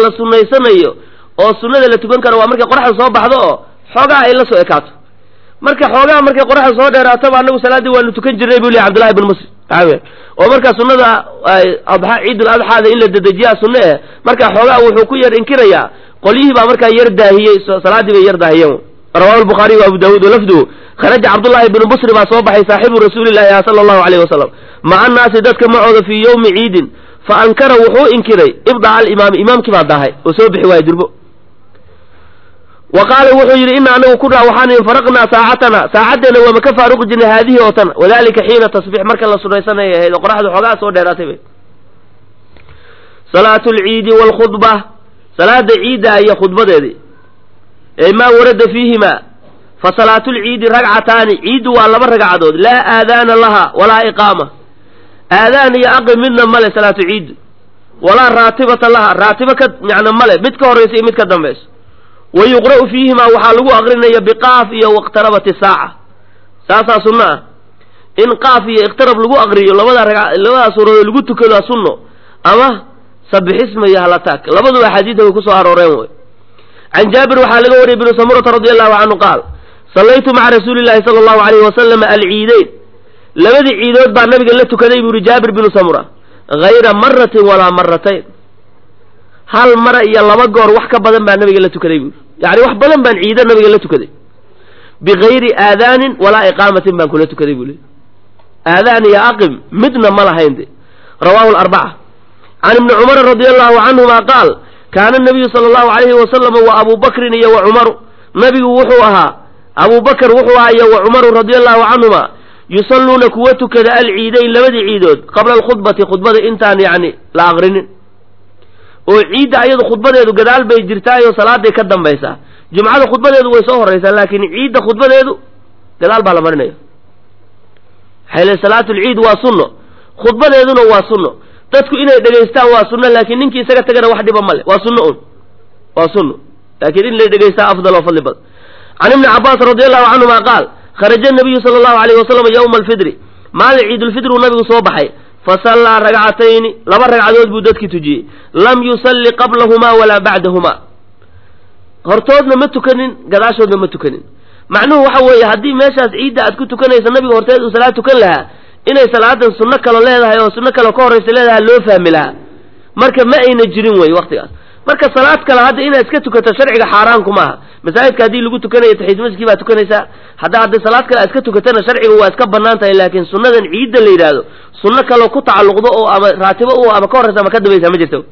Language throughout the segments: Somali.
la sunaysanayo oo sunnada la tukan karo waa markay qoraxda soo baxdo oo xoogaa ay la soo ekaato marka xoogaa markay qoraxda soo dheeraataba anagu salaaddii waanu tukan jirnay buu lehy cabdullahi ibn muslim oo markaa sunnada adxa ciidul adxaada in la dedejiyaa sunne eh markaa xoogaa wuxuu ku yar inkirayaa qolyihii baa markaa yar daahiyey salaaddii bay yar daahiyeen rawahu lbukhaariy wa abu daawuud walafduhu kharaja cabdullahi ibnu busri baa soo baxay saaxibu rasuulillahi sala allahu alayh wasalam maca annaasi dadka macooda fii yowmi ciidin fa ankara wuxuu inkiray ibdaca alimaami imaamkii baa daahay oo soo bixi waaya durbo wa qaala wuxuu yidhi ina anagu kunaa waxaan infaraqnaa saacatana saacaddeena waama ka faaruqi jirnay haadihi oo tan wadalika xiina tasbiix marka la sunaysanaya ahayd oo qoraxdu xoogaa soo dheeraatay bay salaatu lciidi waalkhudba salaada ciidda iyo khudbadeedii ee maa warada fiihima fa salaatu lciidi ragcataani ciiddu waa laba ragcadood laa aadaana laha walaa iqaama aadaan iyo aqim midna male salaatu ciiddu walaa raatibata laha raatibo ka macna male mid ka horraysa iyo mid ka dambayso wa yuqra'u fiihimaa waxaa lagu aqrinaya biqaaf iyo waqtarabati saaca saasaa sunno ah in qaaf iyo iqtarab lagu aqriyo labada raga labada suuradood lagu tukado sunno ama sabixisma iyo halataag labaduba axaadiida way kusoo arooreen wey can jaabir waxaa laga wariyay bnu samurata radi allahu canhu qaal sallaytu maca rasuuli llahi sala allahu alayhi wasalam alciideyn labadii ciidood baa nabiga la tukaday buu yihi jaabir binu samura hayra maratin walaa maratayn hal mara iyo laba goor wax ka badan baa nabiga la tukaday buu yani wax badan baan ciido nabiga la tukaday bigayri aadaanin walaa iqaamatin baan kula tukaday buu le aadaan iyo aqim midna ma lahayn de rawahu larbaca can ibni cumara radi allahu canhuma qaal kaana nabiyu sala allahu alayhi wasalama wa abu bakrin iyo wa cumaru nabigu wuxuu ahaa abu bakr wuxuu ahaa iyo wa cumaru radi allahu canhuma yusalluuna kuwa tukada alciidayn labadii ciidood qabla alkhudbati khudbada intaan yani la aqrinin oo ciidda ayadu khudbadeedu gadaal bay jirtaayoo salaaday ka dambaysaa jumcada khudbadeedu way soo horraysaa laakiin ciidda khudbadeedu gadaal baa la marinaya maxaa le salaatulciid waa sunno khudbadeeduna waa sunno dadku inay dhegaystaan waa sunno laakiin ninkii isaga tagana wax dhiba male waa sunno un waa sunno laakiin in la dhegaystaa afdal oo fadli badan can ibni cabbaas radi allahu canhuma qaal kharaja nabiyu sala allahu alayh wasalam yowma alfidri maalin ciidulfidru nabigu soo baxay fasallaa ragcatayni laba ragcadood buu dadkii tujiyey lam yusalli qablahumaa walaa bacdahumaa hortoodna ma tukanin gadaashoodna ma tukanin macnuhu waxa weeye haddii meeshaas ciidda aad ku tukanaysa nabiga horteed uu salaad tukan lahaa inay salaadan sunno kalo leedahay oo sunno kale ka horraysa leedahay loo fahmi lahaa marka ma ayna jirin wey waktigaas marka salaad kale hadda inaad iska tukato sharciga xaaraanku maaha masaajidka haddii lagu tukanayo taxiis masjidkii baa tukanaysaa hadda hadda salaad kale aad iska tukatana sharciga waa iska banaan tahay laakiin sunnadan ciidda la yidhaahdo sunno kaloo ku tacalluqdo oo ama raatibo u ama ka horraysa ama ka dambaysa ma jirto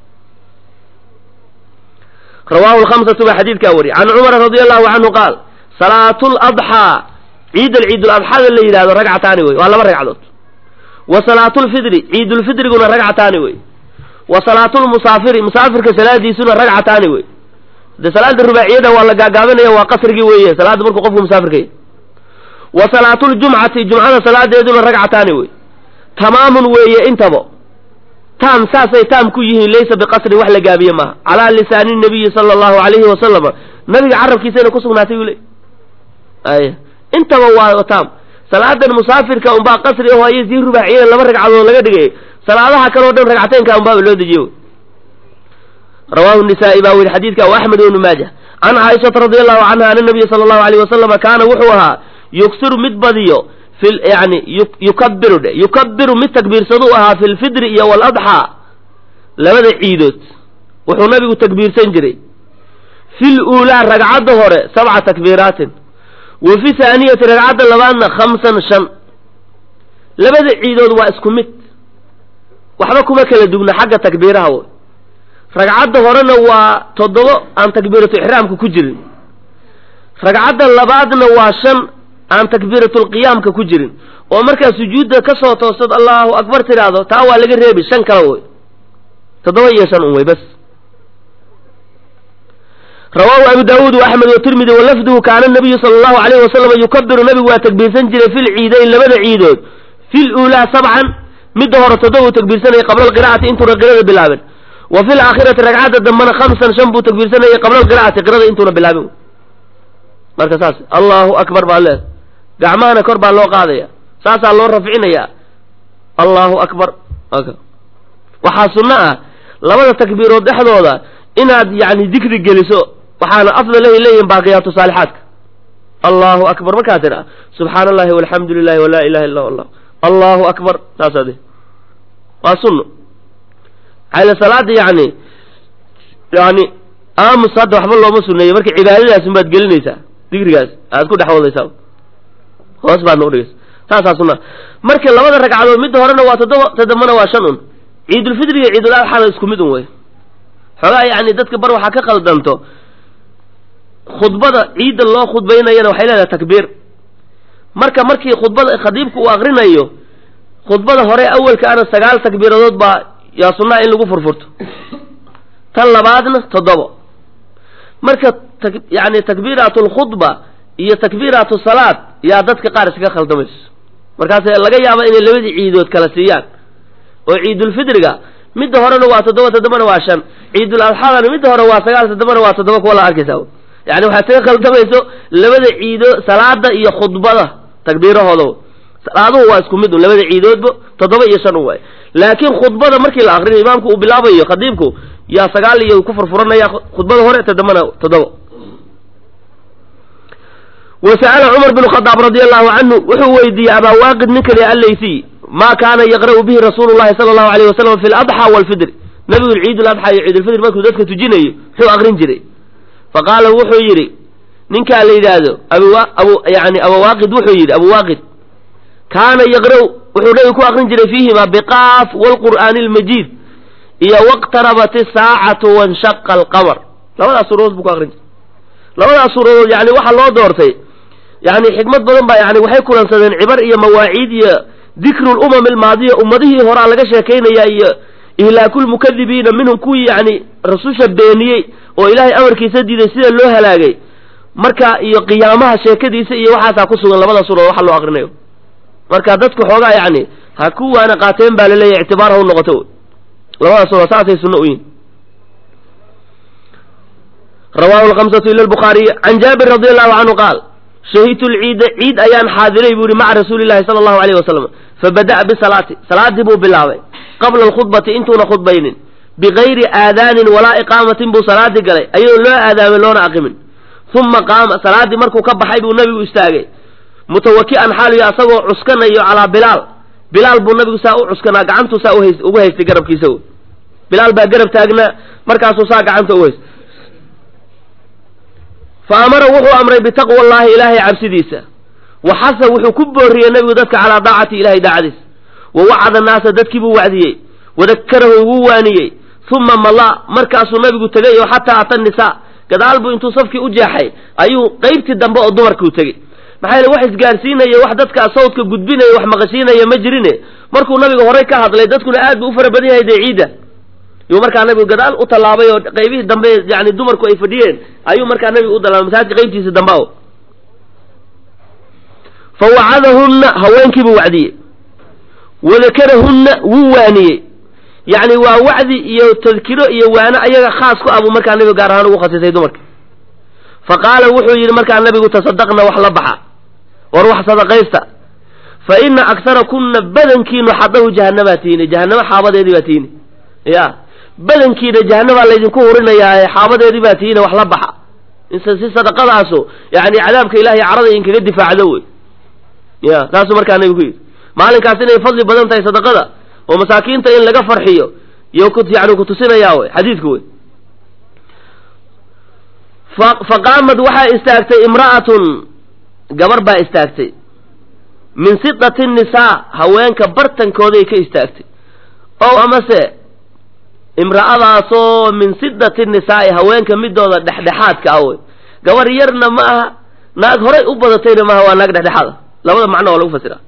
rawahu lhamsatu baa xadiidkaa wariy can cumara radi allahu canhu qaal salaatu ladxaa ciid ciidul-adxada la yidhahdo ragcataani wey waa laba ragcadood wa salaatulfidri ciidulfidriguna ragcataani wey wa salaatulmusaafiri musaafirka salaadiisuna ragcataani wey de salaada rubaaciyada waa la gaagaabinaya waa qasrigii weeye salaada markuu qofku musaafirkay wa salaatuljumcati jumcada salaadeeduna ragcataani wey tamaamun weeye intaba taam saasay taam ku yihiin laysa biqasrin wax la gaabiye maaha calaa lisaani nabiyi sala allahu alayhi wasalama nabiga carabkiisayna ku sugnaatay uu le ay intaba waa taam salaadan musaafirka unbaa qasri aho iyo sii rubaaciyada laba ragcadood laga dhigay salaadaha kaleo dhan ragcateynka unbaaba loo dejiye rawahu nisaa'i baa weri xadiidka wa axmed ibnu maaja can caaishata radi allahu canha ana nabiya sala allahu alayh wasalama kaana wuxuu ahaa yuksiru mid badiyo fi yani yukabiru dhe yukabiru mid takbiirsaduu ahaa fi lfidri iyo waladxaa labada ciidood wuxuu nabigu takbiirsan jiray fi luulaa ragcadda hore sabca takbiiraatin wa fi haaniyati ragcadda labaadna khamsan shan labada ciidood waa isku mid waxba kuma kala dugna xagga takbiiraha w ragcadda horena waa toddobo aan takbiiratu ixraamka ku jirin ragcadda labaadna waa shan aan takbiiratulqiyaamka ku jirin oo markaa sujuudda ka soo toostad allahu akbar tidhaahdo taa waa laga reebi shan kale wey toddoba iyo shan un wey bas rawaahu abu daawuud wa axmed watirmidi walafduhu kaana nabiyu sala allahu alayhi wasalam yukabiru nabigu waa takbiirsan jiray fi lciidayn labada ciidood fi luulaa sabcan midda hore toddoba uu takbiirsanayay qabla alqira'ati intuuna qirada bilaabin wa fi laakhirati ragcadda dambena khamsan shan buu takbiirsanayay qabla alqira'ati qirada intuuna bilaabin marka saas allahu akbar baa leed gacmahana kor baa loo qaadaya saasaa loo rafcinaya allahu akbar waxaa sunno ah labada takbiirood dhexdooda inaad yani dikri geliso waxaana afdalahay leeyihin baaqiyaatu saalixaadka allahu akbar markaad tidha subxaana allahi walxamdu lilahi walaa ilaha illa allah allahu akbar saasaade waa sunno maxayle salaada yani yani aamus hadda waxba looma suneeyo marka cibaadadaasun baad gelinaysaa dikrigaas aad ku dhex wadaysaa hoos baadna udhigaysa saasaa sunna marka labada ragcadood midda horena waa toddoba toddobana waa shan un ciidulfidri iyo ciidul adxana isku mid un wey xoogaa yani dadka bar waxaa ka qaldanto khudbada ciidda loo khudbaynayana waxay leedahay takbiir marka markii khudbada khadiibku uu akrinayo khudbada hore awelka ana sagaal takbiiradood baa yaa sunnaha in lagu furfurto tan labaadna toddobo marka yani takbiiraatu lkhudba iyo takbiiraatu salaad yaa dadka qaar iskaga khaldamayso markaas laga yaaba inay labadii ciidood kala siiyaan oo ciidulfidriga midda horena waa toddoba toddobana waa shan ciidul adxadana midda hore waa sagaal toddobana waa toddoba kuwa la arkaysa yani waxaad kaga khaldamayso labada ciido salaada iyo khudbada takbiirahooda salaaduhu waa isku mid un labada ciidoodba toddoba iyo shan un waay laakiin khudbada markii la akrinayo imaamku uu bilaabayo khadiibku yaa sagaal iyo ku furfuranaya khudbada hore toddobana toddoba wa sa'ala cumar bin khadaab radi allahu canhu wuxuu weydiiyey abaa waaqid ninka li allaysiy ma kaana yaqra'u bihi rasuulu llahi sala allahu alayh wasalam fi ladxa walfidri nabigu ciid ladxa iyo ciidulfidr markuu dadka tujinayo muxuu akrin jiray faqaala wuxuu yidhi ninkaa la yidhaahdo abu yani abuwaaqid wuxuu yidhi abuwaaqid kaana yaqra'u wuxuu nabigu ku akrin jiray fiihima biqaaf waalqur'aani almajiid iyo waqtarabat isaacatu wanshaqa alqamar labadaas suuradood buu ku akrin jiray labadaas suuradood yani waxaa loo doortay yani xikmad badan baa yani waxay kulansadeen cibar iyo mawaaciid iyo dikru lumam almaadiya ummadihii horaa laga sheekaynaya iyo ihlaakulmukadibiina minhum kuwii yani rasusha beeniyey oo ilaahay amarkiisa diiday sida loo halaagay marka iyo qiyaamaha sheekadiisa iyo waxaasaa ku sugan labada suuradood waxa loo akrinayo marka dadku xoogaa yani ha ku waana qaateen baa laleeyahy ictibaar ha u noqoto labada suuradood saasay sunno u yihin rawahu lhamsatu ila lbukhaariy can jaabir radi allahu canhu qaal shahidtu lciida ciid ayaan xaadiray buu yihi maca rasuuli llahi sala allahu alayh wasalam fabada'a bisalaati salaadii buu bilaabay qabla alkhudbati intuuna khudbaynin bigayri aadaanin walaa iqaamatin buu salaadii galay ayadoo loo aadaamin loona aqimin uma qaama salaaddii markuu ka baxay buu nabigu istaagay mutawaki'an xaaliyo asagoo cuskanayo calaa bilaal bilaal buu nabigu saa u cuskanaa gacantuu saa uhays ugu haystay garabkiisa bilaal baa garab taagnaa markaasuu saa gacanta u haystay fa amara wuxuu amray bitaqwa allahi ilaahay cabsidiisa wa xasa wuxuu ku booriyey nabigu dadka calaa daacati ilahay daacadiisa wa wacada naasa dadkii buu wacdiyey wadakarahu wuu waaniyey uma mala markaasuu nabigu tegay oo xataa ata nisaa gadaal buu intuu safkii u jeexay ayuu qeybtii dambe oo dumarkuu tegey maxaa yeele wax isgaarsiinaya wax dadkaa sawdka gudbinaya wax maqashiinaya ma jirine markuu nabiga horey ka hadlay dadkuna aad buu u fara badan yahay dee ciidda yuu markaa nabigu gadaal u tallaabay oo qaybihii dambe yani dumarku ay fadhiyeen ayuu markaa nabigu u dalaabay masaajidka qaybtiisa dambe o fa wacadahunna haweenkiibuu wacdiyey wadakarahunna wuu waaniyey yacni waa wacdi iyo tadkiro iyo waano ayaga khaas ku ah buu markaa nabigu gaar ahaan ugu khasisay dumarka fa qaala wuxuu yidhi markaa nabigu tasadaqna wax la baxa war wax sadaqaysta fa ina aksara kunna badankiinu xadahu jahannamaa tiini jahannamo xaabadeedii baa tiini ya badankiina jahanabaa laydinku hurinayaae xaabadeedii baa tihiina wax la baxa si sadaqadaasu yani cadaabka ilahay carada inkaga difaacdo wey ya taasuu markaa nabigu ku yidhi maalinkaas inay fadli badan tahay sadaqada oo masaakiinta in laga farxiyo iyo yani kutusinayaa wey xadiidku wey faqaamad waxaa istaagtay imra'atun gabar baa istaagtay min sidati nisaa haweenka bartankooday ka istaagtay o amase imra'adaasoo min sidati nisaa'i haweenka midooda dhexdhexaadka ah wey gabar yarna ma aha naag horay u badatayna maaha waa naag dhexdhexaada labada macno waa lagu fasiraa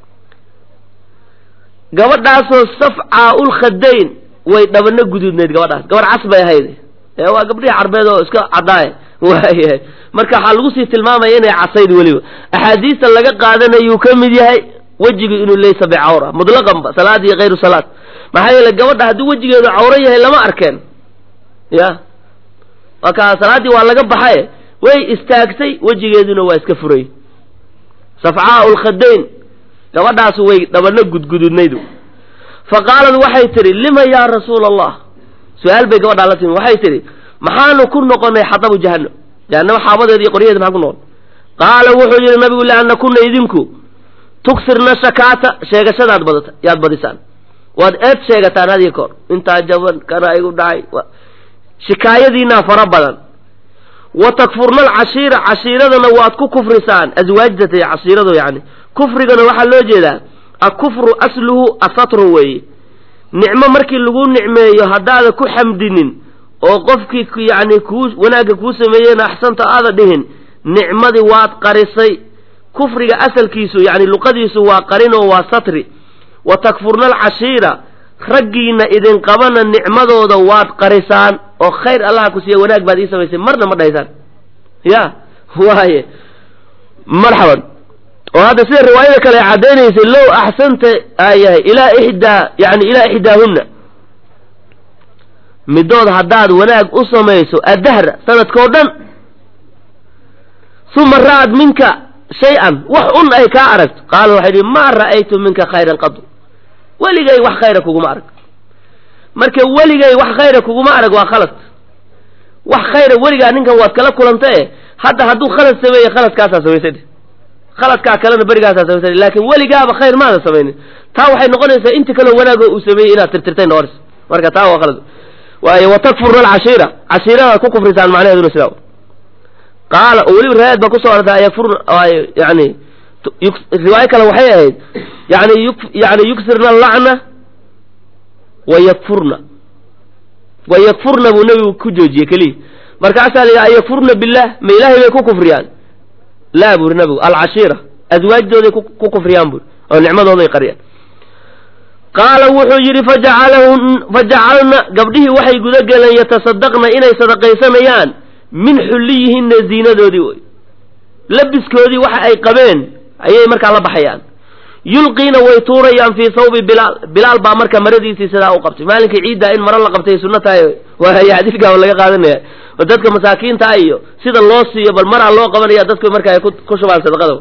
gabadhaasoo safcaa ulkhadayn way dhabano guduudneyd gabadhaas gabar cas bay ahayd ee waa gabdhihii carbeed oo iska caddaaye waayahay marka waxaa lagu sii tilmaamaya inay casayd weliba axaadiista laga qaadanayuu ka mid yahay wejigu inuu laysa bicawra mutlaqanba salaad iyo kayru salaad maxaa yeele gabadha haddii wejigeedu cawro yahay lama arkeen ya marka salaaddii waa laga baxaye way istaagtay wejigeeduna waa iska furay safcaa lkhadayn gabadhaas way dhabano gudgududnaydu fa qaalad waxay tidhi lima yaa rasuula allah su-aal bay gabadhaa la timi waxay tidhi maxaanu ku noqonay xadabu jahanam jahanamo xaabadeeda iyo qoryaheeda maxaan ku noqon qaala wuxuu yidhi nabigu lianna kunna idinku tugsirna shakaata sheegashadaad badata yaad badisaan waad eed sheegataan hadiyo koor intaa jaban kana igu dhacay shikaayadiinaa fara badan wa takfurna alcashiira cashiiradana waad ku kufrisaan aswaajata cashiiradu yani kufrigana waxaa loo jeedaa akufru asluhu asatru weeye nicmo markii lagu nicmeeyo haddaada ku xamdinin oo qofkii yani kuu wanaagga kuu sameeyeyna axsanta aada dhihin nicmadii waad qarisay kufriga asalkiisu yani luqadiisu waa qarinoo waa satri wa takfurna alcashiira raggiina idin qabana nicmadooda waad qarisaan oo khayr allaha ku siiya wanaag baad ii samaysay marna ma dhahaysaan ya waaye marxaban oo hadda sida riwaayada kale ay caddaynaysay low axsanta aayahay ilaa ixdaa yani ilaa ixdaahunna midood haddaad wanaag u samayso addahra sanadkao dhan uma ra'ad minka shay-an wax un ay kaa aragto qaala waxay dhi maa ra'aytu minka khayran qadu weligay wax khayra kuguma arag marka weligay wax khayra kuguma arag waa khalad wax khayra weligaa ninkan waad kala kulanta e hadda hadduu khalad sameeye khaladkaasaa samaysay khaladkaa kalena berigaasaa samaysay laakiin weligaaba khayr maada samaynin taa waxay noqonaysaa inti kaloo wanaagoo uu sameeyey inaad tirtirtay noqonaysa marka taa waa khalad waayo watakfurna alcashiira cashiiradaad ku kufrisaan macnaheeduna sidaa qaala oo weliba riwaayad baa kusoo arortay ayakfurna yani riwaayo kale waxay ahayd yani yani yuksirna allacna wa yakfurna wa yakfurna buu nebigu ku joojiyey keliya markaasaa la yidhi ayakfurna billah ma ilaahay bay ku kufriyaan laa buri nabigu alcashiira aswaajdooday ku kufriyaan buri oo nicmadooday qariyaan qaala wuxuu yidhi fajacalahun fajacalna gabdhihii waxay gudageleen yatasadaqna inay sadaqaysanayaan min xulliyihinna ziinadoodii wey labiskoodii waxa ay qabeen ayay markaa la baxayaan yulqiina way tuurayaan fii sawbi bilaal bilaal baa marka maradiisii sidaa u qabtay maalinkii ciiddaa in maro la qabtay sunno tahay waay xadiidkaaba laga qaadanaya oo dadka masaakiinta iyo sida loo siiyo bal maraa loo qabanaya dadku marka ay ku shubaan sadaqada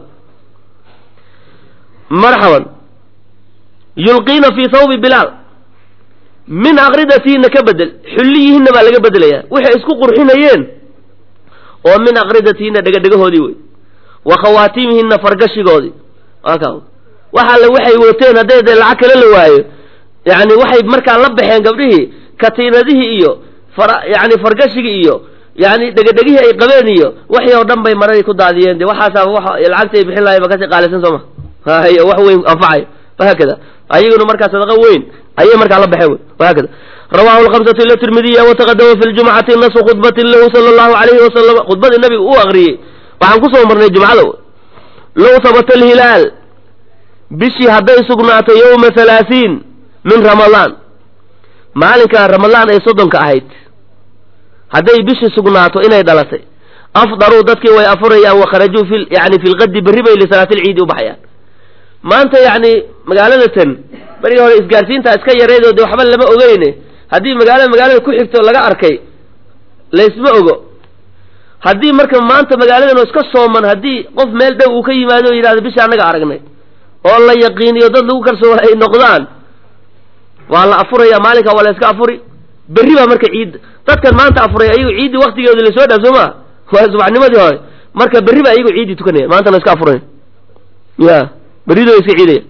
marxaban yulqiina fii sawbi bilaal min aqridatihinna ka bedel xulliyihinna baa laga bedelaya waxay isku qurxinayeen oo min aqridatihinna dhegadhegahoodii wey wa khawaatimihinna fargashigoodii waaka waxa alle waxay wateen hadday dee lacag kale la waayo yani waxay markaa la baxeen gabdhihii katiinadihii iyo fara yani fargashigii iyo yani dhegadhegihii ay qabeen iyo waxii oo dhan bay maradii ku daadiyeen de waxaasaa wa lacagta ay bixin lahay ba kasii qaalisan sooma hay wax weyn anfacayo wahaakada ayaguna markaa sadaqa weyn ayay markaa la baxeen wahaakada rawahu lhamsatu ila tirmidiya wataqadama fi ljumcati nasu khudbatin lahu sala allahu alayhi wasalam khudbadii nabiga uu aqriyey waxaan kusoo marnay jumcada low habata alhilaal bishii hadday sugnaato yowma halaasiin min ramadaan maalinkaa ramadaan ay soddonka ahayd hadday bishii sugnaato inay dhalatay afdaruu dadkii way afurayaan wakharajuu fi yani fi lqadi berri bay lisalaatilciidi u baxayaan maanta yacni magaalada tan berigii hore isgaarsiintaa iska yareydoo dee waxba lama ogeyne haddii magaalada magaalada ku xigto laga arkay laysma ogo haddii marka maanta magaaladan oo iska sooman haddii qof meel dhow uu ka yimaado o yidhahdo bisha annaga aragnay oo la yaqiiniyo dad lagu kalsoon ay noqdaan waa la afuraya maalinka waa la iska afuri berri baa marka ciidda dadkan maanta afuray ayagu ciiddii waktigeedu lasoo dhaaf soo maa waa subaxnimadii hore marka berri baa ayagu ciiddii tukanaya maantana iska afuraya ya berrido iska ciidaya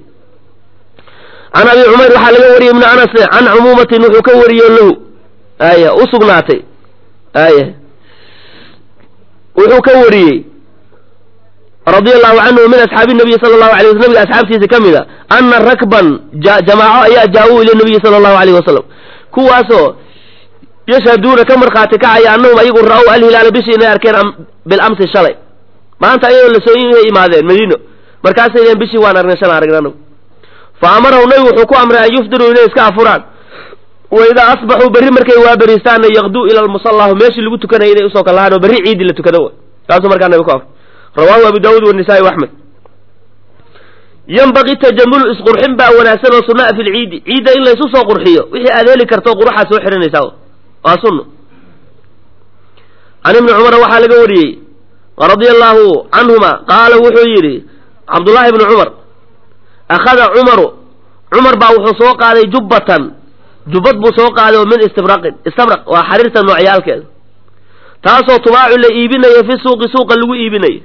can abi cumayr waxaa laga wariyey ibnu anas can cumuumatin wuxuu ka wariyo lahu aya u sugnaatay aya wuxuu ka wariyey radia allahu canhu min asxaabi nabiyi sala allahu alay wasl nabiga asxaabtiisa ka mid a ana rakban jamaaco ayaa jaa-uu ila nabiyi sala allahu alayh wasalam kuwaasoo yashhaduuna ka markhaati kacaya annahum ayagu ra-ow alhilaala bishii inay arkeen bilamsi shalay maanta ayagoo lasoo imaadeen madiino markaasay deen bishii waan aragnay shalan aragnay anagu fa amarahu nabigu wuxuu ku amray an yufdiruu inay iska afuraan wa idaa asbaxuu berri markay waaberistaanna yaqduu ila lmusallahu meeshii lagu tukanayay inay usoo kalahaan oo berri ciidii la tukado kaasuu markaa nabi ku afray rawaahu abu daawuud wanisaa-i axmed yanbaqii tajamulu isqurxin baa wanaagsan oo sunaa fi lciidi ciidda in laysu soo qurxiyo wixii aad heli karto quruxaad soo xihanaysaa waa sunno can ibni cumara waxaa laga wariyey radia allaahu canhuma qaala wuxuu yidhi cabdullaahi ibni cumar akhada cumaru cumar baa wuxuu soo qaaday jubbatan jubbad buu soo qaaday oo min istibraqin istabraq waa xariirta noocyaalkeeda taasoo tubaacu la iibinayo fi suuqi suuqa lagu iibinayo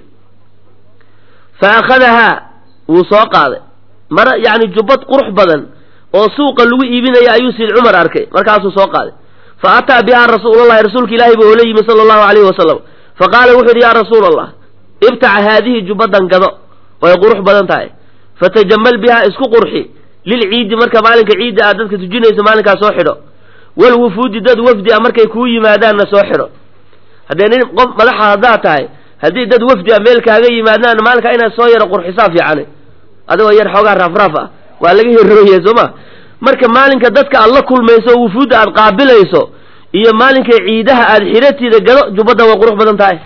fa akhadahaa wuu soo qaaday mara yacni jubbad qurux badan oo suuqa lagu iibinaya ayuu sid cumar arkay markaasuu soo qaaday fa ataa bihaa rasuulalahi rasuulka ilaahi buu oola yimi sala allahu alayhi wasalam fa qaala wuxu yidhi yaa rasuula allah ibtaca haadihi jubbadan gado way qurux badan tahay fatajamal bihaa isku qurxi lilciidi marka maalinka ciidda aad dadka tujinayso maalinkaas soo xidho walwufuudi dad wafdi a markay kuu yimaadaanna soo xidho haddee nin qof madaxa haddaad tahay haddii dad wafdi a meel kaaga yimaadaan maalinkaa inaad soo yaro qurxisaa fiicane adigoo yar xoogaa raafraaf ah waa laga hirooye soo ma marka maalinka dadka aad la kulmayso oo wufuudda aad qaabilayso iyo maalinka ciidaha aad xidhatida gado jubbadda way qurux badan tahay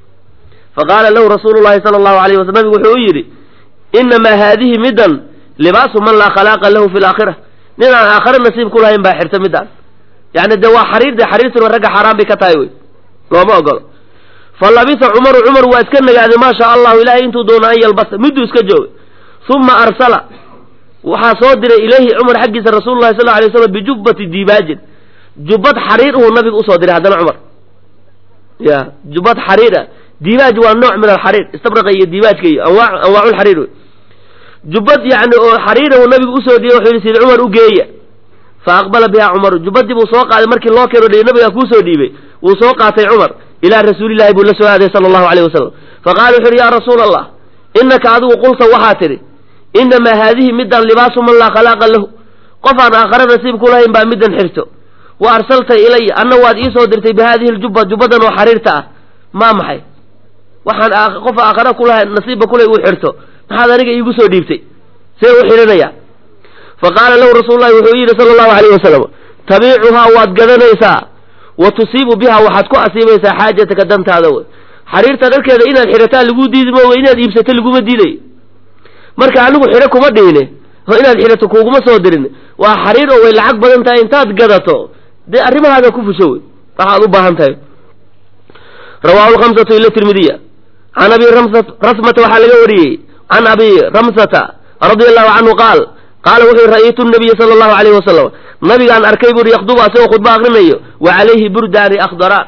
fa qaala lahu rasuulu llahi sala allahu alayh waslam nabigu wuxuu u yidhi inamaa haadihi middan libaasu man laa khalaaqa lahu fi laakhira nin aan aakhare nasiib ku lahayn baa xirta midaan yani dee waa xariir de xariirtuna ragga xaaraan bay ka tahay wey looma ogolo fa labisa cumaru cumar waa iska nagaaday maa shaa allahu ilahay intuu doono an yalbasa miduu iska joogay uma arsala waxaa soo diray ilayhi cumar xaggiisa rasuulu lahi sal alay slam bijubbati diibaajin jubbad xariir uu nabiga usoo diray haddana cumar ya jubbad xariir ah diibaaj waa nooc min alxariir istabraqa iyo diibaajka iyo anwaa anwaaculxariir wey jubbad yani oo xariira uu nabigu usoo dhiyey wuxuu yidhi sid cumar u geeya fa aqbala biha cumaru jubbadii buu soo qaaday markii loo keeno dhihi nabigaa kuusoo dhiibay wuu soo qaatay cumar ilaa rasuulillahi buu la soo aaday sala allahu alayh wasalam fa qaala wuxu uhi yaa rasuula allah inaka adigu qulta waxaa tidhi inamaa haadihi middan libaasu man laa khalaaqa lahu qof aan aakhare nasiib ku lahayn baa middan xirto wa arsaltay ilaya anna waad iisoo dirtay bi haadihi ljubba jubbadan oo xariirta ah maa maxay waxaan qof aakhare kulahayn nasiibba kulay uu xirto maxaad aniga iigu soo dhiibtay see u xidhanaya fa qaala lahu rasuululahi wuxuu yidhi sala allahu alayh wasalam tabiicuhaa waad gadanaysaa wa tusiibu biha waxaad ku asiibaysaa xaajataka dantaada wey xariirta dharkeeda inaad xidhataa laguu diidi mooga inaad iibsato laguma diiday marka anigu xidho kuma dhihine oo inaad xidhato kuuguma soo dirin waa xariir oo way lacag badan tahay intaad gadato dee arrimahaada ku fusho wey waxaad u baahan tahay rawaahu lkhamsatu ila tirmidiya can abi rasmata waxaa laga wariyey can abi ramsata radia allahu canhu qaal qaala wuxuu ra'aytu nabiya sala allahu alayhi wasalam nabigaan arkay buuri yakdubu asagoo khudba akrinayo wa calayhi burdaani akhdaraan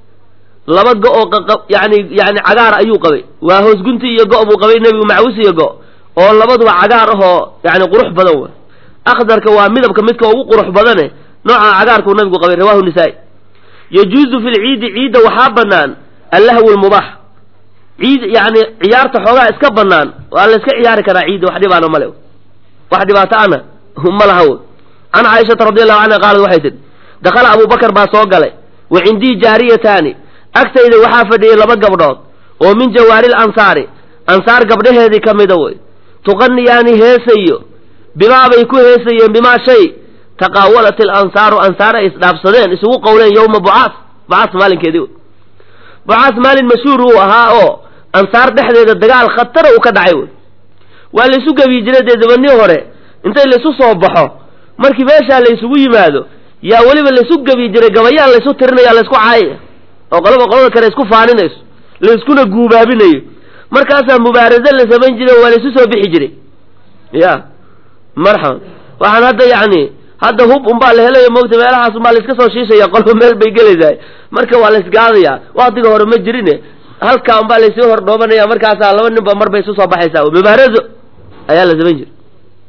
laba go oo yani yani cagaar ayuu qabay waa hoosgunti iyo go' buu qabay nebigu macwis iyo go' oo labaduba cagaar ahoo yani qurux badan wa akhdarka waa midabka midka ugu qurux badane nooca cagaarkuu nabigu qabay rawahu nisaa-i yajuuzu fi lciidi ciidda waxaa banaan allahwu lmubaax ciid yani ciyaarta xoogaa iska banaan waa la iska ciyaari karaa ciidda wax dhibaana male wax dhibaato ana ma laha wey can caaishata radi allahu canha qaalat waxay tidhi dakhala abu bakar baa soo galay wa cindii jaariyataani agtayda waxaa fadhiyay laba gabdhood oo min jawaaril ansaari ansaar gabdhaheedii ka mida wey tuqaniyaani heesayo bimaabay ku heesayeen bimaa shay taqaawalat ilansaaru ansaar ay isdhaafsadeen isugu qowleen yowma bucaas bucaas maalinkeedii wey bucaas maalin mashhuur uu ahaa oo ansaar dhexdeeda dagaal khatara uu ka dhacay wey waa laysu gebiyi jiray dee dabanii hore intay laysu soo baxo markii meeshaa laysugu yimaado yaa weliba laysu gebiyi jiray gabayaan laysu tirinaya laysku caayaya oo qolaba qolada kale isku faaninayso layskuna guubaabinayo markaasaa mubaaraso la samayn jiray waa laysu soo bixi jiray ya marxaban waxaan hadda yacni hadda hub unbaa la helayo moogta meelahaas unbaa layska soo shiishaya qolba meel bay gelaysahay marka waa laysgaadaya waktiga hore ma jirine halkaa unbaa laysii hordhoobanaya markaasaa laba ninba mar bay isu soo baxaysaa mubaaraso ayaa la samayn jiray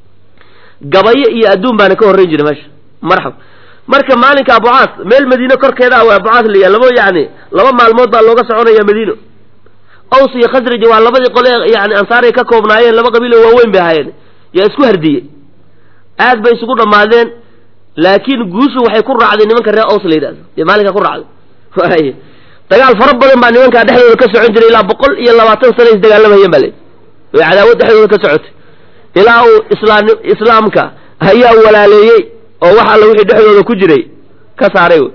gabayo iyo adduun baana ka horreyn jiray meesha marxaba marka maalinka abucaas meel madiine korkeeda waa abucaas la laba yani laba maalmood baa looga soconaya madiino aws iyo khasraji waa labadii qole yani ansaaray ka koobnaayeen laba qabiilo waaweyn bay ahaayeen yaa isku hardiyey aad bay isugu dhammaadeen laakiin guushu waxay ku raacday nimanka reer aws la yidhahdo iyo maalinka ku raacday dagaal fara badan baa nimankaa dhexdooda ka socon jiray ilaa boqol iyo labaatan sana is dagaalamayeen baa layidhi way cadaawad dhexdooda ka socotay ilaa uu islaam islaamka ayaa walaaleeyey oo wax alla wixii dhexdooda ku jiray ka saaray wey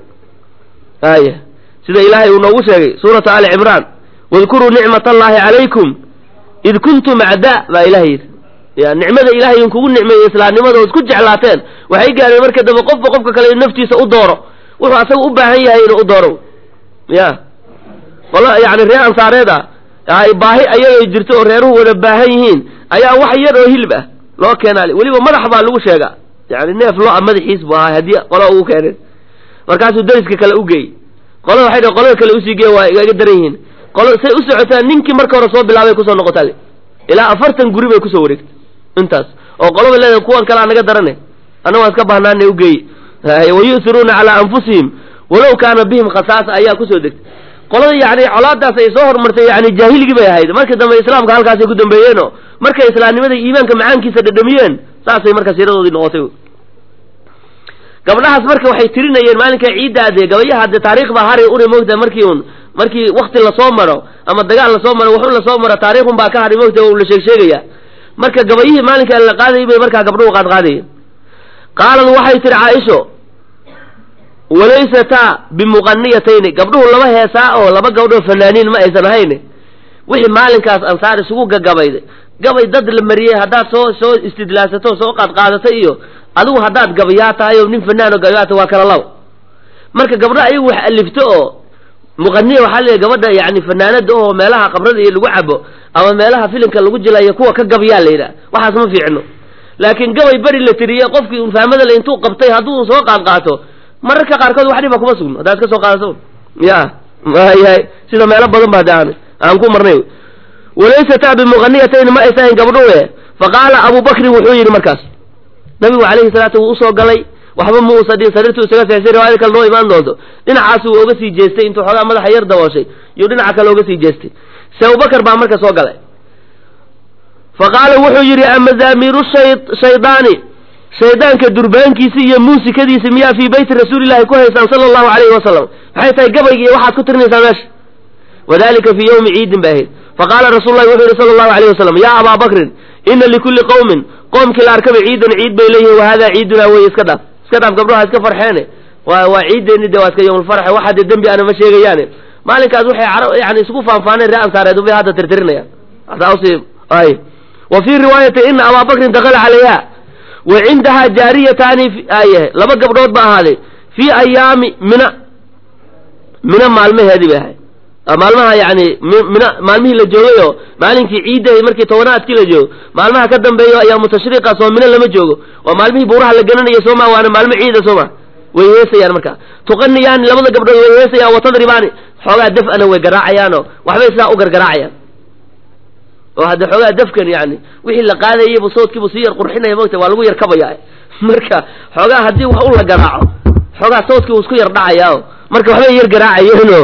aya sida ilaahay uu noogu sheegay suuratu ali cimraan wadkuruu nicmat allaahi calaykum id kuntum acdaa baa ilahay yidhi ya nicmada ilahay in kugu nicmeeyey islaamnimada oo isku jeclaateen waxay gaareen marka dambe qofba qofka kale in naftiisa u dooro wuxuu asaga u baahan yahay inuu u dooro ya qolo yani reer ansaareed ah ay baahi ayagay jirto oo reeruhu wada baahan yihiin ayaa wax yar oo hilib ah loo keenaali weliba madax baa lagu sheegaa yani neef lo-a madaxiis bu ahaa haddii qola ugu keeneen markaasuu dariska kale u geeyey qolada waxay dhaheen qolada kale usii gee waa iga daran yihiin qolada say u socotaa ninkii marka hore soo bilaabay kusoo noqotaa le ilaa afartan guri bay kusoo wareegtay intaas oo qolaba leedahay kuwan kalea naga darane anna waan iska bahnaana ugeey wayu'tiruuna calaa anfusihim walow kaana bihim khasaasa ayaa kusoo degtay qolada yani colaadaas ay soo hormartay yani jaahiligii bay ahayd markii dambe islaamka halkaasay ku dambeeyeenoo markay islaamnimada iimaanka macaankiisa dhadhamiyeen saasay marka siiradoodii noqotay gabdhahaas marka waxay tirinayeen maalinka ciiddaa dee gabayaha dee taariikh baa hari uri moogta markii un markii wakti lasoo maro ama dagaal lasoo maro waxun lasoo maro taariikhun baa ka hari moogta la sheeg sheegaya marka gabayihii maalinka la qaadayay bay markaa gabdhuhu qaad qaadayeen qaalad waxay tihi caaisho walaysataa bimuqaniyatayni gabdhuhu laba heesaa oo laba gabdhoo fanaaniin ma aysan ahayn wixii maalinkaas ansaar isugu gagabayday gabay dad la mariyey haddaad soo soo istidlaasatoo soo qaadqaadatay iyo adigu haddaad gabayaa tahay oo nin fanaan oo gabayaa tahay waa kala labo marka gabdho ayagu wax alifto oo muqaniya waxaa leeyahy gabadha yani fanaanada oo meelaha qabrada iyo lagu cabo ama meelaha filimka lagu jilayo kuwa ka gabayaa la yidhaha waxaas ma fiicno laakiin gabay beri la tiriyey qofkii un fahmada le intuu qabtay hadduu soo qaad qaato mararka qaarkood wax dhiba kuma sugno haddaad ka soo qaadato ya mayahay sida meelo badan ba hadda aan aan ku marnay walaysataa bimuqaniyatayn ma aysahayn gabdhuwe faqaala abu bakrin wuxuu yidhi markaas nabigu calayhi salaatu wuu usoo galay waxba ma uusa dhin sariirtu isaga seexsay riwaayada kale noo imaan doonto dhinacaasu uu oga sii jeestay intuu xoogaa madaxa yar dabooshay iyuu dhinaca kale oga sii jeestay se abubakar baa marka soo galay fa qaala wuxuu yidhi amazaamiiru shaydaani shaydaanka durbaankiisi iyo muusikadiisi miyaa fii beyti rasuulillahi ku haysaan sala allahu calayhi wasalam maxay tahay gabaygi iyo waxaad ku tirinaysaa meesha wadalika fii yowmi ciidin bay ahayd faqaala rasuulu llahi wuxuu yidhi sala allahu alayh wasalam yaa abaa bakrin ina likulli qowmin qoomkii la arkaba ciidan ciid bay leeyihin wahada ciidunaa wey iska dhaaf iska dhaaf gabdhaha iska farxeene waa waa ciideeni de waa iska yowmulfarxe waxa dee dembi ana ma sheegayaane maalinkaas waxay car yani isugu faanfaaneen ree ansaareed bay hadda tirtirinayaan asaasi ay wa fii riwaayati ina abaa bakrin dakala calayha wa cindahaa jaariyataani aye laba gabdhood ba ahaaday fii ayaami mina mina maalmaheedii bay ahayd maalmaha yani mina maalmihii la joogay oo maalinkii ciidda markii tobanaadkii la joogo maalmaha ka dambeeyo ayaa mutashriqa soo mina lama joogo waa maalmihii buuraha la gananayo sooma waana maalmo ciida sooma way heesayaan marka tuqaniyaan labada gabdhood way heesayaan watadribaani xoogaa daf-ana way garaacayaanoo waxbay sidaa u gargaraacayaan oo hadde xoogaa dafkan yani wixii la qaadayaybu soodkiibu sii yar qurxinaya mogta waa lagu yar kabaya marka xoogaa haddii wax u la garaaco xoogaa soodkii uu isku yar dhacayaa marka waxbay yar garaacayeeno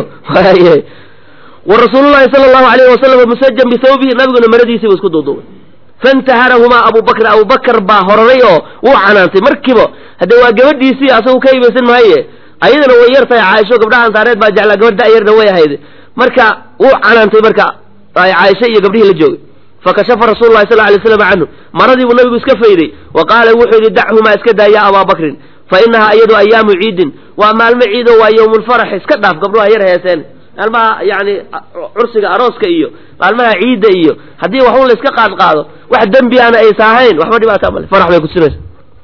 wa rasuulullahi sala allahu alayhi wasalam musajan bithawbihi nabiguna maradiisiibu isku duuduubay faintaharahumaa abu bakr abu bakar baa horaray oo wuu canaantay markiiba hadde waa gabadhiisii asagu ka ibaysan maaye ayadana way yar tahay caaisho gabdhaha ansaareed baa jeclaa gabadh da-yarna way ahayd marka wuu canaantay marka caaisho iyo gabdhihii la joogay fakashafa rasuulu lahi sal lay slam canhu maradii buu nabigu iska fayday wa qaala wuxuu yidhi dachumaa iska daa ya abaa bakrin fa inahaa iyadu ayaamu ciidin waa maalmo ciido waa yowmulfarax iska dhaaf gabdhuha yar heeseen maalmaha yani cursiga arooska iyo maalmaha ciidda iyo haddii waxun la iska qaad qaado wax dembiana aysa ahayn waxba dhibaata male farax bay kutusinaysa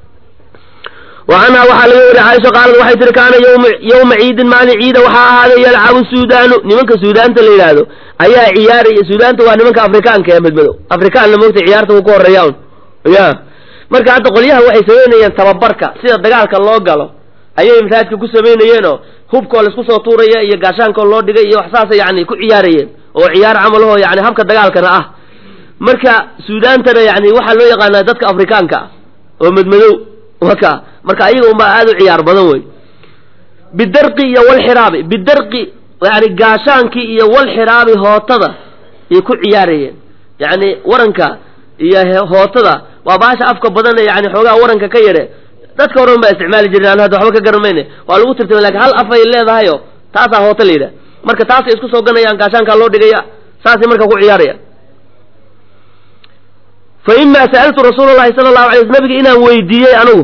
wa canhaa waxaa laga weri caaisha qaalad waxay tihi kaana yowma ciidin maalin ciida waxaa ahaaday yalcabu suudaanu nimanka suudaanta la yidhaahdo ayaa ciyaaraya suudaanta waa nimanka afrikaanka ee madmadow afrikaanna moogta ciyaarta uu ku horeeya un ya marka hadda qolyaha waxay samaynayeen tababarka sida dagaalka loo galo ayay masaajidka ku samaynayeenoo hubkoo laisku soo tuuraya iyo gaashaankoo loo dhigay iyo wax saasa yani ku ciyaarayeen oo ciyaar camalahoo yani habka dagaalkana ah marka suudaantana yani waxaa loo yaqaanaa dadka afrikaanka ah oo madmadow waka marka ayaga unbaa aada u ciyaar badan wey bidarqi iyo walxiraabi bidarqi yani gaashaankii iyo walxiraabi hootada yay ku ciyaarayeen yani waranka iyo hootada waa baasha afka badan ee yani xoogaa waranka ka yare dadka horan baa isticmaali jiren an hadda waxba ka garan mayne waa lagu tirtama lakin hal afay leedahayo taasaa hoota la yidhaha marka taasay isku soo ganayaan gaashaankaa loo dhigaya saasay marka ku ciyaaraya fa imaa sa'altu rasuula llahi sala allahu alay sl nabiga inaan weydiiyey anigu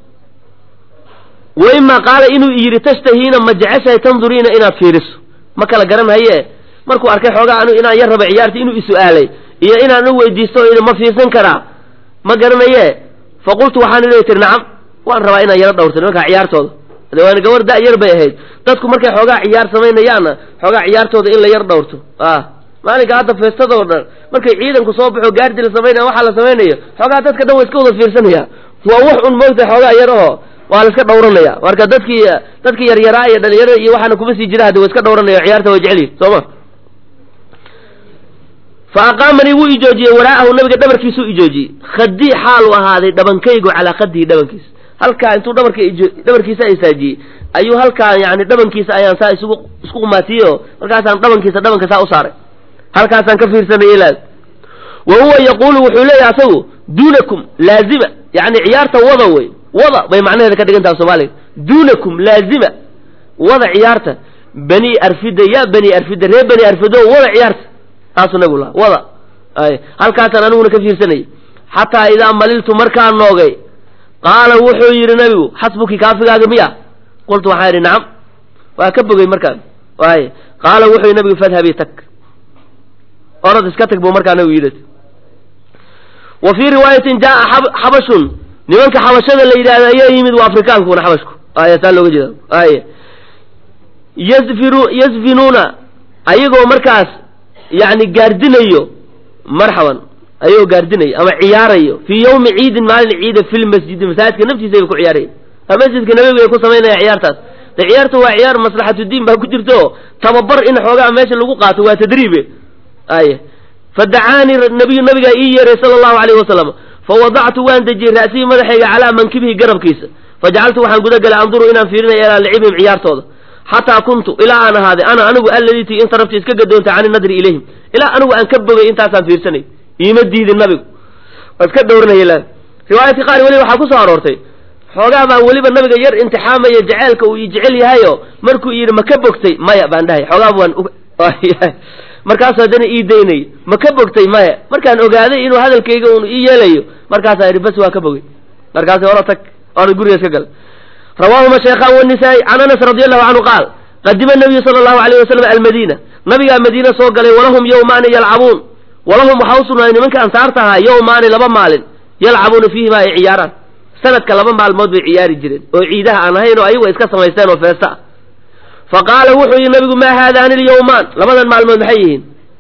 wa imaa qaala inuu yidhi tashtahiina ma jeceshahay tanduriina inaad fiiriso ma kala garan haye markuu arkay xoogaa anu inaan yar raba ciyaarta inuu is-su'aalay iyo inaan u weydiisto ma fiirsan karaa ma garanaye faqultu waxaan inay tiri nacam waan rabaa inaan yaro dhawrto nimankaa ciyaartooda de waana gabar da- yar bay ahayd dadku markay xoogaa ciyaar samaynayaanna xoogaa ciyaartooda in la yar dhawrto ah maalinka hadda feestadoo dhan markay ciidanku soo baxo gaardi la samaynaya waxaa la samaynayo xoogaa dadka dhan wa iska wada fiirsanaya waa wax un moogta xoogaa yar oo waa la iska dhawranaya marka dadkii dadkii yaryaraa iyo dhalinyarada iyo waxaana kuma sii jira haddi wa iska dhawranaya ciyaarta waa jecel yihin soo ma fa aqaamanii wuu ijoojiyey waraa'ahu nabiga dhabarkiisuu ijoojiyey khadii xaalu ahaaday dhabankaygu calaa khadihi dhabankiisa halkaa intuu dhabarka dhabarkiisa isaajiyey ayuu halkaa yani dhabankiisa ayaan saa isugu isku qumaatiyey oo markaasaan dhabankiisa dhabanka saa u saaray halkaasaan ka fiirsanay ilaad wa huwa yaquulu wuxuu leeyahay asagu duunakum laazima yani ciyaarta wada wey wada bay macnaheeda ka dhigan taha soomaaliga duunakum laazima wada ciyaarta bani arfida ya bani arfida reer bani arfido wada ciyaarta taasuu nabigu lahaa wada ay halkaasaan aniguna ka fiirsanayay xataa idaa maliltu markaan noogay qaala wuxuu yidhi nabigu xasbuki kaafigaaga miya qultu waxaan idhi nacam waa ka bogay markaan waay qaala wuxuu yidhi nabigu fadhabi tag orad iska tag buu markaa nabigu yidhi wa fii riwaayatin jaaa xabashun nimanka xabashada la yidhahdo ayaa yimid waa afrikaankuna xabashku ay saa looga jeeda ay yazfiru yazfinuuna ayagoo markaas yani gaardinayo marxaban ayagoo gaardinayo ama ciyaarayo fii yawmi ciidin maalin ciida fi lmasjidi masaajidka naftiisa bay ku ciyaaraya masjidka nabigu ay ku samaynaya ciyaartaas de ciyaarta waa ciyaar maslaxatudiin baa ku jirta oo tababar in xoogaa meesha lagu qaato waa tadriibe ay fadacaanii nabiyu nabigaa ii yeeray sala allahu alayhi wasalam fawadactu waan dejiyey ra'sihii madaxayga calaa mankibihi garabkiisa fajacaltu waxaan gudagalay anduru inaan fiirinayo ilaa lacibihim ciyaartooda xataa kuntu ilaa aan ahaaday ana anigu alladii ti inta rabti iska gadoontay cani nadri ilayhim ilaa anigu aan ka bogay intaasaan fiirsanay iima diidin nabigu waa iska dhowranaya riwaayadka qaar weliba waxaa ku soo aroortay xoogaa baan weliba nabiga yar imtixaamaya jeceelka uu i jecel yahayo markuu yidhi ma ka bogtay maya baan dhahay xoogaa baan markaasu haddana ii daynay ma ka bogtay maya markaan ogaaday inuu hadalkayga un ii yeelayo markaasaa yidhi bas waa ka bogay markaasi hora tag oona guriga iska gala rawaahuma shaykhaan wanisaa-i can anas radi allahu canhu qaal qadima nabiyu sala allahu alayh wasalam almadiina nabigaa madiina soo galay walahum yowmaani yalcabuun walahum waxaa u sugnaaday nimanka ansaarta ahaa yowmaani laba maalin yalcabuuna fiihima ay ciyaaraan sanadka laba maalmood bay ciyaari jireen oo ciidaha aan ahayn oo ayagu iska samaysteen oo feesta ah fa qaala wuxuu yihi nabigu maa haadaani alyawmaan labadan maalmood maxay yihiin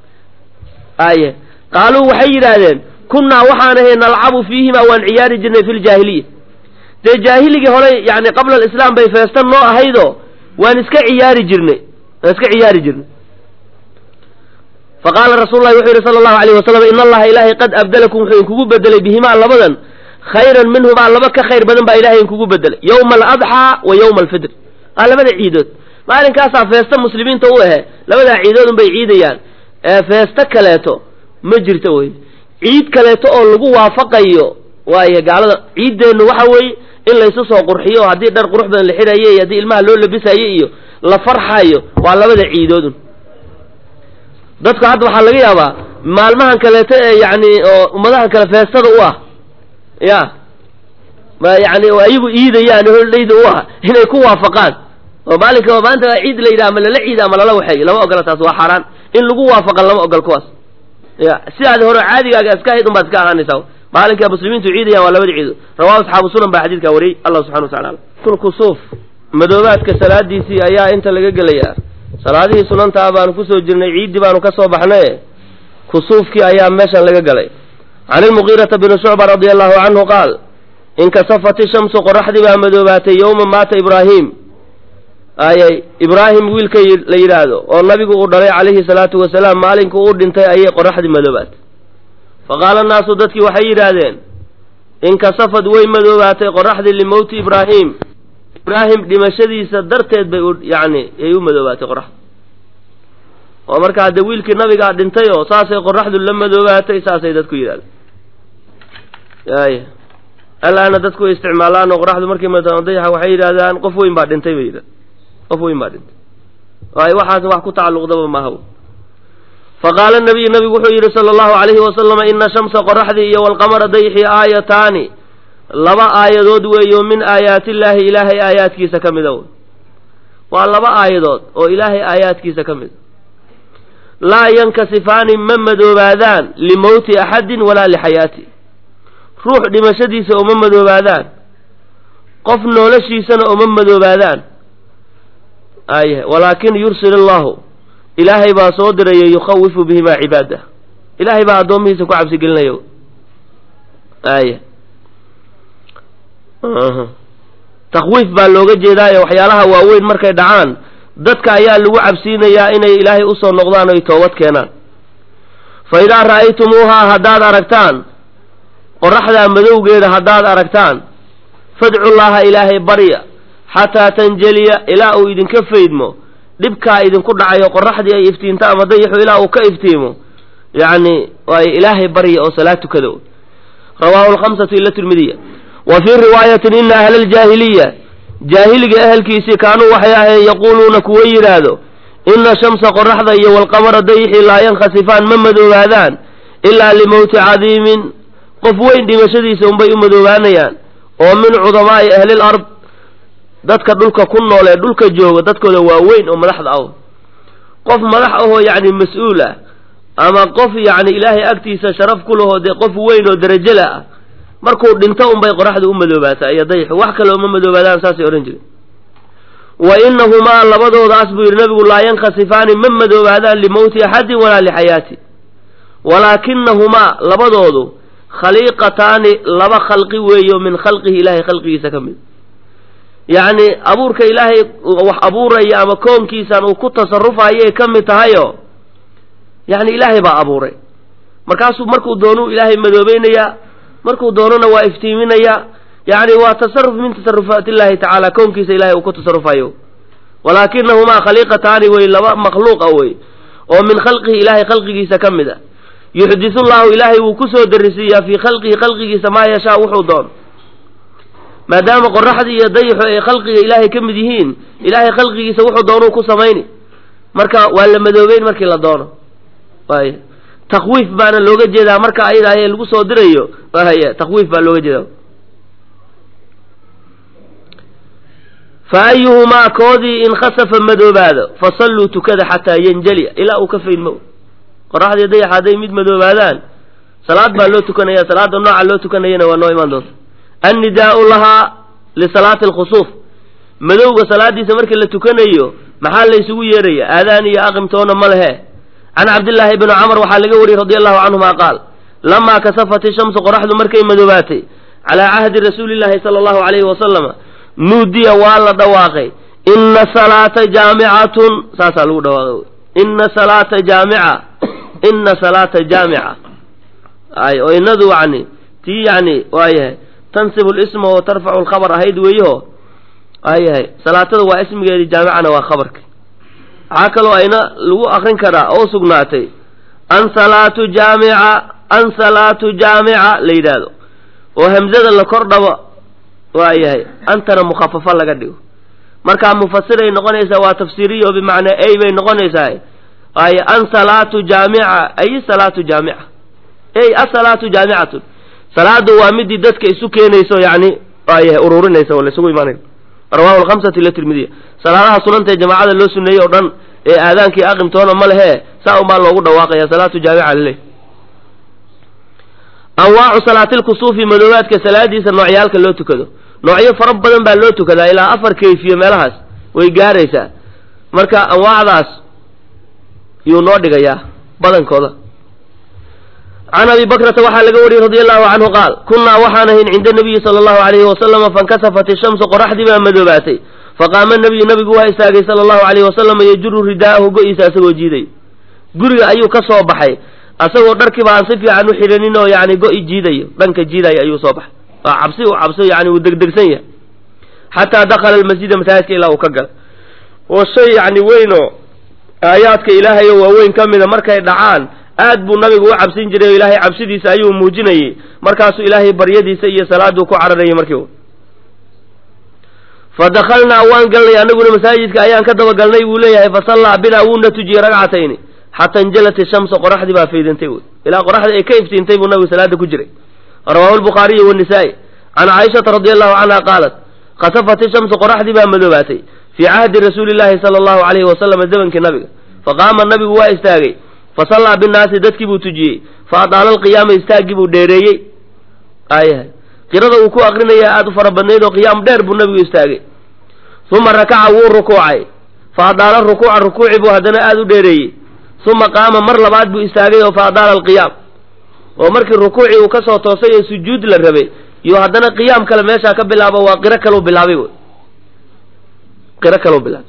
aye qaaluu waxay yidhaahdeen kunnaa waxaan ahay nalcabu fiihima waan ciyaari jirnay fi ljaahiliya dee jaahiligii hore yani qabla alislaam bay feesta noo ahaydoo waan iska ciyaari jirnay waan iska ciyaari jirnay faqaala rasuulu lahi wuxuu yihi sala allahu alayh wasalam in allaha ilaahay qad abdalakum wuxuu inkugu bedelay bihimaa labadan khayran minhumaa laba ka khayr badan baa ilahay inkugu bedelay yowma aladxaa wa yowma alfitr aa labada ciidood maalinkaasaa feesta muslimiinta u ahe labadaa ciidood unbay ciidayaan ee feesto kaleeto ma jirto wey ciid kaleeto oo lagu waafaqayo waayo gaalada ciiddeennu waxa weeye in laysu soo qurxiyo haddii dhar qurux badan la xidhayo iyo haddii ilmaha loo labisayo iyo la farxayo waa labada ciidoodun dadku hadda waxaa laga yaabaa maalmahan kaleeto ee yacni oo ummadahan kale feestada u ah ya ma yani oo ayagu iidayaan holdhayda u ah inay ku waafaqaan oo maalinka maanta ciid la yidhaha ama lala ciida ama lala waxeeyo lama ogola taas waa xaaraan in lagu waafaqa lama ogol kuwaas ya sidaadi hore caadigaaga iska hayd unbaad iska ahaanaysaa maalinka muslimiintu ciidayaan waa labada ciido rawahu asxaabu sunan baa xadiidkaa wariyey allah subxana wa tacala kulkusuuf madoobaadka salaadiisii ayaa inta laga gelayaa salaadihii sunantaa baanu kusoo jirnay ciiddii baanu ka soo baxnaye kusuufkii ayaa meeshan laga galay can ilmugiirata bni shucba radia allahu canhu qaal inkasafat ishamsu qoraxdii baa madoobaatay yowma maata ibraahim ayay ibraahim wiilka la yidhaahdo oo nabigu uu dhalay calayhi salaatu wasalaam maalinku uu dhintay ayay qoraxdii madoobaatay faqaala annaasu dadkii waxay yidhaahdeen inkasafad way madoobaatay qoraxdii limowti ibraahim ibraahim dhimashadiisa darteed bay yani ay u madoobaatay qoraxda oo marka hadde wiilkii nabigaa dhintay oo saasay qoraxdu la madoobaatay saasay dadku yidhahdeen y alaana dadku way isticmaalaan oo qoraxdu markay madadayaxa waxay yidhahdaan qof weyn baa dhintay bay yidhahda qof weyn baa dhintay waayo waxaas wax ku tacalluqdaba maaha faqaala nabiyu nabigu wuxuu yidhi sala allahu alayhi wasalama ina shamsa qoraxdii iyo walqamara dayxi aayataani laba aayadood weeyo min aayaatillaahi ilaahay aayaadkiisa ka mida waa laba aayadood oo ilaahay aayaadkiisa ka mida laa yankasifaani ma madoobaadaan limowti axadin walaa lixayaati ruux dhimashadiisa uma madoobaadaan qof noloshiisana uma madoobaadaan ay walaakin yursil allahu ilaahay baa soo diraya yukhawifu bihimaa cibaadah ilaahay baa addoomihiisa ku cabsi gelinaya ay takwiif baa looga jeedaayo waxyaalaha waaweyn markay dhacaan dadka ayaa lagu cabsiinayaa inay ilaahay usoo noqdaan oy toobad keenaan fa idaa ra'aytumuuhaa haddaad aragtaan qoraxdaa madowgeeda haddaad aragtaan fadcu llaaha ilaahay barya xataa tanjeliya ilaa uu idinka faydmo dhibkaa idinku dhacayo qoraxdii ay iftiinto ama dayaxu ilaa uu ka iftiimo yacni waay ilaahay barya oo salaad tukada rawaahu lkhamsatu ila tirmidiya wa fii riwaayatin ina ahla aljaahiliya jaahiliga ahelkiisii kaanuu waxay ahayn yaquuluuna kuwa yidhaahdo ina shamsa qoraxda iyo walqamara dayixii laa yankhasifaan ma madoobaadaan ilaa limowti cadiimin qof weyn dhimashadiisa unbay u madoobaanayaan oo min cudamaa'i ahlil ard dadka dhulka ku nool ee dhulka jooga dadkooda waa weyn oo madaxda ah qof madax ahoo yacni mas-uul ah ama qof yacni ilaahay agtiisa sharaf ku lahoo dee qof weyn oo derajala ah markuu dhinto unbay qoraxdu u madoobaataa iyo dayixu wax kale uma madoobaadaan saasay odhan jireen wa inahumaa labadoodaas buu yidhi nabigu laa yankhasifaani ma madoobaadaan limowti axadin walaa lixayaati walaakinahumaa labadoodu khaliiqataani laba khalqi weeyo min khalqihi ilaahay khalqigiisa ka mid yacni abuurka ilaahay wax abuuraya ama koonkiisan uu ku tasarufayay ka mid tahayo yacni ilaahay baa abuuray markaasuu markuu doonuu ilaahay madoobeynayaa markuu doonona waa iftiiminayaa yacni waa tasaruf min tasarufaat illahi tacaala kownkiisa ilahay uu ku tasarufayo walaakinahumaa khaliiqataani wey laba makhluuqa wey oo min khalqihi ilaahay khalqigiisa ka mid a yuxdisu llahu ilaahay wuu kusoo darisiiyaa fii khalqihi khalqigiisa maa yashaa wuxuu doono maadaama qoraxdii iyo dayixu ay khalqiga ilaahay ka mid yihiin ilaahay khalqigiisa wuxuu doonuu ku samayni marka waa la madoobeyn markii la doono waay takwiif baana looga jeedaa marka ayada aye lagu soo dirayo waay takwiif baa looga jeedaa fa ayuhumaa koodii in khasafa madoobaado fasalluu tukada xataa yanjaliya ilaa uu ka faydmo qoraxdii dayax hadday mid madoobaadaan salaad baa loo tukanaya salaada nooca loo tukanayana waa noo imaan doonta annidaau lahaa lisalaati alkhusuuf madowga salaadiisa markii la tukanayo maxaa la ysugu yeeraya aadaan iyo aqimtoona ma lehe can cabdillaahi bni camr waxaa laga wariyey radi allahu canhuma qaal lamaa kasafat ishamsu qoraxdu markay madoobaatay calaa cahdi rasuuli llaahi sala allahu alayhi wasalama nuudiya waa la dhawaaqay ina salaata jaamicatun saasaa lagu dhawaaqay ina salaata jaamica ina salaata jaamica ay oo inadu yani tii yani waayahay tansibu lisma wa tarfacu lkhabar ahayd weeyaho waayahay salaatada waa ismigeedii jaamicana waa khabarka waxaa kaloo ayna lagu akrin karaa oo sugnaatay an salaatu jaamica an salaatu jaamica la yidhaahdo oo hamzada la kor dhabo waayahay antana mukhafafa laga dhigo markaa mufasiray noqonaysaa waa tafsiiriya oo bimacnaa ay bay noqonaysaa waaye an salaatu jaamica ay salaatu jaamica ey asalaatu jaamicatun salaadu waa midii dadka isu keenayso yani waayahay ururinaysa oo laysugu imaanay rawahu lhamsati ila tirmidiya salaadaha sunanta jamaacada loo suneeyey oo dhan ee aadaankii aqimtoona ma lehe saa un baa loogu dhawaaqaya salaatu jaamica lileh anwaacu salaatilkusuufi madoobaadka salaadiisa noocyaalka loo tukado noocyo fara badan baa loo tukadaa ilaa afar kayfiye meelahaas way gaaraysaa marka anwaacdaas yuu noo dhigayaa badankooda can abi bakrata waxaa laga wariyey radi allahu canhu qaal kunnaa waxaan ahayn cinda nabiyi sala allahu alayhi wasalama fankasafat ishamsu qoraxdii baa madoobaatay faqaama nabiyu nabigu waa istaagay sala allahu alayhi wasalama yajuru ridaa'ahu go-iisa asagoo jiiday guriga ayuu ka soo baxay asagoo dharkiiba aan si fiican u xidhanin oo yani go-i jiidayo dhanka jiidaya ayuu soo baxay waa cabsi u cabso yani uu degdegsan yahay xataa dakhala almasjida masaajidka ilaa uu ka galay oo shay yani weynoo aayaadka ilaahay oo waaweyn ka mida markay dhacaan aad buu nabigu u cabsin jiray oo ilaahay cabsidiisa ayuu muujinayey markaasuu ilaahay baryadiisa iyo salaaduu ku cararayay markii fa dakhalnaa waan galnay anaguna masaajidka ayaan ka dabagalnay buu leeyahay fa sallaa binaa wuuna tujiyey ragcatayni xata injalat ishamsu qoraxdii baa faydantay wy ilaa qoraxdii ay ka iftiintay buu nabigu salaada ku jiray rawaahu lbukhaariyi wanisaa-i can caaishata radi allahu canha qaalat khasafat ishamsu qoraxdii baa madoobaatay fii cahdi rasuuli llaahi sala allahu alayhi wasalama zamankii nabiga faqaama nabigu waa istaagay fasallaa binnaasi dadkii buu tujiyey fa adaala alqiyaama istaaggii buu dheereeyey aayahay qirada uu ku aqrinaya aada u fara badnayd oo qiyaam dheer buu nabigu istaagay uma rakaca wuu rukuucay fa adaala rukuuca rukuuci buu haddana aada u dheereeyey uma qaama mar labaad buu istaagay oo fa adaala alqiyaam oo markii rukuucii uu kasoo toosay ee sujuud la rabay iyo haddana qiyaam kale meeshaa ka bilaabo waa qiro kaleu bilaabay wy qiro kaloo bilaabay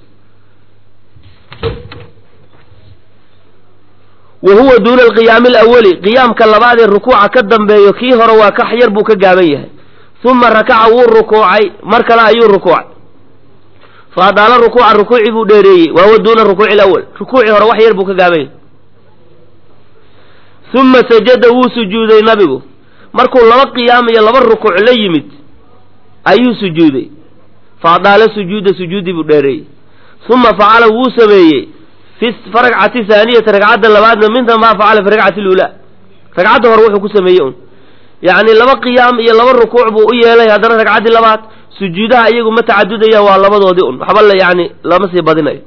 wa huwa duuna alqiyaami alawali qiyaamka labaad ee rukuuca ka dambeeyo kii hore waa ka yar buu ka gaaban yahay uma rakaca wuu rukuucay mar kale ayuu rukuucay fa adaala rukuuca rukuucii buu dheereeyey wa huwa duuna rukuuci alawal rukuucii hore wax yar buu ka gaaban yahay uma sajada wuu sujuuday nabigu markuu laba qiyaam iyo laba rukuuc la yimid ayuu sujuuday fa adaala sujuuda sujuudii buu dheereeyey uma facala wuu sameeyey fi ragcati haaniyati ragcadda labaadna minta maa facala fi ragcati luulaa ragcadda hore wuxuu ku sameeyey un yacni laba qiyaam iyo laba rukuuc buu u yeelay haddana ragcaddii labaad sujuudaha iyagu ma tacadudayaan waa labadoodii un waxba la yani lama sii badinayo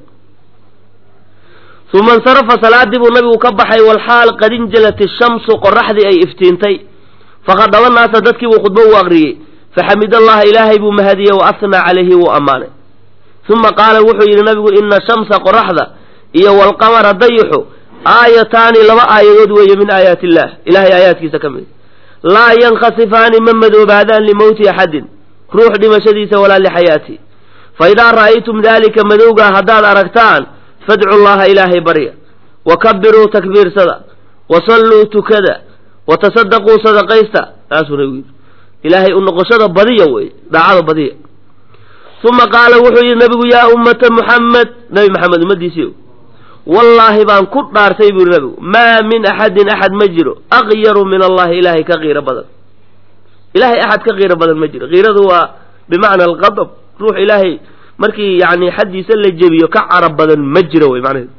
uma insarafa salaadii buu nabigu ka baxay walxaal qad injalat ishamsu qoraxdii ay iftiintay faqadaba naasa dadkii buu khudbo u aqriyey faxamid allaha ilaahay buu mahadiyey wa asnaa calayhi wuu ammaanay uma qaala wuxuu yidhi nabigu ina shamsa qoraxda iyo walqamara dayixu aayataani laba aayadood weeye min aayaati illaah ilahay aayaadkiisa ka mid laa yankhasifaani ma madoobaadaan limowti axadin ruux dhimashadiisa walaa lixayaati fa idaa ra'aytum daalika madowgaa haddaad aragtaan fadcu llaha ilaahay barya wa kabiruu takbiirsada wa salluu tukada wa tasadaquu sadaqaysta taasuu nabigu yidhi ilaahay u noqoshada badiya wey daacada badiya uma qaala wuxuu yidhi nabigu yaa ummata muxamed nabi maxamed ummadiisii wallaahi baan ku dhaartay buu yihi nabigu maa min axadin axad ma jiro aqyaru min allahi ilaahay ka qiiro badan ilahay axad ka qiiro badan ma jiro qiiradu waa bimacna alqadab ruux ilaahay markii yani xaddiisa la jebiyo ka carab badan ma jiro wey macnaheedu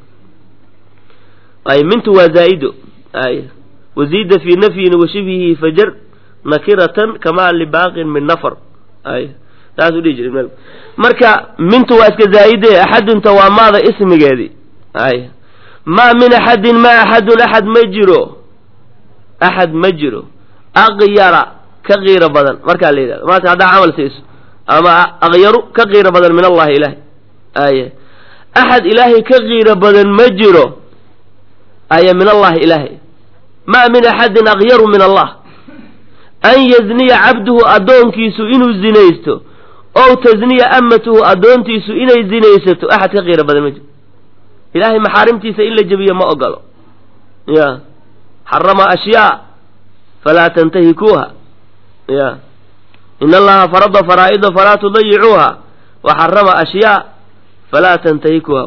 ay mintu waa zaa'ido ay waziida fii nafyin wa shibhihi fajar nakiratan kama libaaqin min nafar ay saasuu dhihi jiray marka mintu waa iska zaa'ide axadunta waa maada ismigeedii ay maa min axadin ma axadun axad ma jiro axad ma jiro aqyara ka qiiro badan markaa la yidhahdo maata haddaa camal siiso ama aqyaru ka qiiro badan min allahi ilaahay aye axad ilaahay ka qiiro badan ma jiro aye min allahi ilaahay maa min axadin aqyaru min allah an yazniya cabduhu addoonkiisu inuu zinaysto ow tasniya amatuhu addoontiisu inay zinaysato axad ka qiiro badan ma jiro ilaahay maxaarimtiisa in la jebiyo ma ogolo ya xarama ashyaa falaa tantahikuuha ya in allaha farada faraa'ida falaa tudayicuuha wa xarama ashyaa falaa tantahikuuha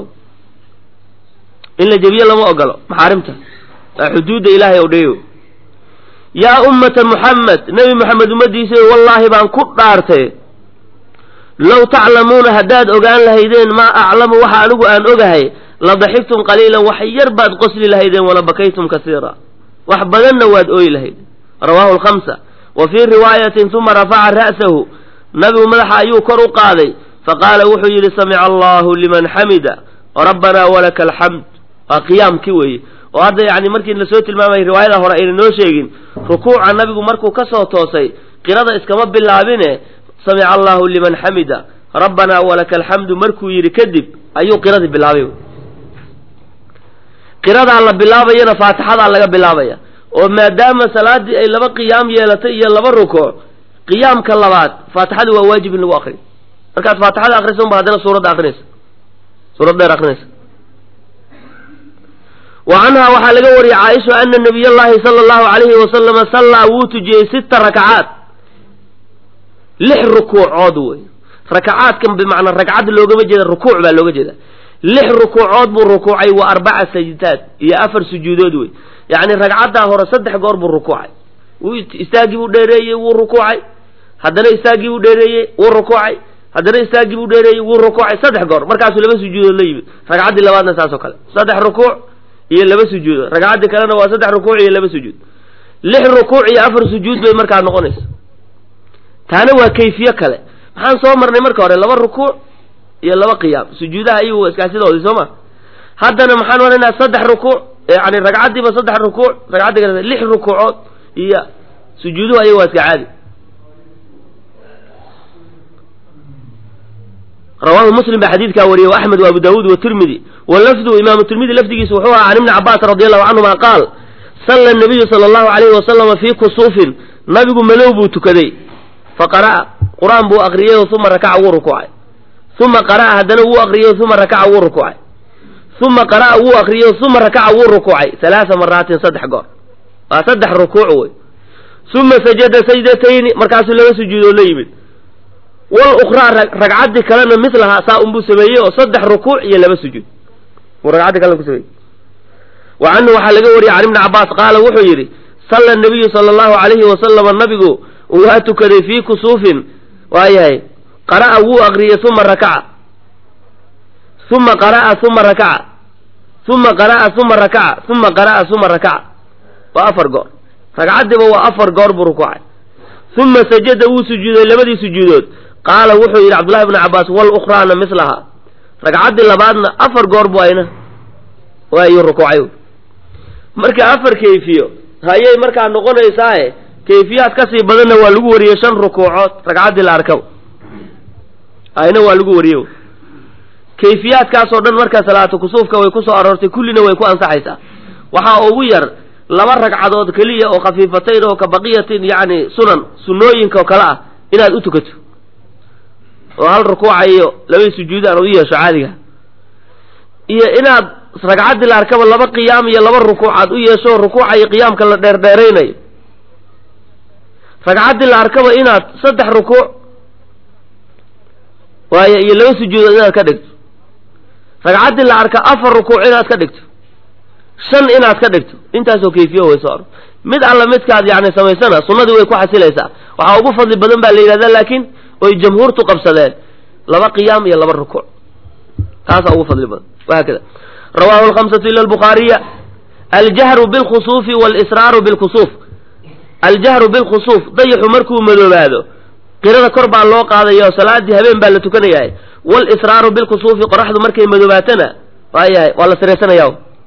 in la jebiyo lama ogolo maxaarimta waa xuduudda ilaahay o dhayo yaa ummata muxamed nebi moxamed ummadiisa wallaahi baan ku dhaartay low taclamuuna haddaad ogaan lahaydeen maa aclamu waxa anigu aan ogahay la daxigtum qaliilan wax yar baad qosli lahaydeen wala bakaytum kasiira wax badanna waad ooyi lahaydeen rawaahu lkhamsa wa fii riwaayatin uma rafaca ra'sahu nabigu madaxa ayuu kor u qaaday faqaala wuxuu yidhi samica allahu liman xamida rabbanaa walaka alxamd waa qiyaamkii weeye oo hadda yani markii la soo tilmaamayay riwaayada hore ayna noo sheegin rukuuca nabigu markuu ka soo toosay qirada iskama bilaabine samica allahu liman xamida rabbanaa walaka alxamdu markuu yidhi kadib ayuu qiradii bilaabay qiradaa la bilaabayana faatixadaa laga bilaabaya oo maadaama salaadii ay laba qiyaam yeelatay iyo laba rukuuc qiyaamka labaad faatixadii waa waajib in lagu akriyo markaad faatixada akriso unba haddana suuradda akrinaysa suurad dheer akrinaysa wa canhaa waxaa laga wariyey caaisha ana nabiy llahi sala allahu alayhi wasalama sallaa wuu tujiyey sita rakacaat lix rukuucood wey rakacaadkan bimacnaa ragcad loogama jeeda rukuuc baa looga jeeda lix rukuucood buu rukuucay wa arbaca sajdaad iyo afar sujuudood wey yacni ragcaddaa hore saddex goor buu rukuucay istaagii buu dheereeyey wuu rukuucay haddana istaagii buu dheereeyey wuu rukuucay haddana istaagii buu dheereeyey wuu rukuucay saddex goor markaasuu laba sujuudood la yimid ragcaddii labaadna saas oo kale saddex rukuuc iyo laba sujuudood ragcaddii kalena waa saddex rukuuc iyo laba sujuud lix rukuuc iyo afar sujuud bay markaa noqonaysa taana waa kayfiye kale maxaan soo marnay marka hore laba rukuuc iyo laba qiyaam sujuudaha iyagu iskaasidoodii soo ma haddana maxaan maraynaa saddex rukuuc yani ragcaddiiba saddex rukuuc ragcaddi kale lix rukuucood iyo sujuuduhu ayaga waa iska caadi rawaahu muslim baa xadiidkaa wariyey wa axmed wa abu daawuud watirmidi wa lafdu imaamu tirmidi lafdigiisa wuxuu ahaa can ibni cabaas radi allahu canhuma qaal salla nabiyu sala allahu alayhi wasalama fii kusuufin nabigu madow buu tukaday faqara'a qur-aan buu akriyay uma rakaca wuu rukuucay uma qara'a haddana wuu akriyo uma rakaca wuu rukuucay uma qara'a wuu akriyo uma rakaca wuu rukuucay halaasa maraatin saddex goor waa saddex rukuuc wey uma sajada sajdatayni markaasuu laba sujuudood la yimid wal ukhraa ragcaddii kalena mislahaa saa unbuu sameeyey oo saddex rukuuc iyo laba sujuud buu ragcaddii kalena ku sameeyey wa canhu waxaa laga wariyey can ibni cabbaas qaala wuxuu yidhi salla nabiyu sala allahu calayhi wasalama nabigu waa tukaday fii kusuufin waayahay qara'a wuu akriyey uma rakaca uma qara'a uma rakaca uma qara'a uma rakaca uma qara'a uma rakaca waa afar goor ragcaddiiba waa afar goor buu rukuucay uma sajada wuu sujuuday labadii sujuudood qaala wuxuu yidhi cabdullahi bni cabbaas wal ukhraana mislahaa ragcaddii labaadna afar goor bu ayna waayuu rukuucay marka afar kayfiyo hayay markaa noqonaysaaye kayfiyaad kasii badanna waa lagu wariyey shan rukuucood ragcaddii la arkaba ayna waa lagu wariye kayfiyaadkaasoo dhan marka salaatu kusuufka way ku soo aroortay kullina way ku ansaxaysaa waxaa ugu yar laba ragcadood keliya oo khafiifatayn oo ka baqiyatin yacni sunan sunnooyinka oo kale ah inaad u tukato oo hal rukuuca iyo labadii sujuud aad u yeesho caadiga iyo inaad ragcaddii la arkaba laba qiyaam iyo laba rukuuc aad u yeesho rukuuca iyo qiyaamka la dheerdheeraynayo ragcaddii la arkaba inaad saddex rukuuc waayo iyo laba sujuudood inaad ka dhigto ragcaddii la arka afar rukuuc inaad ka dhigto shan inaad ka dhigto intaasoo kayfiyo way soo aro mid alla midkaad yani samaysana sunnadii way ku xasilaysaa waxaa ugu fadli badan baa la yidhahdaa laakiin oy jamhuurtu qabsadeen laba qiyaam iyo laba rukuuc taasaa ugu fadli badan wahaakada rawahu alkhamsatu ila albukhaariya aljahru bilkhusuufi walisraaru bilkusuuf aljahru bilkhusuuf dayaxu markuu madoobaado qirada kor baa loo qaadaya oo salaadii habeen baa la tukanayahay walisraaru bilkusuufi qoraxdu markay madoobaatana waayahay waa la siraysanaya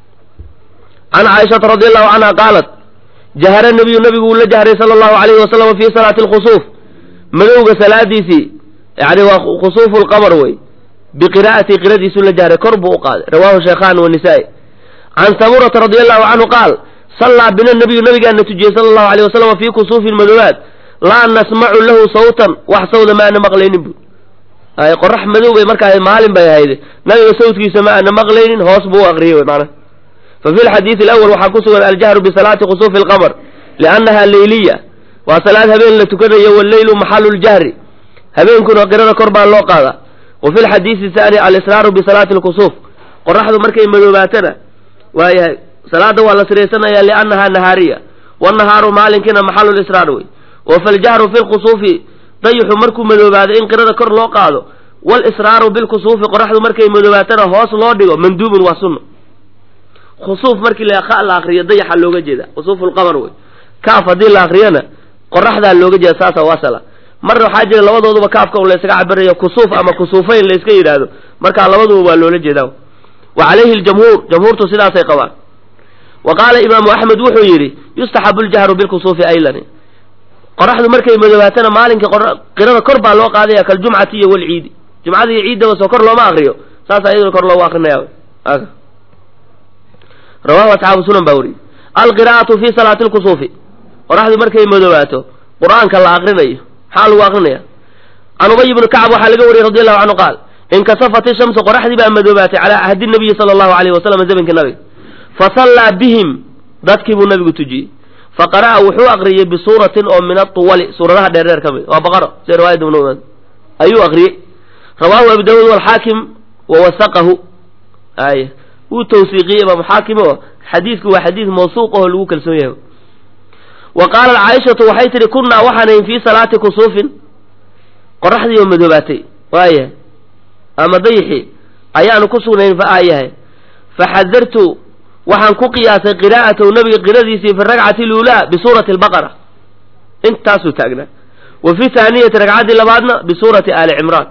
can caaishata radi allahu canha qaalat jahara nabiyu nabigu uu la jahray sala allahu alayhi wasalam fi salaati alkhusuuf madowga salaadiisii yani waa khusuufu lqamar wey biqiraa'ati qiradiisuu la jahray kor buu u qaaday rawahu shaykhan wanisaa-i can samurata radi allahu canhu qaal sallaa bina nabiyu nabigaana tujiyey sala allahu alayh wasalam fii kusuufin madoobaad laa nasmacu lahu sawtan wax sawda ma ana maqlaynin bu ay qorax madow bay markaa maalin bay ahayd nabiga sawtkiisa ma ana maqlaynin hoos buu u aqriyey mana fa fi lxadiidi alawal waxaa ku sugan aljahru bisalaati khusuufi alqamar liannaha leyliya waa salaad habeen la tukanayo walleylu maxalu ljahri habeenkuna qirada kor baa loo qaadaa wa fi lxadiidi thaani alisraaru bisalaati lkusuuf qoraxdu markay madoobaatana waayahay salaada waa la siraysanaya liannaha nahaariya wanahaaru maalinkiina maxalu lisraar wey wa faljahru fi lkusuufi dayixu markuu madoobaado in qirada kor loo qaado walisraaru bilkusuufi qoraxdu markay madoobaatana hoos loo dhigo manduubun waa sunna khusuuf markii la la akriyo dayaxa looga jeeda khusuufu lqamar wey kaaf haddii la akriyana qoraxdaa looga jeeda saasa wasala marna waxaa jira labadooduba kaafka un laysaga cabirayo kusuuf ama kusuufayn layska yidhaahdo markaa labaduba waa loola jeedaa wa calayhi ljamhuur jamhuurtu sidaasay qabaan wa qaala imaamu axmed wuxuu yidhi yustaxabu ljahru bilkusuufi aylan qoraxdu markay madoobaatana maalinkii qirada kor baa loo qaadaya kaljumcati iyo walciidi jumcada iyo ciiddaba soo kor looma akriyo saasa iyaduna kor loogu akrinaya rawahu asxaabu sunan baa wariyey alqiraa'atu fi salaati lkusuufi qoraxdu markay madoobaato qur-aanka la akrinayo maxaa lagu akrinaya can ubay bni kacb waxaa laga wariyey radi allahu canhu qaal inkasafat ishamsu qoraxdii baa madoobaatay calaa ahdi nabiyi sala allahu alayhi wasalam zamankii nabiga fasallaa bihim dadkii buu nabigu tujiyey faqara'a wuxuu akriyey bisuuratin oo min atuwali suuradaha dheerdheer ka mid waa baqaro sida riwaayadda ibnu ayuu akriyey rawaahu abu daawuud walxaakim wa wasaqahu ay wuu tawsiiqiyey imaamu xaakim oo xadiidku waa xadiid mawsuuq aho lagu kalsoon yahay wa qaalat caaishatu waxay tihi kunnaa waxaanayn fii salaati kusuufin qoraxdii oo madoobaatay waaya ama dayixi ayaanu ku sugnayn fa aayahay faxadartu waxaan ku qiyaasay qiraa'atahu nabiga qiradiisii fi ragcati luulaa bisuurati albaqara intaasuu taagnaa wa fi taaniyati ragcaddii labaadna bisuurati aali cimraan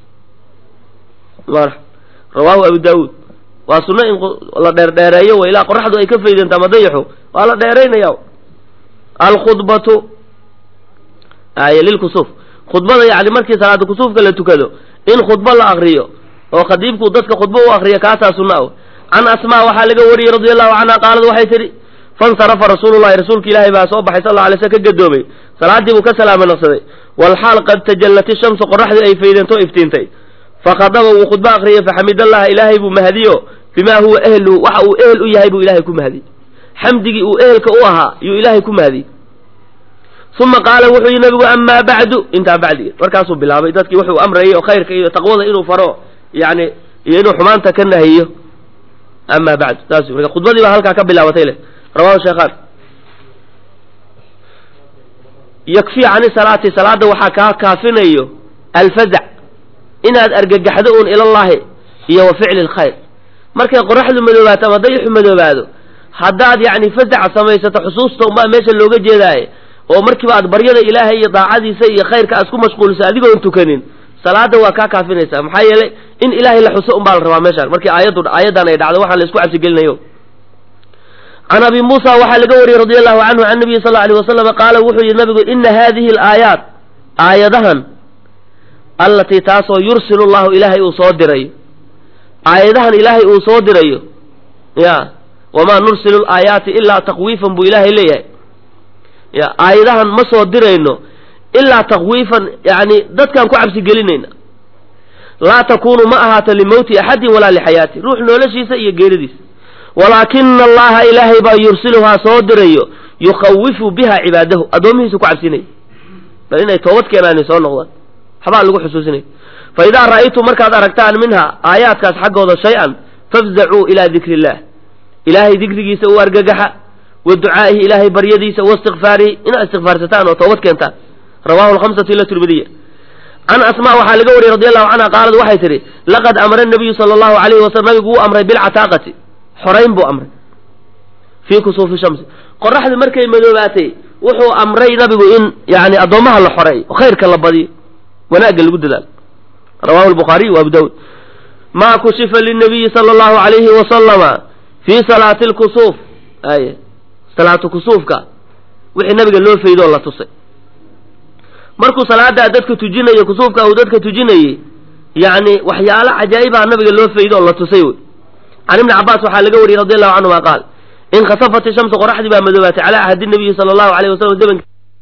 rawaahu abu daawuud waa sunno in la dheerdheereeyo wa ilaa qoraxdu ay ka faydanta ama dayaxu waa la dheeraynaya alkhudbatu ay lilkusuuf khudbada yani markii salaada kusuufka la tukado in khudbo la akriyo oo khadiibku dadka khudbo u akriyo kaasaa sunna ah can asmaa waxaa laga wariyey radi allahu canha qaalad waxay tidhi fansarafa rasuulullahi rasuulka ilaahay baa soo baxay sal alay sl ka gadoomay salaaddii buu ka salaama naqsaday walxaal qad tajallat ishamsu qoraxdii ay faydantoo iftiintay fakhadaba wuu khudbo akriyay faxamidallaha ilaahay buu mahadiyo bimaa huwa ehluhu waxa uu ehel u yahay buu ilaahay ku mahadiyey xamdigii uu ehelka u ahaa yuu ilaahay ku mahadiyey uma qaala wuxuu yihi nabigu amaa bacdu intaa bacdiga markaasuu bilaabay dadkii wuxuu amrayay oo khayrka iyo taqwada inuu faro yani iyo inuu xumaanta ka nahiyo amaa bacdu saas marka khudbadii baa halkaa ka bilaabatay leh rawahu sheekhaan yakfi cani salaati salaada waxaa kaa kaafinayo alfazac inaad argagaxdo uun ilallaahi iyo wa ficli lkhayr markay qoraxdu madoobaato ama dayixu madoobaado haddaad yacni fazaca samaysato xusuusta unbaa meesha looga jeedaaye oo markiiba aad baryada ilaahay iyo daacadiisa iyo khayrka aad isku mashquuliso adigoon tukanin salaada waa kaa kaafinaysaa maxaa yeelay in ilaahay la xuso unbaa la rabaa meeshaan markii aayaddu aayaddan ay dhacdo waxaan la isku cabsigelinayo can abi muusa waxaa laga wariyey radi allahu canhu can nabiyi sal alay wasalama qaala wuxuu yihi nabigu ina hadihi alaayaat aayadahan allatii taasoo yursilu llahu ilaahay uu soo dirayo aayadahan ilaahay uu soo dirayo ya wamaa nursilu laayaati ilaa taqwiifan buu ilaahay leeyahay ya aayadahan ma soo dirayno ilaa takwiifan yani dadkaan ku cabsi gelinayna laa takunu ma ahaato limowti axadin walaa lixayaati ruux noloshiisa iyo geeridiisa walaakina allaha ilaahay baa yursiluhaa soo dirayo yukhawifu biha cibaadahu addoomihiisu ku cabsinaya bal inay toobad keenaani soo noqdaan waxbaa lagu xusuusinaya fa idaa ra'aytum markaad aragtaan minha aayaadkaas xaggooda shay-an fafzacuu ilaa dikri illah ilaahay dikrigiisa u argagaxa wa ducaa'ihi ilaahay baryadiisa wa istikfaarihi inaad istikfaarsataan oo toobad keentaan rawahu lhamsatu ila tirmidiya can asma waxaa laga wariyey radi allahu canha qaalad waxay tidhi laqad amara nabiyu sala allahu alayhi wasalam nabigu wuu amray bilcataaqati xorayn buu amray fii kusuufi shamsi qoraxdu markay madoobaatay wuxuu amray nabigu in yani addoommaha la xoreeyo oo khayrka la badiyo wanaagga lagu dadaalo rawahu lbukhaariy wa abu dawud maa kushifa linabiyi sala allahu alayhi wasalama fii salaati lkusuuf ay salaatu kusuufka wixii nabiga loo faydoo la tusay markuu salaadaa dadka tujinayo kusuufka uu dadka tujinayey yani waxyaalo cajaa'ibaa nabiga loo faydo oo la tusay wey can ibni cabaas waxaa laga wariyey radi allahu canhuma qaal inkasafat ishamsu qoraxdii baa madoobaatay calaa ahdi nabiyi sala allahu alayh wasalam zamank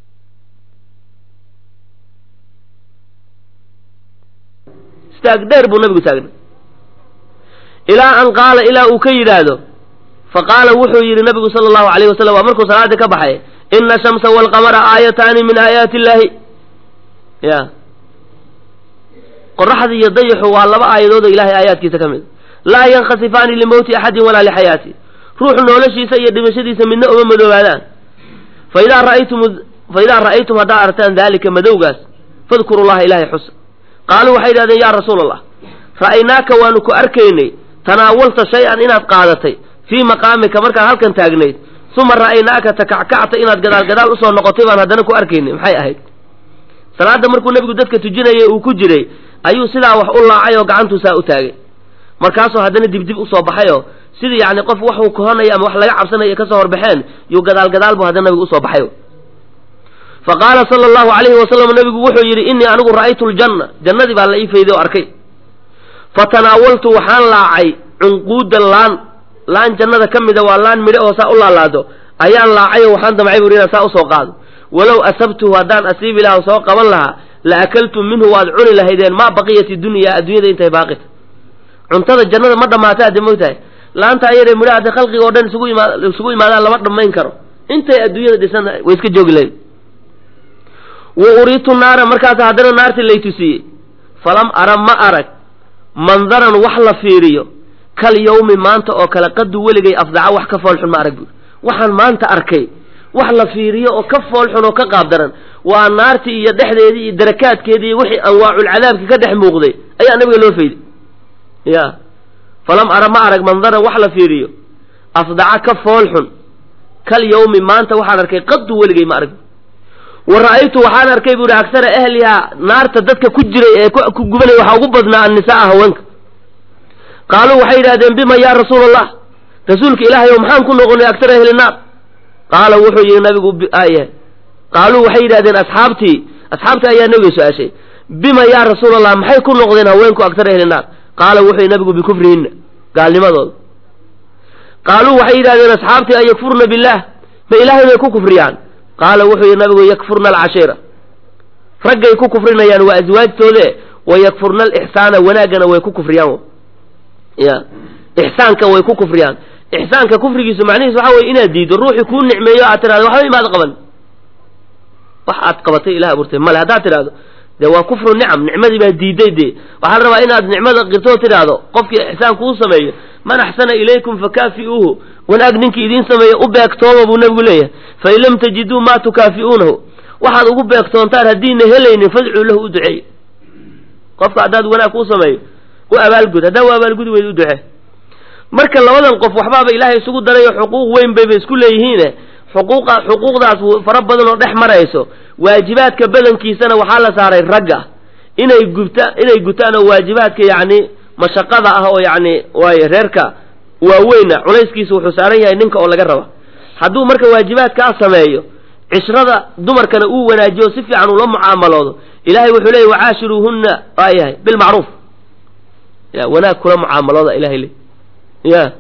istaag dheer buu nabigu taagnay ilaa an qaala ilaa uu ka yidhaahdo faqaala wuxuu yidhi nabigu sala allahu alayh wasalam waa markuu salaadii ka baxay ina ashamsa waalqamara aayataani min aayaati illahi ya qoraxda iyo dayixu waa laba aayadood oo ilahay aayaadkiisa ka mid laa yankhasifaani limowti axadin walaa lixayaati ruux noloshiisa iyo dhimashadiisa midna uma madoobaadaan faidaa ra'aytum faidaa ra'aytum haddaad aragtaan daalika madowgaas fadkuru llaha ilaahay xusa qaaluu waxay yidhahdeen yaa rasuula allah ra'aynaaka waanu ku arkaynay tanaawalta shay-an inaad qaadatay fii maqaamika markaad halkan taagnayd uma ra'aynaaka takackacta inaad gadaal gadaal usoo noqotay baan haddana ku arkaynay maxay ahayd salaadda markuu nebigu dadka tujinayay uu ku jiray ayuu sidaa wax u laacay oo gacantuu saa u taagay markaasuu haddana dibdib usoo baxayoo sidii yacni qof waxuu kohanayo ama wax laga cabsanayo kasoo horbaxeen yuu gadaal gadaal buu haddana nabigu usoo baxay fa qaala sala allahu alayhi wasalam nabigu wuxuu yidhi innii anigu ra'aytu ljanna jannadii baa la ii fayday oo arkay fa tanaawaltu waxaan laacay cunquudan laan laan jannada ka mida waa laan midho oo saa u laalaado ayaan laacay oo waxaan damcay buri inaan saa usoo qaado walow asabtuhu haddaan asiibi laha soo qaban lahaa la akaltum minhu waad cuni lahaydeen maa baqiyat dunya adduunyada intay baaqita cuntada jannada ma dhammaata adde mogtahay laanta ayadee midho hadday khalqiga oo dhan isugu imaa isugu imaadaan lama dhammayn karo intay adduunyada dhisan way iska joogi lahayd wa uriitu naara markaas haddana naartii lay tusiyey falam ara ma arag mandaran wax la fiiriyo kal yawmi maanta oo kale qadu weligay afdaca wax ka foolxun ma arag buuri waxaan maanta arkay wax la fiiriyo oo ka foolxun oo ka qaab daran waa naartii iyo dhexdeedii iyo darakaadkeedii iyo wixii anwaaculcadaabki ka dhex muuqday ayaa nabiga loo fayday ya falam ara ma arag mandaran wax la fiiriyo afdaca ka foolxun kal yawmi maanta waxaan arkay qadu weligay ma arag wa ra'aytu waxaan arkay buuhi aksara ahlihaa naarta dadka ku jiray ee ku gubanay waxaa ugu badnaa annisaaa haweenka qaaluu waxay yidhahdeen bima yaa rasuula allah rasuulka ilaahay oo maxaan ku noqonay aksara ahli naar qaala wuxuu yihi nabigu aye qaaluu waxay yidhahdeen asxaabtii asxaabtii ayaa nabiga su-aashay bima yaa rasuula allah maxay ku noqdeen haweenku aksara ahli naar qaala wuxuu yihi nabigu bikufrihinna gaalnimadooda qaaluu waxay yidhahdeen asxaabtii an yakfurna billaah ma ilaahay bay ku kufriyaan qaala wuxuu yihi nabigu yakfurna alcashiira raggay ku kufrinayaan waa aswaajtoode wayakfurna alixsaana wanaaggana way ku kufriyaan ya ixsaanka way ku kufriyaan ixsaanka kufrigiisu macnihiis waxa weye inaad diiddo ruuxii kuu nicmeeyo aad tidhahdo waxba imaad qaban wax aad qabatay ilah abuurtay male haddaad tidhahdo dee waa kufru nicam nicmadii baa diiday dee waxaa la rabaa inaad nicmada qirtoo tidhaahdo qofkii ixsaan kuu sameeyo man axsana ilaykum fakaafi'uuhu wanaag ninkii idiin sameeya u beegtooma buu nebigu leeyahay fain lam tajiduu maa tukaafi'uunahu waxaad ugu beegtoontaan haddiina helaynin fadcuu lahu u duceey qofka haddaad wanaag kuu sameeyo u abaalgud haddaa u abaalgudi weyd u ducee marka labadan qof waxbaaba ilaahay isugu darayo xuquuq weyn bayba isku leeyihiine xuquuqa xuquuqdaas fara badan oo dhex marayso waajibaadka badankiisana waxaa la saaray ragga inay gubta inay gutaan oo waajibaadka yacni mashaqada ah oo yacni waaye reerka waaweyna culayskiisa wuxuu saaran yahay ninka oo laga raba hadduu marka waajibaadkaa sameeyo cishrada dumarkana uu wanaajiyo si fiican ula mucaamaloodo ilaahay wuxuu leeyay wacaashiruuhunna waa yahay bilmacruuf ya wanaag kula mucaamalooda ilahay le ya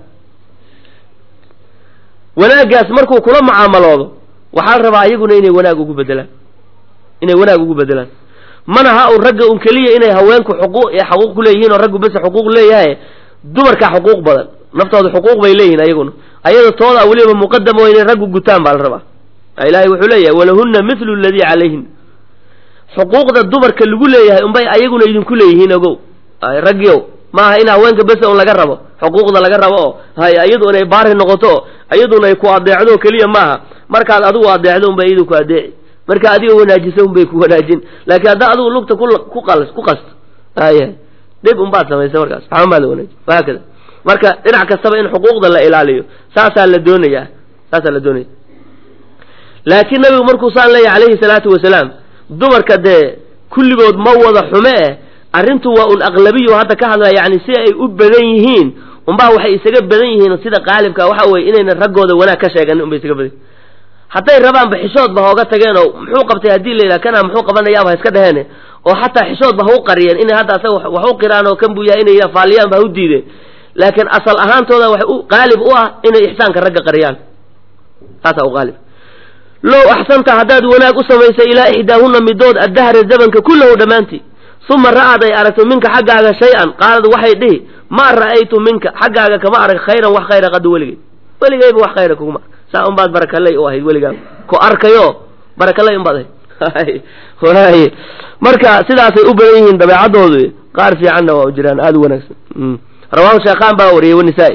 wanaaggaas markuu kula mucaamaloodo waxaa la rabaa ayaguna inay wanaag ugu bedelaan inay wanaag ugu bedelaan mana ha un ragga un keliya inay haweenku xuquuq xaquuq ku leeyihiin oo raggu bese xuquuq leeyahay dumarkaa xuquuq badan naftooda xuquuq bay leeyihiin ayaguna ayada toodaa weliba muqadam oo inay raggu gutaan baa la rabaa ilaahay wuxuu leeyahay walahunna mithlu aladii calayhin xuquuqda dumarka lagu leeyahay unbay ayaguna idinku leeyihiin ogow raggiyow maaha in haweenka bese un laga rabo xuquuqda laga rabo oo hay iyadu inay baari noqoto oo iyaduna ay ku adeecdo keliya maaha markaad adigu adeecdo unbay iyadu ku adeeci marka adiga wanaajisa unbay ku wanaajin laakiin haddaa adigu lugta ku qal ku qasto haya dhib unbaad samaysa markaas waxba maada wanaaji wahaakada marka dhinac kastaba in xuquuqda la ilaaliyo saasaa la doonayaa saasaa la doonaya laakiin nabigu markuu saan leeyahy calayhi salaatu wasalaam dumarka dee kulligood ma wada xume eh arrintu waa un aqlabiyo hadda ka hadlaya yani si ay u badan yihiin unbaa waxay isaga badan yihiin sida qaalibka waxa weye inayna raggooda wanaag ka sheeganin unbay isaga badan yihin hadday rabaanba xishoodba hooga tageen oo muxuu qabtay haddii la yidhaha kana muxuu qabanayaaba ha iska dhaheene oo xataa xishoodba ha u qariyeen inay hadda asaga wax u qiraan oo kan buu yahay inay faaliyaanba ha u diideen laakiin asal ahaantooda waxay u qaalib u ah inay ixsaanka ragga qariyaan taasaa u qaalib low axsanta haddaad wanaag u samaysay ilaa ixdaahunna midood addahra zamanka kullahu dhammaantii uma ra'ad ay aragto minka xaggaaga shay-an qaalad waxay dhihi maa ra'aytu minka xaggaaga kama arag khayran wax khayra qadu weligay weligayba wax khayra kuguma saa unbaad barakaley u ahayd weligaa ku arkayo barakaley unbaad ahayd walahi marka sidaasay u badan yihiin dabeecadoodu qaar fiicanna waa u jiraan aada u wanaagsan rawahu sheekhaan baa wariyey wanisaa-i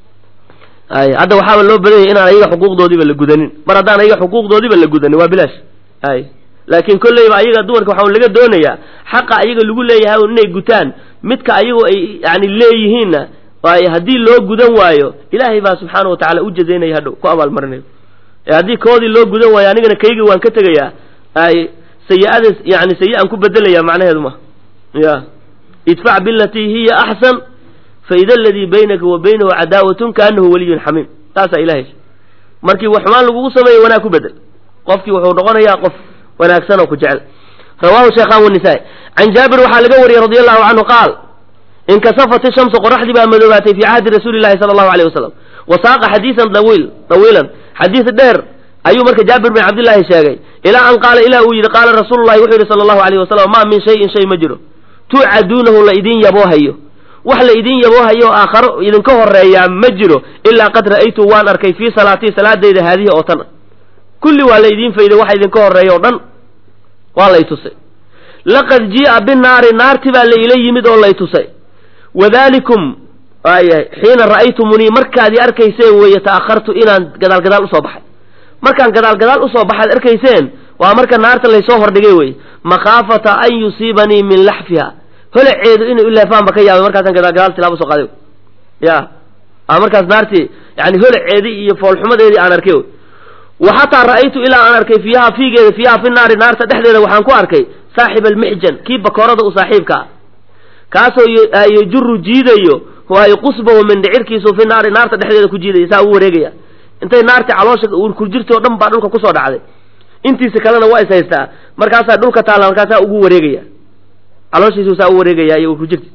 ay hadda waxaaba loo badan yahay inaan ayaga xuquuqdoodiiba la gudanin mar haddaan ayaga xuquuqdoodiiba la gudanin waa bilaash ay laakiin kolleyba ayaga dumarka waxaa laga doonayaa xaqa ayaga lagu leeyahay inay gutaan midka ayagu ay yani leeyihiinna waayo haddii loo gudan waayo ilaahay baa subxaana watacala u jazaynaya hadhow ku abaalmarinayo ee haddii koodii loo gudan waayo anigana kayga waan ka tegayaa ay sayi-ada yani sayi-an ku bedelaya macnaheedu ma ya idfac bilatii hiya axsan faida aladii baynaka wa baynahu cadaawatun kaanahu waliyun xamiim taasaa ilahay markii wax xumaan lagugu sameeyo wanaag ku bedel qofkii wuxuu noqonayaa qof wanaagsan oo ku jecel rawahu sheekhan wanisaa-i can jaabir waxaa laga wariyey radi allahu canhu qaal inkasafat ishamsu qoraxdii baa madoobaatay fii cahdi rasuuli llahi sala allahu alayh wasalam wa saaqa xadiisan dawiil dawiilan xadiis dheer ayuu marka jaabir bin cabdillaahi sheegay ilaa an qaala ilah uu yidhi qaala rasuulu llahi wuxuu yidhi sala allahu alayh wasalam maa min shayin shay ma jiro tuucaduunahu la idin yaboohayo wax la idin yaboohayo aakharo idinka horeeyaa ma jiro ilaa qad ra'aytu waan arkay fii salaatii salaadayda haadihi oo tan kulli waa la idiin fayday waxa idinka horeeya oo dhan waa lay tusay laqad jii'a binaari naarti baa la ila yimid oo lay tusay wadalikum waayahay xiina ra'aytumunii markaadii arkayseen weeye ta'akhartu inaan gadaal gadaal usoo baxay markaan gadaal gadaal usoo baxaad arkayseen waa marka naarta laysoo hordhigay weye makhaafata an yusiibanii min laxfiha holaceedu inay ileefaanba ka yaabay markaasaan gadaal gadaal tilaabo soo qaaday ya a markaas naartii yani holaceedii iyo foolxumadeedii aan arkay wa xataa ra'aytu ilaa aan arkay fiiha fiigeeda fiiha fi naari naarta dhexdeeda waxaan ku arkay saaxib almixjan kii bakoorada u saaxiibka ah kaasoo yajuru jiidayo waayo qusbahu min dhicirkiisu fi naari naarta dhexdeeda ku jiidaya saa u wareegaya intay naartii caloosha urkurjirti o dhan baa dhulka kusoo dhacday intiisa kalena waa is haystaa markaasaa dhulka taalla markaasaa ugu wareegaya calooshiisu saa u wareegaya iyo urkurjirti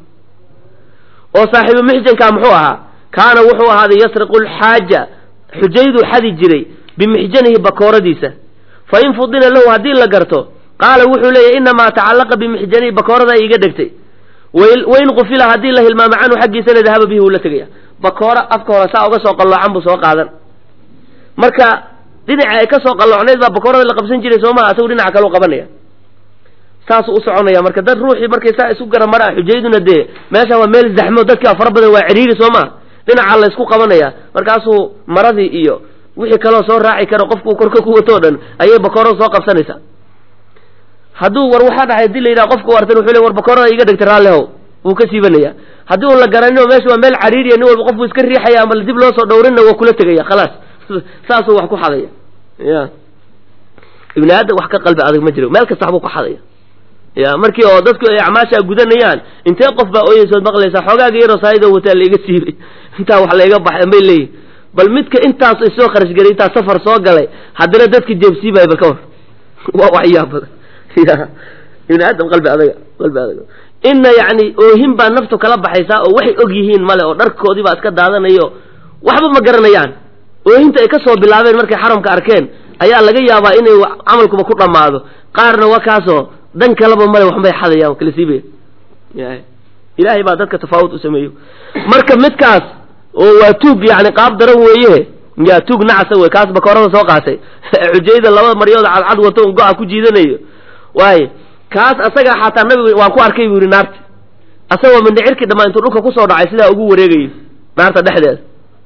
oo saaxiibu mixjanka muxuu ahaa kaana wuxuu ahaaday yasriqu lxaaja xujayduu xadi jiray bimixjanihi bakooradiisa fa in fudila lahu haddii la garto qaala wuxuu leeyahy inamaa tacallaqa bimixjani bakoorada iga dhegtay wain qufila haddii la hilmaamo canhu xaggiisana dahaba bihi wuu la tegaya bakoora afka hore saa uga soo qalloocan buu soo qaadan marka dhinaca ay ka soo qalloocnayd baa bakoorada la qabsan jiray soo maha asagu dhinaca kaleu qabanaya saasuu u soconaya marka dad ruuxii markay saa isu gara maraa xujayduna dee meesha waa meel zaxmo dadkaa fara badan waa cidhiiri soo maha dhinaca la ysku qabanaya markaasuu maradii iyo wixii kaloo soo raaci karo qofkuu korka ku wato o dhan ayay bakoorada soo qabsanaysaa hadduu war waxaa dhacay hadii la yidhaha qofka u artan wuxuu le war bakoorada iga dhegtay raallihow wuu ka siibanaya haddii un la garanino meesha waa meel cariiriya nin walba qofku iska riixaya ama dib loo soo dhowrinna waa kula tegaya khalaas saasuu wax ku xadaya ya ibni aadam wax ka qalbi adag ma jiro meel kasta waxbuu ku xadaya ya markii oo dadku ay acmaasha gudanayaan intee qof baa ooyeysood maqlaysaa xoogaaga yaroo saayidoo wataa laiga siibay intaa wax layga baxay bay leeyihin bal midka intaas isoo kharash gelay intaa safar soo galay haddana dadka jeebsiibaya bal ka war waa waxyaa badan ya ibni aadam qalbi adaga qalbi adaga inna yacni oohin baa naftu kala baxaysaa oo waxay og yihiin male oo dharkoodii baa iska daadanayo waxba ma garanayaan oohinta ay ka soo bilaabeen markay xaramka arkeen ayaa laga yaabaa inay camalkuba ku dhammaado qaarna waa kaasoo dan kaleba male waxbay xadayaan kala siibaya ilaahay baa dadka tafaawud u sameeyo marka midkaas oo waa tuug yani qaab daran weeye ya tuug nacasa wey kaas bakoorada soo qaatay xujayda laba maryood cadcad wato un go-a ku jiidanayo waaye kaas asaga xataa nabigu waan ku arkay buu yihi naarta asagoo mindhicirkii dhammaa intuu dhulka kusoo dhacay sidaa ugu wareegayo naarta dhexdeeda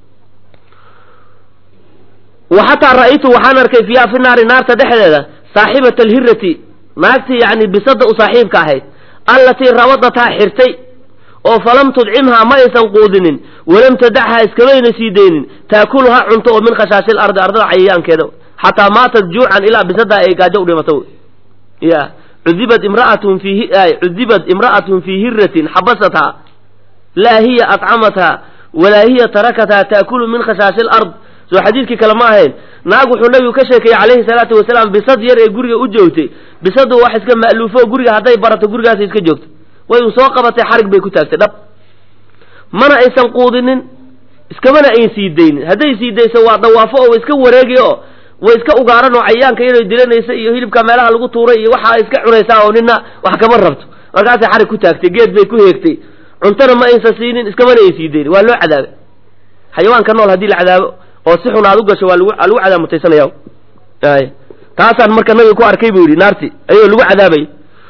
wa xataa ra'aytu waxaan arkay fiiha fi naari naarta dhexdeeda saaxibata alhirati naagtii yani bisada u saaxiibka ahayd allatii rabadataa xirtay oo falam tudcimhaa ma aysan quudinin walam tadachaa iskamayna sii daynin taakuluha cunto oo min khashaashi lardi ardada cayayaankeeda xataa maatat juucan ilaa bisadaa ay gaajo u dhimato ya cudibad imraatun fi cudibad imra'atun fii hiratin xabasathaa laa hiya atcamathaa walaa hiya tarakathaa taakulu min khashaashi lard soo xadiidkii kale ma ahayn naag wuxuu nabigu ka sheekeeyey calayhi salaatu wasalaam bisad yar ee guriga u joogtay bisadu wax iska ma'luufo guriga hadday barato gurigaasay iska joogto way u soo qabatay xarig bay ku taagtay dhab mana aysan quudinin iskamana ayn sii daynin hadday sii dayso waa dawaafo oo iska wareegi oo way iska ugaaran oo cayayaanka iyadoo dilanaysa iyo hilibka meelaha lagu tuuray iyo waxa iska cunaysaa oo nina wax kama rabto markaasay xarig ku taagtay geed bay ku heegtay cuntana ma aysan siinin iskamana ayn sii daynin waa loo cadaabay xayawaanka nool haddii la cadaabo oo si xun aad u gasho waa lagu lagu cadaab mutaysanaya ay taasaan marka nabiga ku arkay buu yidhi naarti ayuu lagu cadaabay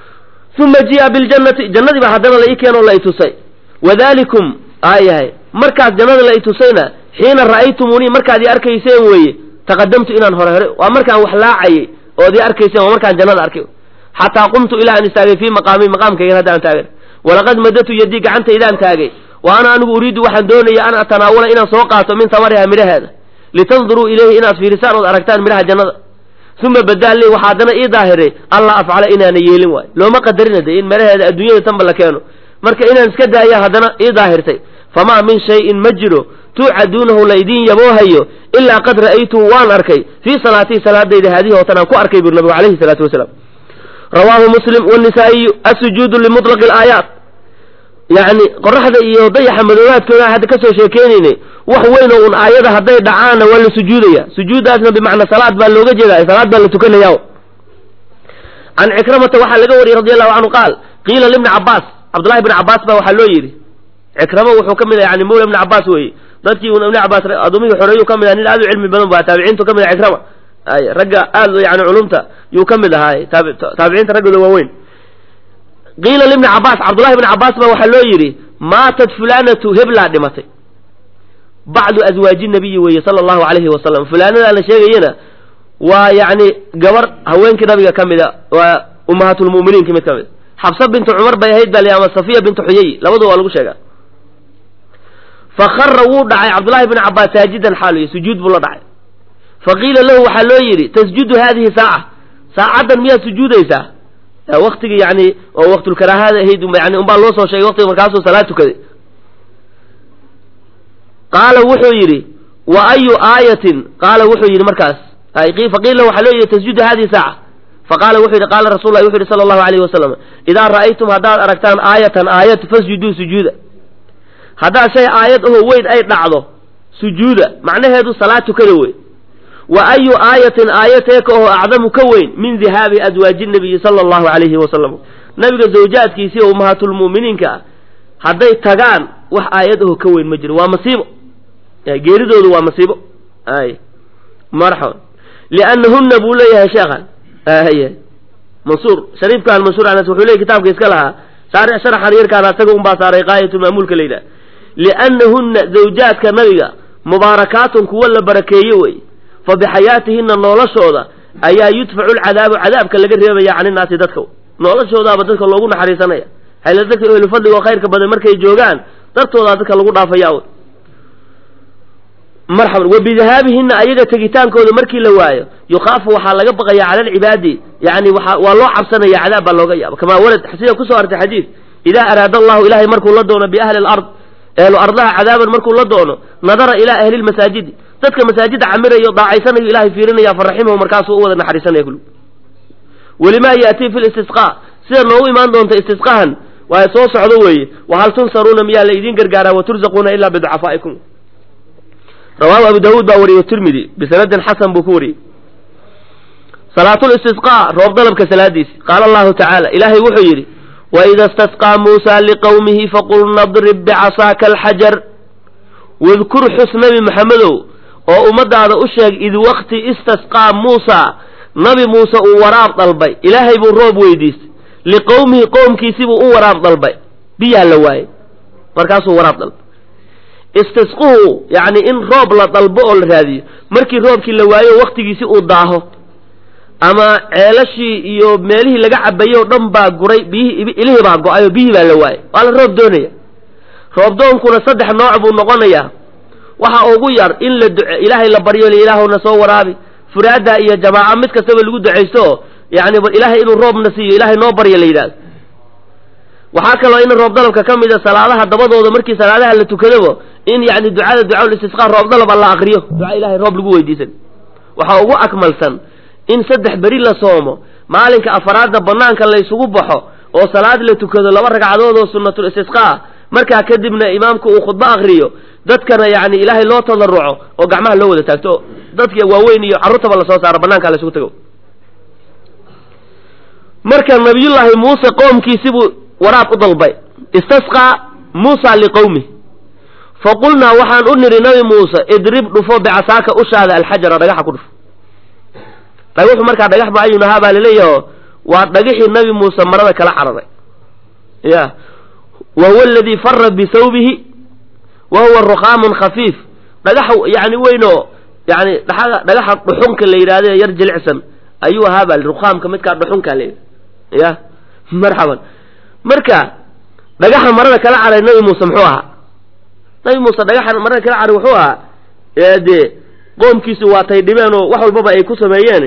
uma ji'a biljannati jannadii baa haddana la ii keenoo la i tusay wadalikum aayahay markaas jannada la i tusayna xiina ra'aytumuunii markaad ii arkayseen weeye taqadamtu inaan hore hore waa markaan wax laacayay ood ii arkayseen waa markaan jannada arkay xataa qumtu ilaa aan istaagay fii maqaami maqaamkaygan hadda aan taagan walaqad madatu yadii gacantaydaan taagay wa ana anigu uriidu waxaan doonaya an atanaawala inaan soo qaato min tamariha midhaheeda litanduruu ilayhi inaad fiirisaan ood aragtaan midhaha jannada uma badaa lii waxaa haddana ii daahiray alla afcala inaana yeelin waayo looma qadarina de in midhaheeda adduunyada tanba la keeno marka inaan iska daaya haddana ii daahirtay famaa min shayin ma jiro tuucaduunahu laydin yaboohayo ilaa qad ra'aytuhu waan arkay fii salaatii salaadayda haadihi oo tan aan ku arkay buri nabigu alayhi salaatu wasalaam rawaahu muslim wnisaa'iyu asujuudu limutlaqi alaayaat yacni qoraxda iyo dayaxa madoobaadkooda hadda kasoo sheekeynaynay wax weyn oo un aayada hadday dhacaanna waa la sujuudaya sujuuddaasna bimacnaa salaad baa looga jeeda salaad baa la tukanaya can cikramata waxaa laga wariyey radi allahu canhu qaal qiila libni cabaas cabdullahi bni cabaas baa waxaa loo yidhi cikramo wuxuu ka mid ah yani mawla ibni cabaas weeye dadkii un ibni cabaas adoomihii xoreeyuu ka mid ah nin aad u cilmi badan ba taabiciintu ka mid ah cikrama ay ragga aad yani culumta yuu ka mid ahaay taabiciinta raggooda waaweyn qiila libni cabaas cabdullahi bni cabaas baa waxaa loo yidhi maatat fulanatu heblaa dhimatay bacdu aswaaji nabiyi weeye sala allahu alayhi wasalam fulaanadaa la sheegayana waa yacni gabar haweenkii nabiga ka mida waa ummahaatulmu'miniinki mid ka mid xabsa bintu cumar bay ahayd baa la ama safiya bintu xuyay labadu waa lagu sheegaa fakara wuu dhacay cabdullahi bni cabaas saajidan xaaluya sujuud buu la dhacay faqiila lahu waxaa loo yidhi tasjudu haadihi saaca saacaddan miyaad sujuudaysaa waktigii yani oo waqtulkaraahada ahayd yani unbaa loo soo sheegay waqtiga markaasuu salaad tukaday qaala wuxuu yidhi wa ayu aayatin qaala wuxuu yidhi markaas faqiila waxaa loo yidhi tasjudu hadihi saaca faqaala wuxuu yidhi qaala rasul lah wuxu yidhi sala allahu alayhi wasalam idaa ra'aytum haddaad aragtaan aayatan aayad fasjuduu sujuuda haddaad shay aayad ahoo weyn ay dhacdo sujuuda macnaheedu salaad tukada wey wa ayu aayatin aayateeka oo acdamu ka weyn min dihaabi adwaaji nabiyi sala allahu calayhi wasalam nabiga zawjaadkiisii oo ummahaatulmu'miniinka ah hadday tagaan wax aayad aho ka weyn ma jiro waa masiibo geeridoodu waa masiibo ay marxaba liannahunna buu leeyahay sheekhan y mansuur shariifkan mansuur anas wuxuu leeyay kitaabka iska lahaa saare sharaxan yarkaan asaga unbaa saaray qaayatulmaamuulka la yidhaha liannahunna zawjaadka nabiga mubaarakaatun kuwa la barakeeye wey fa bixayaatihina noloshooda ayaa yudfacu lcadaabu cadaabka laga reebaya cani naasi dadka noloshoodaaba dadka loogu naxariisanaya hayla dadka ehlu fadliga oo khayrka badan markay joogaan dartoodaa dadka lagu dhaafaya wey marxaban wa bidahaabihina ayaga tegitaankooda markii la waayo yukhaafu waxaa laga baqaya cala alcibaadi yani waa waa loo cabsanaya cadaab baa looga yaaba kamaa warad sida kusoo artay xadiid idaa araada allahu ilahay markuu la doono biahli alard ehlu ardaha cadaaban markuu la doono nadara ilaa ahli lmasaajidi dadka masaajida camirayo daacaysanayo ilahay fiirinaya faraximahu markaasuu u wada naxariisanaya kul welimaa yaatii fi listisqa sida noogu imaan doonta istisqahan waa soo socdo weeye wahal tunsaruuna miyaa la idiin gargaaraa waturzaquuna ilaa biducafaa'ikum rawaahu abu daawuud baa wariyey tirmidi bisanadin xasan buu ku wariyey salaatulistisqaa roob dalabka salaadiisi qaala allahu tacaala ilaahay wuxuu yidhi waida istasqaa muusa liqowmihi faqul nadrib bicasaaka alxajar wadkur xus nabi maxamedow oo ummadaada u sheeg id wakti istasqaa muusa nabi muuse uu waraab dalbay ilaahay buu roob weydiistay liqowmihi qowmkiisibuu u waraab dalbay biyaa la waayey markaasuu waraab dalbay istisquhu yacni in roob la dalbo oo la raadiyo markii roobkii la waayo waktigiisi uu daaho ama ceelashii iyo meelihii laga cabayey oo dhan baa guray biyihii ilihii baa go-ay oo biyihii baa la waayay waa la roob doonaya roobdoonkuna saddex nooc buu noqonayaa waxa ugu yar in la duce ilaahay la baryo ilaahuna soo waraabi furaada iyo jamaaca mid kastaba lagu ducaysto oo yani ilaahay inuu roobna siiyo ilaahay noo baryo la yidhahdo waxaa kaloo in roob dalabka ka mida salaadaha dabadooda markii salaadaha la tukadabo in yani ducada ducaa istisqaa roob dalab alla akriyo duca ilahay roob lagu weydiisan waxaa ugu akmalsan in saddex beri la soomo maalinka afaraadna banaanka laysugu baxo oo salaad la tukado laba ragcadood oo sunnatul istisqaa markaa kadibna imaamku uu khudbo akriyo dadkana yani ilaahay loo tadaruco oo gacmaha loo wada taagto dadka waaweyn iyo carruurtaba lasoo saaro banaanka laysugu tago marka nabiyullaahi muuse qoomkiisibuu waraab u dalbay istasqaa muusa liqowmi faqulnaa waxaan u nidhi nabi muuse idrib dhufo bicasaaka ushaada alxajara dhagaxa ku dhufo dhagaxu markaa dhagax macayun ahaa baa laleeyaho waa dhagaxii nabi muuse marada kala cararay ya wa huwa aladii fara bisawbihi wa huwa rukhaamun khafiif dhagaxa yani weynoo yani dhaa dhagaxa dhuxunka la yidhahde yar jilicsan ayuu ahaa baa rukhaamka midkaa dhuxunka la ya marxaban marka dhagaxa marada kala caray nabi muuse muxuu ahaa nabi muuse dhagaxa marada kala caray wuxuu ahaa dee qoomkiisu waatay dhibeen oo wax walbaba ay ku sameeyeen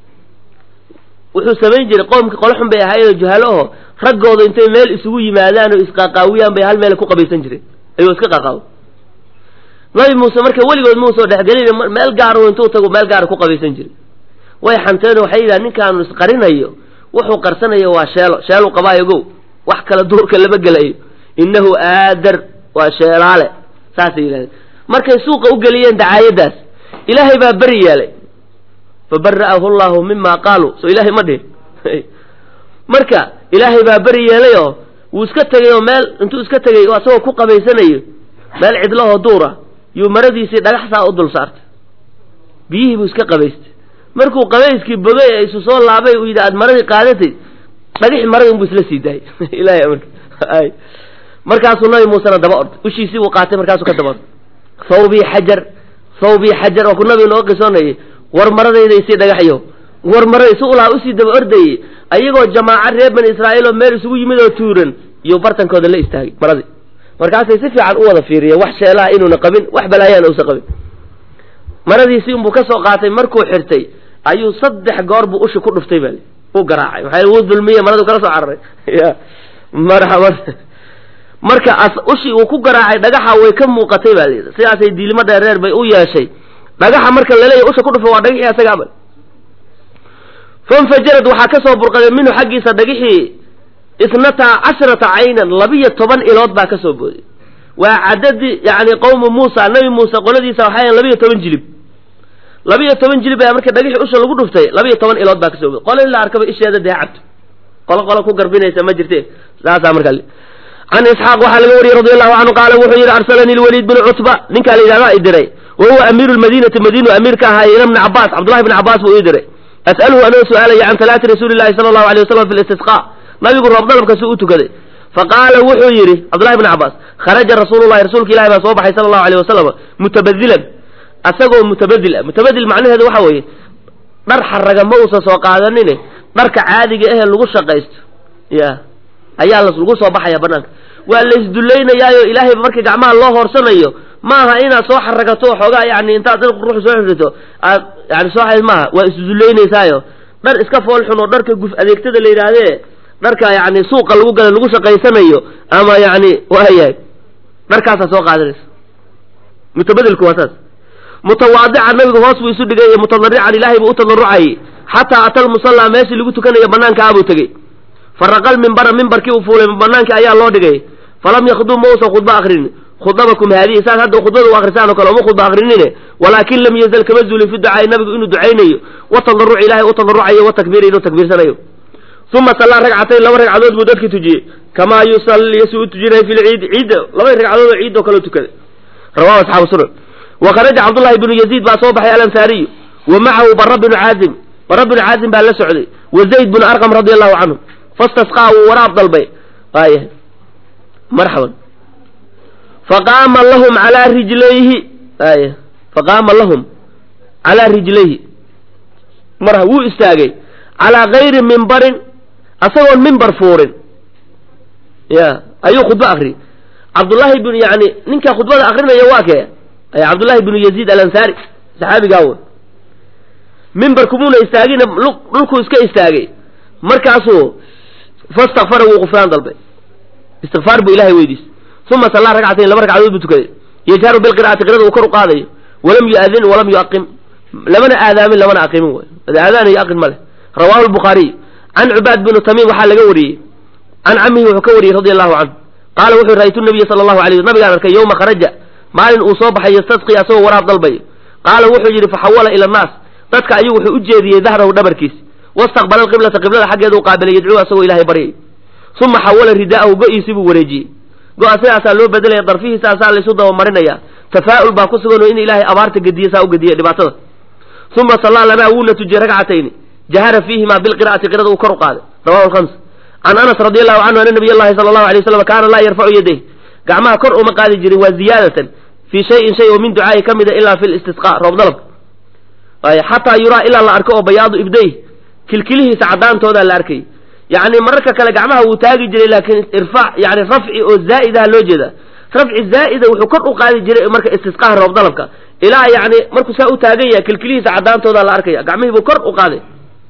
wuxuu samayn jiray qoomki qolo xun bay ahaayeenoo juhalo aho raggooda intay meel isugu yimaadaan oo isqaaqaawiyaan bay hal meel ku qabaysan jireen ayuu iska qaqaawo nabi muuse marka weligood muusoo dhexgelin meel gaaro intuu tago meel gaara ku qabaysan jiray way xanteen waxay yidhaha ninkaanu isqarinayo wuxuu qarsanayo waa sheelo sheelu qabaayo gow wax kala duurka lama gelayo innahu aadar waa sheelaale saasay yidhahdeen markay suuqa u geliyeen dacaayadaas ilaahay baa beri yeelay fabara'ahu llahu mima qaaluu soo ilaahay ma dhihin marka ilaahay baa beri yeelayoo wuu iska tegay oo meel intuu iska tegay oo asagoo ku qabaysanayo meel cidlahoo duura yuu maradiisii dhagax saa u dul saartay biyihii buu iska qabaystay markuu qabayskii bogay ee isu soo laabay uu yidhi aad maradii qaadatay dhagixii maradii unbuu isla sii daayay ilahay amarka ay markaasuu nabi muusena daba orday ushiisii buu qaatay markaasuu ka daba orday thawbii xajar thawbii xajar oo ku nabiga noo qisoonayay war maradayda isii dhagaxyo war marada si ulaa usii daba ordayey ayagoo jamaaca reer bani israa'iil oo meel isugu yimid oo tuuran iyo bartankooda la istaagay maradii markaasay si fiican u wada fiiriyeen wax sheelaha inuuna qabin wax balaayaana uusan qabin maradiisii unbuu ka soo qaatay markuu xirtay ayuu saddex goor buu ushi ku dhuftay baa u garaacay maxaa wuu dulmiye maradu kala soo cararay ya marxaban marka ushii uu ku garaacay dhagaxa way ka muuqatay baa layidhi sidaasay diilimo dheereer bay u yeeshay dhagaxa marka laleeyahy usha ku dhufo waa dhagixii asagaaba fanfajarad waxaa ka soo burqaday minhu xaggiisa dhagixii isnataa cashrata caynan labiyo toban ilood baa ka soo booday waa cadadi yani qowmu muusa nabi muuse qoladiisa waxay labiyo toban jilib labiyo toban jilib ayaa marka dhagixii usha lagu dhuftay labiyo toban ilood baa kasoo qole in la arkaba isheeda dee cabto qolo qolo ku garbinaysa ma jirte saasaa marka can isxaaq waxaa laga wariyey radi allahu canhu qaala wuxuu yidhi arsalanii lwaliid bnu cutba ninkaa la yidhahdaa i diray wa huwa amiiru lmadiinati madiinu amiir ka ahaa ila bni cabaas cabdullahi bni cabaas buu ii diray as'aluhu anoo su'aalaya can salaati rasuuli llahi sala allahu alay wasalam fi listisqa nabigu roob dalabka si u tukaday faqaala wuxuu yidhi cabdullahi bni cabaas kharaja rasuulullahi rasuulka ilahi baa soo baxay sala allahu alayh wasalam mutabadilan asagoo mutabadil ah mutabadil macnaheedu waxa weeye dhar xaraga ma uusan soo qaadanine dharka caadiga ahee lagu shaqaysto ya ayaa las lagu soo baxaya banaanka waa la isdullaynayaayo ilaahay markii gacmaha loo hoorsanayo maaha inaad soo xaragato xoogaa yani intaad dad ruux soo xirito aad yani soo xayd maaha waa isdullaynaysayo dhar iska fool xun oo dharka guf adeegtada la yidhaahdee dharka yani suuqa lagu gala lagu shaqaysanayo ama yani waayahay dharkaasaa soo qaadanaysa mutabadilku waa saas mutawaadican nabigu hoos buu isu dhigay mutadarrican ilaahay buu u tadarrucayay xataa ata lmusallaa meeshii lagu tukanayo banaanka abuu tegey faraqal mimbara mimbarkii uu fuulay banaankii ayaa loo dhigay falam yakhdub ma uusan khudba akrinin khudabakum haadihi saas hadda khudbada u akrisaan oo kale uma khudba akrinine walaakin lam yazal kama zuulin fi ducaai nabigu inuu ducaynayo wa tadarruci ilahay u tadarrucayo wa takbiiri inuu takbiirsanayo uma sallaa ragcatayn laba ragcadood buu dadkii tujiyey kamaa yusalli si u tujinay fi lciidi ciidda laba ragcadood oo ciid oo kale tukaday rawahu asxaabu sunan wa kharaja cabdullahi bnu yaziid baa soo baxay alansaariyu wa macahu bara bnu caazim bara bnu caazim baa la socday wa zayd bnu arqam radi allahu canhu fastasqaa wuu waraab dalbay waaya marxaban faqaama lahum calaa rijlayhi waaya faqaama lahum calaa rijlayhi marha wuu istaagay calaa gayri mimbarin asagoon mimbar fuurin ya ayuu khudbo akriyay cabdullaahi bn yani ninka khudbada akrinaya waa kee cabdullahi bnu yaziid alansaari saxaabigaa wey mimbarkumuuna istaagina dhulkuu iska istaagay markaasuu fastakfara wuu qufraan dalbay istikfaar buu ilahay weydiisay uma sallaa ragcatayn laba ragcadood buu tukaday yajharu bilqira'ati qirada uu kor u qaadayo walam yu'adin walam yuaqim lamana aadaamin lamana aqimin way aadaan iyo aqin ma leh rawahu lbukhaariy can cubaad binu tamiim waxaa laga wariyey can camihi wuxuu ka wariyey radi allahu canhu qaala wuxuu ra'aytu nabiya sala allahu alay nabigaan arkay yowma kharaja maalin uu soo baxay yastasqi asagoo waraab dalbayo qaala wuxuu yidhi faxawala ila annaas dadka ayuu wuxuu u jeediyey dahrahu dhabarkiis wastaqbala alqiblata qiblada xaggeeda u qaabilay yadcuu asagoo ilahay baryay uma xawala ridaa'ahu go-iisii buu wareejiyey go-a sidaasaa loo bedelaya darfihiisaasaa laysu dabamarinaya tafaa'ul baa ku sugan oo in ilaahay abaarta gediye saa u gediye dhibaatada uma sallaa lanaa wuuna tujiyey ragcatayni jahara fiihimaa bilqira'ati qirada uu kor u qaaday rawahu lhams can anas radi allahu canhu ana nabiy llahi sala allahu alay waslam kaana laa yarfacu yadayh gacmaha kor uma qaadi jirin waa ziyaadatan fii shayin shay oo min ducaa'i ka mida ilaa fi listisqa roob dalabka ay xataa yuraa ilaa la arko oo bayaadu ibdayh kilkilihiisa caddaantoodaa la arkay yacni mararka kale gacmaha wuu taagi jiray laakiin irfaac yani rafci oo zaa'idaha loo jeeda rafci zaa'ida wuxuu kor u qaadi jiray marka istisqaha roob dalabka ilaa yani markuu saa u taagan yahay kilkilihiisa caddaantoodaa la arkaya gacmihii buu kor u qaaday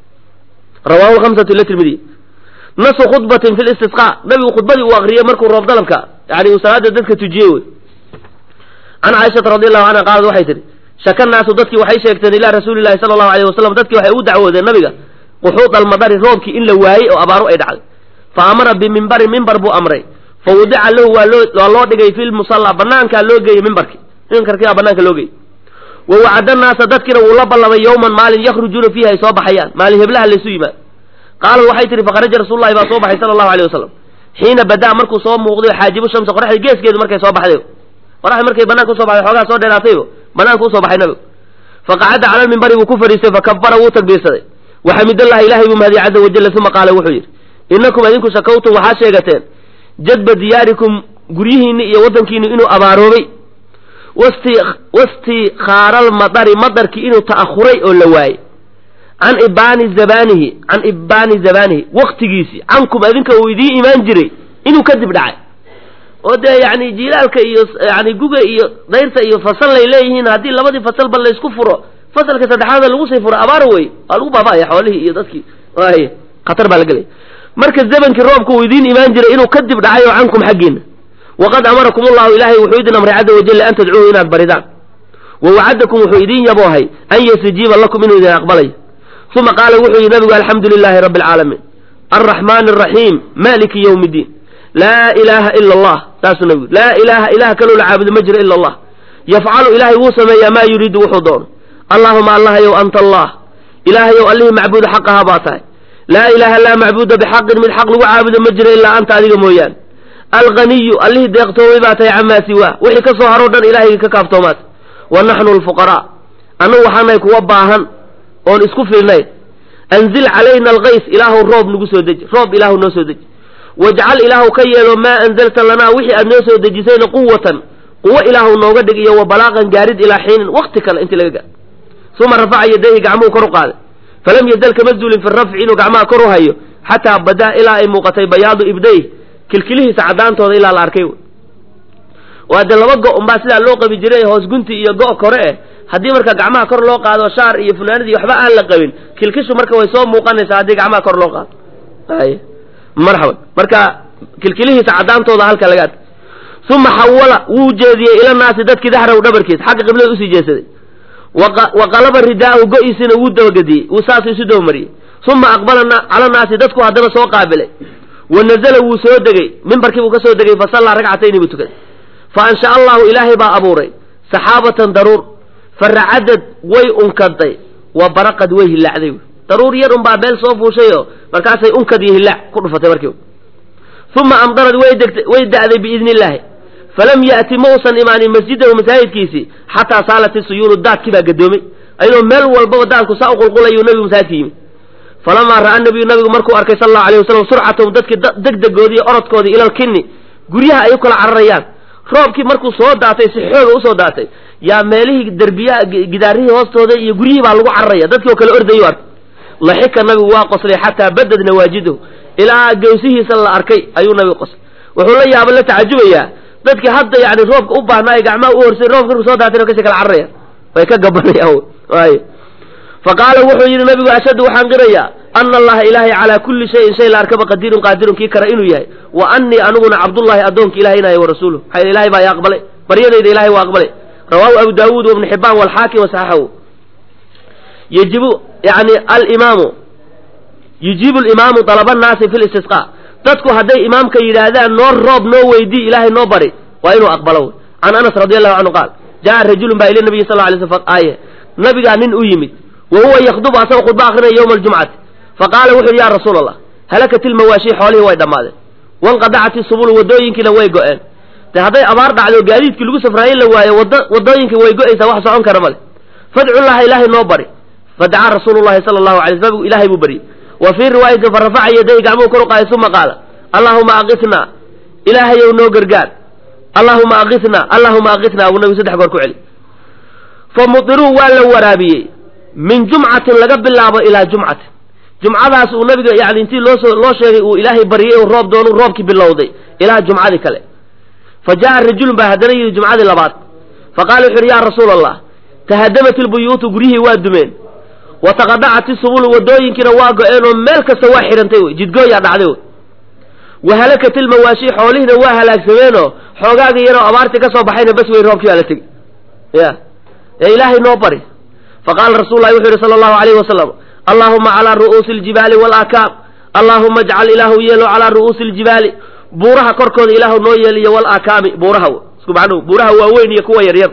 rawahu lhamsatu ila tirmidiy nasu khudbatin fi listisqa nabigu khudbadii uu akriyey markuu roob dalabka yani uu salaada dadka tujiyey wey can caaishata radi allahu canha qaalad waxay tihi shaka naasu dadkii waxay sheegteen ilaa rasuuli llahi sala allahu alayh wasalam dadkii waxay ugu dacwoodeen nabiga quxuud almadari roobkii in la waayey oo abaaru ay dhacday fa amara bimimbarin mimbar buu amray fa wudica lahu waa loo waa loo dhigay fi lmusalla banaankaa loo geeyey mimbarkii mimbarkiibaa banaanka loo geeyey wa wacada naasa dadkiina wuu la ballamay yowman maalin yakhrujuuna fiihi ay soo baxayaan maalin heblaha laysu yimaad qaalad waxay tihi fakharaja rasuululahi baa soo baxay sala allahu alayh wasalam xiina badaa markuu soo muuqday xaajibu shamsa qoraxda geeskeedu markay soo baxday qoraxda markay banaanka usoo baxday xoogaa soo dheeraataybo banaanka usoo baxay nabigu faqacada cala lmimbari buu ku fadhiistay fakabara wuu takbiirsaday waxamidallahi ilahay buu mahadiyey caza wajalla uma qaala wuxuu yidhi innakum idinku shakawtum waxaa sheegateen jadba diyaarikum guryihiinni iyo waddankiinu inuu abaaroobay wasti wastikhaaralmadari madarkii inuu ta'ahuray oo la waayey can ibaani zabanihi can ibaani zabanihi waktigiisii cankum adinka uu idiin imaan jiray inuu kadib dhacay oo dee yani jilaalka iyo yani guga iyo dayrta iyo fasal lay leeyihiin haddii labadii fasalba laysku furo fasalka saddexaada lagu sii furo abaar wey waa lagu baaba'aya xoolihii iyo dadkii waay khatar baa la gelaya marka zamankii roobka uu idiin imaan jiray inuu kadib dhacay oo cankum xaggiina waqad amarakum ullahu ilaahay wuxuu idin amray caza wajalla an tadcuuhu inaad baridaan wa wacadakum wuxuu idin yaboohay an yastajiiba lakum inuu idin aqbalayo uma qaala wuxuu yidhi nabigu alxamdu lilaahi rabbi alcaalamiin alraxmaani araxiim maliki yowmi iddiin laa ilaaha ila allah saasuu nabigu laa ilaaha ilaah kaloo la caabudo ma jiro ila allah yafcalu ilaahay wuu sameeyaa maa yuriidu wuxuu doono allaahuma allahayow anta allah ilaahayow allihii macbuuda xaqahaa baa tahay laa ilaaha laa macbuuda bixaqin mid xaq lagu caabudo ma jiro ilaa anta adiga mooyaane alghaniyu allihii deeqtoomay baa tahay camaa siwaa wixii ka soo haroo dhan ilaahayga ka kaaftoomaad wa naxnu alfuqaraa annagu waxaanahay kuwa baahan oon isku filnayn anzil calayna alkays ilaahu roob nagu soo deji roob ilaahu noo soo deji wajcal ilaahu ka yeelo maa anzalta lanaa wixii aad noo soo dejisayna quwatan quwo ilaahu nooga dhig iyo wa balaaqan gaarid ilaa xiinin wakti kale intii laga gaaro uma rafaca yadayhi gacmuhu kor u qaaday falam yazal kama zuulin fi rafci inuu gacmaha kor u hayo xataa badaa ilaa ay muuqatay bayaadu ibdayh kilkilihiisa caddaantooda ilaa la arkay waa dee laba go' unbaa sidaa loo qabi jiray hoos gunti iyo go' kore eh haddii marka gacmaha kor loo qaado shaar iyo funaanadii waxba aan la qabin kilkishu marka way soo muuqanaysaa haddii gacmaha kor loo qaado ay marxaban marka kilkilihiisa caddaantooda halka laga ad uma xawala wuu jeediyey ila naasi dadkii daxraw dhabarkiis xagga qiblada usii jeesaday wa qalaba ridaahu go-iisina wuu dabagediyey wuu saasuu isu dabamariyey uma aqbala cala naasi dadku haddana soo qaabilay wa nazala wuu soo degey mimbarkii buu ka soo degay fasallaa ragcatayni buu tukaday fa ansha allahu ilaahay baa abuuray saxaabatan daruur faracadad way unkaday wa baraqad way hilaacday daruur yar unbaa meel soo fuushayoo markaasay unkad iyo hilaac ku dhufatay markiiba uma amdarad way da'day biidni illaahi falam ya'ti ma usan imaanin masjidahu masaajidkiisii xataa saalat isuyuulu daadkii baa gadoomay ayadoo meel walbaba daadku saa u qulqulayuu nabigu masaajidka yimid falamaa ra'aa nabiyu nabigu markuu arkay sal allahu alayh wasalam surcatahum dadkii degdegoodii orodkoodii ila alkinni guryaha ay u kala cararayaan roobkii markuu soo daatay si xooga usoo daatay yaa meelihii derbiyaha gidaarihii hoostooda iyo guryihii baa lagu cararaya dadkii oo kale ordayu arkay laxika nabigu waa qoslay xataa badad nawaajidahu ilaa gawsihiisa la arkay ayuu nabigu qoslay wuxuu la yaaba la tacajubayaa dadkii hadda yani roobka u baahnaa ay gacmaha u horsay roobka markuu soo daatay kasi kala cararayaan way ka gabanayaan ay fa qaala wuxuu yidhi nabigu ashhadu waxaan qirayaa ana allaha ilaahay calaa kulli shayin shay la arkaba qadiirun qaadirun kii kara inuu yahay wa annii aniguna cabdullahi addoonka ilahay inahay wa rasuuluh maxaa ilahay baa i aqbalay baryadayda ilahay waa aqbalay rawaahu abu daawuud wa ibnu xibaan walxaakim wasaxaxahu yajibu yani alimaamu yujiibu alimaamu dalaba nnaasi fi listisqa dadku hadday imaamka yidhaahdaan noo roob noo weydii ilaahay noo bari waa inuu aqbalo can anas radi allahu canhu qaal jaa rajulun baa ila nabiyi sal lay sl aaye nabigaa nin u yimid wa huwa yakdubu asagoo khudba akrinaya yowma aljumcati faqaala wuxu yidhi ya rasuula allah halakat ilmawaashi xoolihii way dhammaadeen wanqadacat isubulu wadooyinkiina way go-een de hadday abaar dhacdo gaadiidkii lagu safraaye la waayo wada wadooyinkii way go-aysaa wax socon kara male fadcu llaha ilaahay noo bari fadacaa rasuulu llahi sala allahu alay sl nabigu ilahay buu baryey wa fii riwaayatin farafaca yaday gacmuhu kor u qaaday uma qaala allahuma aqitnaa ilaahayow noo gargaar allahuma aqitnaa allahuma aqitnaa buu nabigu saddex goor ku celi fa mudiruu waa la waraabiyey min jumcatin laga bilaabo ilaa jumcatin jumcadaas uu nabiga yani intii loosoo loo sheegay uu ilaahay baryay uu roob doonu roobkii bilowday ilaa jumcadii kale fa jaa rajulun baa haddana yidhi jumcadii labaad fa qaala wuxu yidhi yaa rasuula allah tahadamat ilbuyuutu guryihii waa dumeen wa taqadacat isubulu wadooyinkiina waa go-een oo meel kasta waa xidhantay wey jidgooyaa dhacday wey wa halakat ilmawaashi xoolihiina waa halaagsameenoo xoogaaga yaroo abaartii ka soo baxayna bas wey roobkii baa la tegey ya ee ilaahay noo bari faqaala rasul lahi wuxuu yihi sala allahu alayhi wasalam allahuma calaa ru'uusi aljibaali walaakaam allahuma ajcal ilaahu yeelo calaa ru'uusi aljibaali buuraha korkooda ilaahu noo yeeliyo walaakaami buuraha isku macnuhu buuraha waaweyn iyo kuwa yaryar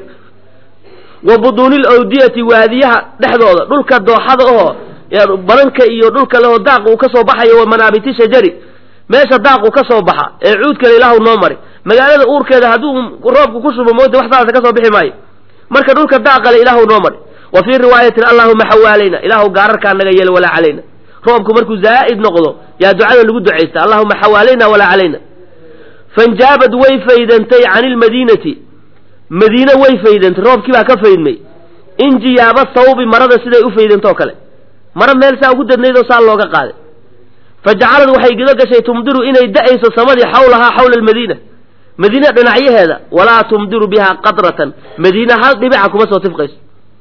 wa buduuni lawdiyati waadiyaha dhexdooda dhulka dooxada oo bananka iyo dhulka leho daaq uu ka soo baxayo wa manaabiti shajari meesha daaqu ka soo baxa ee cuudkale ilaahu noo mari magaalada uurkeeda hadduu roobku ku shubo moota wax saasa ka soo bixi maayo marka dhulka daaqale ilaahu noo mari wa fii riwaayatin allahuma xawaalayna ilaahu gaararkaa naga yeelo walaa calayna roobku markuu zaa'id noqdo yaa ducada lagu ducaysta allahuma xawaalayna walaa calayna fanjaabad way faydantay can ilmadiinati madiine way faydantay roobkii baa ka faydmay injiyaaba sawbi marada siday u faydantoo kale maro meel saa ugu dadnayd oo saa looga qaaday fa jacalad waxay guda gashay tumdiru inay da'ayso samadii xawlahaa xawla almadiina madiine dhinacyaheeda walaa tumdiru bihaa qadratan madiine hal dhibica kuma soo tifqayso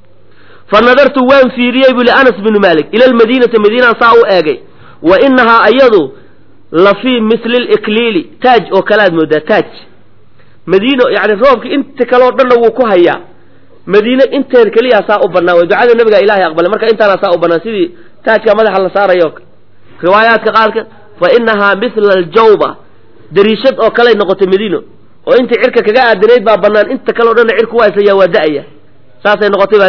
fa nadartu waan fiiriyey buu li anas binu maalik ila almadiinati madiinaan saa u eegay wa inahaa ayadu la fii misli likliili taaj oo kalead moodaa taaj madiino yani roobki inta kale oo dhanna wuu ku hayaa madiine inteed keliyaa saa u bannaan way ducada nabiga ilahay aqbalay marka intaana saa u bannaan sidii taajka madaxa la saarayo riwaayaadka qaarka fa inahaa mithla aljawba dariishad oo kaley noqotay madiino oo intii cirka kaga aadanayd baa bannaan inta kale o dhanna cirku waa islayaa waa da'aya saasay noqotay baa leey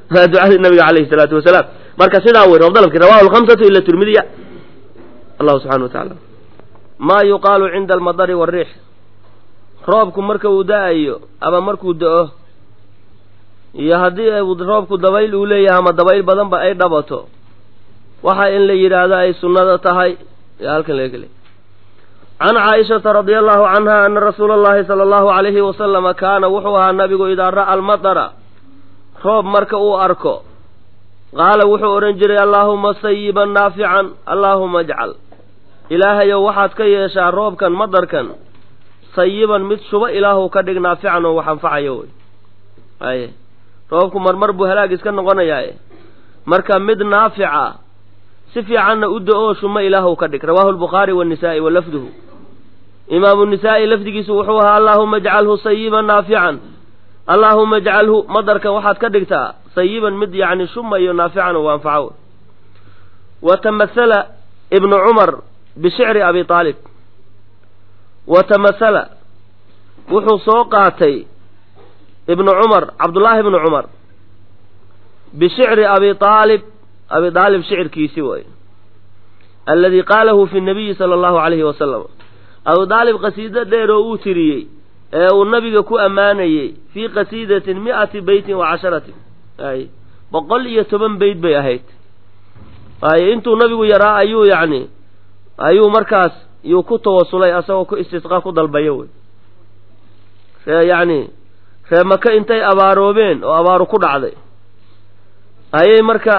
waa ducadii nabiga calayhi salaatu wasalaam marka sidaa wey roob dalabki rawahu lhamsatu ila tirmidiya allahu subxana wa tacaala maa yuqaalu cinda almadari wariix roobku marka uu da-ayo ama markuu da-o iyo haddii roobku dabayl uu leeyahay ama dabayl badanba ay dhabato waxa in la yidhaahdo ay sunnada tahay yaa halkan laga gelay can caaishata radia allahu canha ana rasuula allahi sala allahu alayhi wasalama kaana wuxuu ahaa nabigu idaa ra'a almatara roob marka uu arko qaala wuxuu odhan jiray allaahuma sayiban naafican allaahuma ajcal ilaahayow waxaad ka yeeshaa roobkan madarkan sayiban mid shuba ilaahu ka dhig naafican oo wax anfacayo wey aye roobku marmar buu halaag iska noqonayaaye marka mid naafica si fiicanna u da-oo shuma ilaahu ka dhig rawaahu lbukhaari wanisaa'i wa lafduhu imaamu nisaa'i lafdigiisu wuxuu ahaa allaahuma ajcalhu sayiban naafican allaahuma ajcalhu madarkan waxaad ka dhigtaa sayiban mid yacni shumayo naafican oo anfaco wa tamathala ibnu cumar bishicri abi aalib wa tamathala wuxuu soo qaatay ibnu cumar cabdullaahi ibnu cumar bishicri abi aalib abi aalib shicirkiisi way alladii qaalahu fi nabiyi sala allahu calayhi wasalam abu aalib qasiido dheer oo uu tiriyey ee uu nabiga ku ammaanayey fii qasiidatin mi'ati beytin wa casharatin ay boqol iyo toban beyt bay ahayd ay intuu nabigu yaraa ayuu yacni ayuu markaas yuu ku tawasulay asagoo ku istisqa ku dalbaya wey ree yacni ree maka intay abaaroobeen oo abaaru ku dhacday ayay marka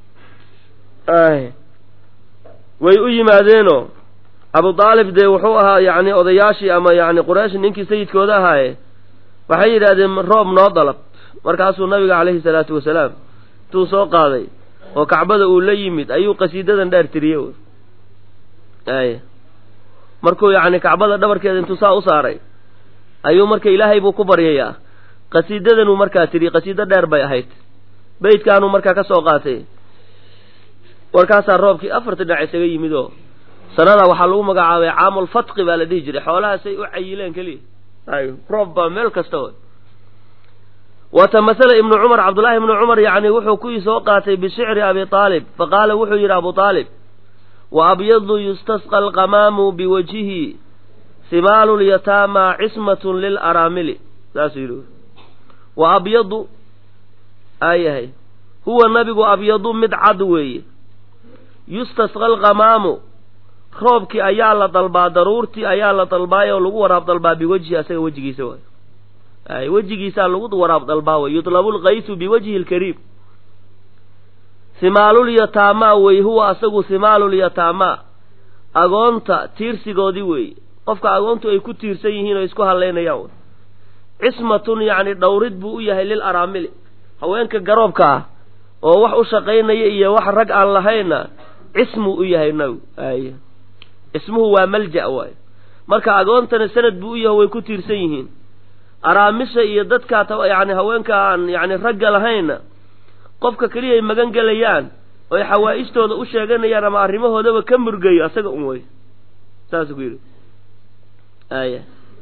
way u yimaadeenoo abu aalib dee wuxuu ahaa yacni odayaashii ama yacni quraysh ninkii sayidkooda ahaaye waxay yidhaahdeen roob noo dalab markaasuu nabiga calayhi salaatu wasalaam intuu soo qaaday oo kacbada uu la yimid ayuu qasiidadan dheer tiriye wy ay markuu yacni kacbada dhabarkeeda intuu saa u saaray ayuu marka ilaahay buu ku baryayaa qasiidadanuu markaa tiriye qasiido dheer bay ahayd beydkaanuu markaa ka soo qaatay warkaasaa roobkii afarta dhinac isaga yimid oo sanada waxaa lagu magacaabay caamulfatqi baa la dhihi jiray xoolahaasay u cayileen keliya ay roob baa meel kasta way wa tamathala ibnu cumar cabdullaahi ibnu cumar yacni wuxuu kuwii soo qaatay bishicri abi aalib faqaala wuxuu yidhi abu aalib wa abyadu yustasqa alqamaamu biwajhihi simaalu lyataama cismatun lilaraamili saasuu yidhi wa abyadu aayahay huwa nabigu abyadu mid cad weeye yustasqa alqamaamu roobkii ayaa la dalbaa daruurtii ayaa la dalbaayoo lagu waraab dalbaa biwajhi asaga wejigiisa waay ay wejigiisaa lagu waraab dalbaa way yutlabu lkaytu biwajhi lkariim himaalulyataamaa wey huwa asagu himaalulyataamaa agoonta tiirsigoodii weeye qofka agoontu ay ku tiirsan yihiin oo isku halaynayaan wy cismatun yacni dhowrid buu u yahay lil araamili haweenka garoobka ah oo wax u shaqaynaya iyo wax rag aan lahayna cismuu u yahay nabigu ay cismuhu waa malja waay marka agoontana sanad buu u yahay way ku tiirsan yihiin araamisha iyo dadkaa yani haweenka aan yani ragga lahayna qofka keliya ay magan gelayaan oy xawaa'istooda u sheeganayaan ama arrimahoodaba ka murgayo asaga un wey saasuu ku yidhi aya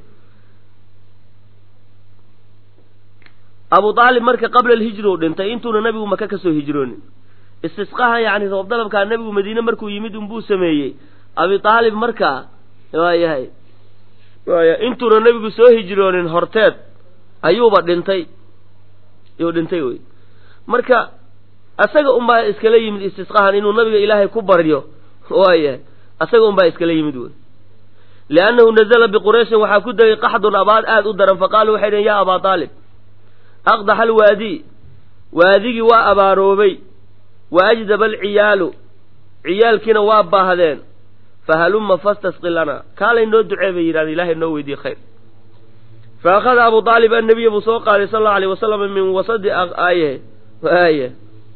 abu aalib marka qabla alhijri u dhintay intuuna nabigu maka ka soo hijroonin istisqaha yacni roob dalabkaa nabigu madiine markuu yimid unbuu sameeyey abi aalib markaa waayahay waaya intuuna nabigu soo hijroonin horteed ayuuba dhintay yuu dhintay wey marka asaga unbaa iskala yimid istisqahan inuu nabiga ilaahay ku baryo waayahay asaga unbaa iskala yimid wey liannahu nazala biqurayshin waxaa ku degay qaxdun abaad aada u daran faqaaluu waxay dhaheen yaa abaa aalib aqdaxa alwaadi waadigii waa abaaroobay wa ajdaba alciyaalu ciyaalkiina waa baahdeen fahalumma fastasqi lana kaalay noo ducee bay yidhahdeen ilahay noo weydiye khayr fa akhada abu aalib annabiya buu soo qaaday sala allau alayh wasalam min wasadi aaye aye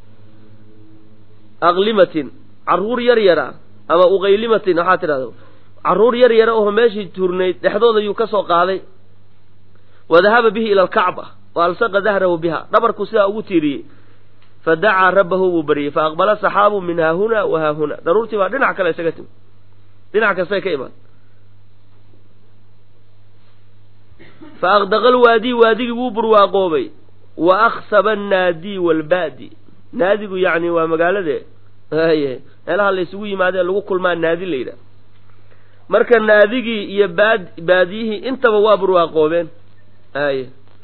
aqlimatin carruur yar yara ama uqaylimatin waxaa tidhahda carruur yar yara oo meeshii turnayd dhexdooda yuu ka soo qaaday wa dahaba bihi ila alkacba wa alsaqa dahrahu biha dhabarku sidaa ugu tiiriyey fa dacaa rabbahu buu baryey fa aqbala saxaabu min haahuna wa haahuna daruurtii baa dhinac kale isaga timi dhinac kastay ka imaan fa aqdaqa lwaadi waadigii wuu burwaaqoobay wa aksaba annaadi waalbaadi naadigu yacni waa magaalade haye meelaha la ysugu yimaadee lagu kulmaa naadi la yidhaha marka naadigii iyo baad baadiyihii intaba waa barwaaqoobeen haye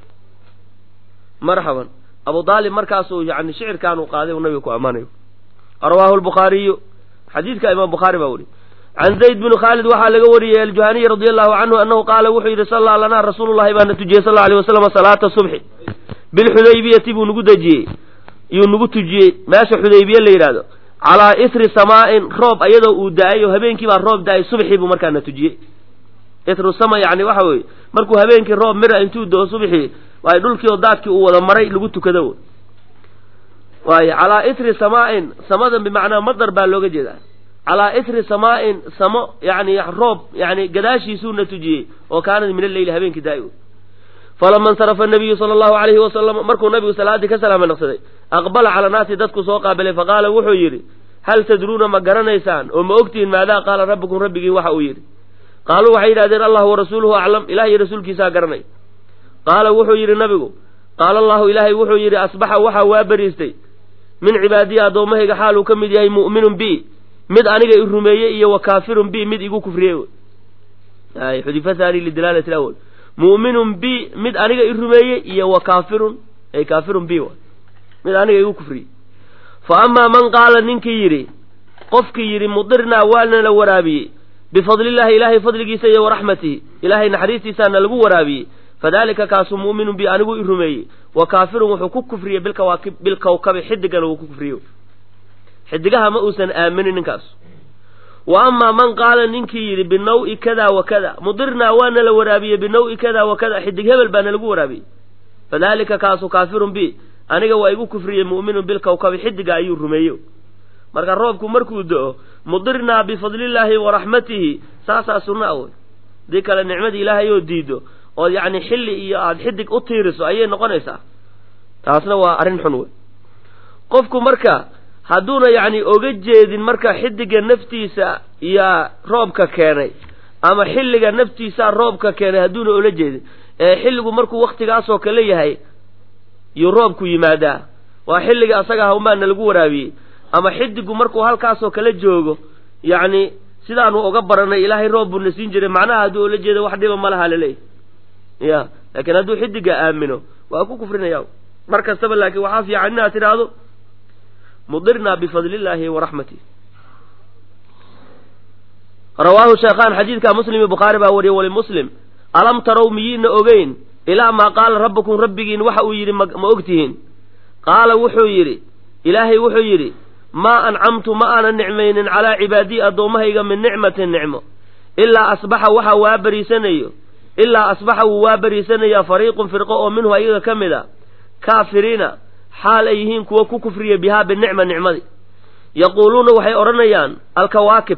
marxaban abu daalib markaasuu yani shicirkaanu qaaday uu nabiga ku ammaanayo rawaahu lbukhaariyu xadiidka imaam bukhaari baa weriy can zayd bni khaalid waxaa laga wariyey aljuhaniy radi allahu canhu annahu qaala wuxuu yidhi sallaa lanaa rasuulu llahi baana tujiyey sal alay wasalam salaata subxi bilxudaybiyati buu nagu dejiyey yuu nagu tujiyey meesha xudaybiye la yidhaahdo calaa isri samaa'in roob ayadoo uu da-ay oo habeenkii baa roob da-ay subxii buu markaana tujiyey isru sama yani waxa weeye markuu habeenkii roob mira intuu doo subxii waay dhulkii oo daadkii uu wada maray lagu tukado waayo calaa isri samaa'in samadan bimacnaa madar baa looga jeedaa calaa isri samaa'in samo yani roob yani gadaashiisuuna tujiyey oo kaanad min alleyli habeenkii daa-i falama insarafa nabiyu sala allahu alayhi wasalam markuu nabigu salaaddii ka salaama naqsaday aqbala cala naasi dadku soo qaabilay faqaala wuxuu yidhi hal tadruuna ma garanaysaan oo ma ogtihiin maadaa qaala rabbukum rabbigiin waxa uu yidhi qaaluu waxay yidhahdeen allah warasuuluhu aclam ilah iyo rasuulkiisaa garanay qaala wuxuu yidhi nabigu qaala allahu ilaahay wuxuu yidhi asbaxa waxaa waa beriistay min cibaadiyi addoommahayga xaaluu ka mid yahay mu'minun bi mid aniga i rumeeyey iyo wa kaafirun bi mid igu kufriyey xudifa haani lidilaalati lawal mu'minun bi mid aniga i rumeeyey iyo wa kaafirun ay kaafirun bi mid aniga igu kufriyey fa amaa man qaala ninkii yidhi qofkii yidhi mudirnaa waana la waraabiyey bifadlillahi ilaahay fadligiisa iyo waraxmatihi ilaahay naxariistiisaana lagu waraabiyey fadalika kaasuu mu'minun bi anigu i rumeeyey wa kaafirun wuxuu ku kufriyey bilkawaakib bilkawkabi xidigana wuu ku kufriyo xidigaha ma uusan aaminin ninkaas wa amaa man qaala ninkii yidhi binaw-i kada wa kada mudirnaa waana la waraabiyey binaw-i kada wa kada xidig hebel baana lagu waraabiyey fadalika kaasu kaafirun bi aniga waa igu kufriyey mu'minun bilkawkabi xidiga ayuu rumeeyo marka roobku markuu do-o mudirnaa bifadlillaahi waraxmatihi saasaa sunna a wey hadii kale nicmadii ilaahay oo diido oo yacni xilli iyo aada xidig u tiiriso ayay noqonaysaa taasna waa arrin xun wey qofku marka hadduuna yacni oga jeedin marka xidiga naftiisa yaa roobka keenay ama xilliga naftiisaa roobka keenay hadduuna ola jeedin ee xilligu markuu waktigaasoo kale yahay yuu roobku yimaadaa waa xilliga asaga hawmaana lagu waraabiyey ama xidigu markuu halkaasoo kale joogo yacni sidaanu oga baranay ilaahay roob buu na siin jiray macnaha hadduu ola jeedo wax dhiba ma laha laleeyahy ya laakiin hadduu xidiga aamino waa ku kufrinaya mar kastaba laakiin waxaa fiican inaad tidhaahdo mudirnaa bifadlillaahi waraxmatih rawaahu sheekhaan xadiidka muslim iyo bukhaari baa wariyey walimuslim alam tarow miyiina ogeyn ilaa maa qaala rabbukum rabbigiin waxa uu yidhi ma ogtihiin qaala wuxuu yidhi ilaahay wuxuu yidhi maa ancamtu ma aanan nicmaynin calaa cibaadii addoommahayga min nicmatin nicmo ilaa asbaxa waxa waa bariisanayo ilaa asbaxa wuu waa bariisanayaa fariiqun firqo oo minhu ayaga ka mid a kaafiriina xaal ay yihiin kuwa ku kufriya bihaa binicma nicmadii yaquuluuna waxay odhanayaan alkawaakib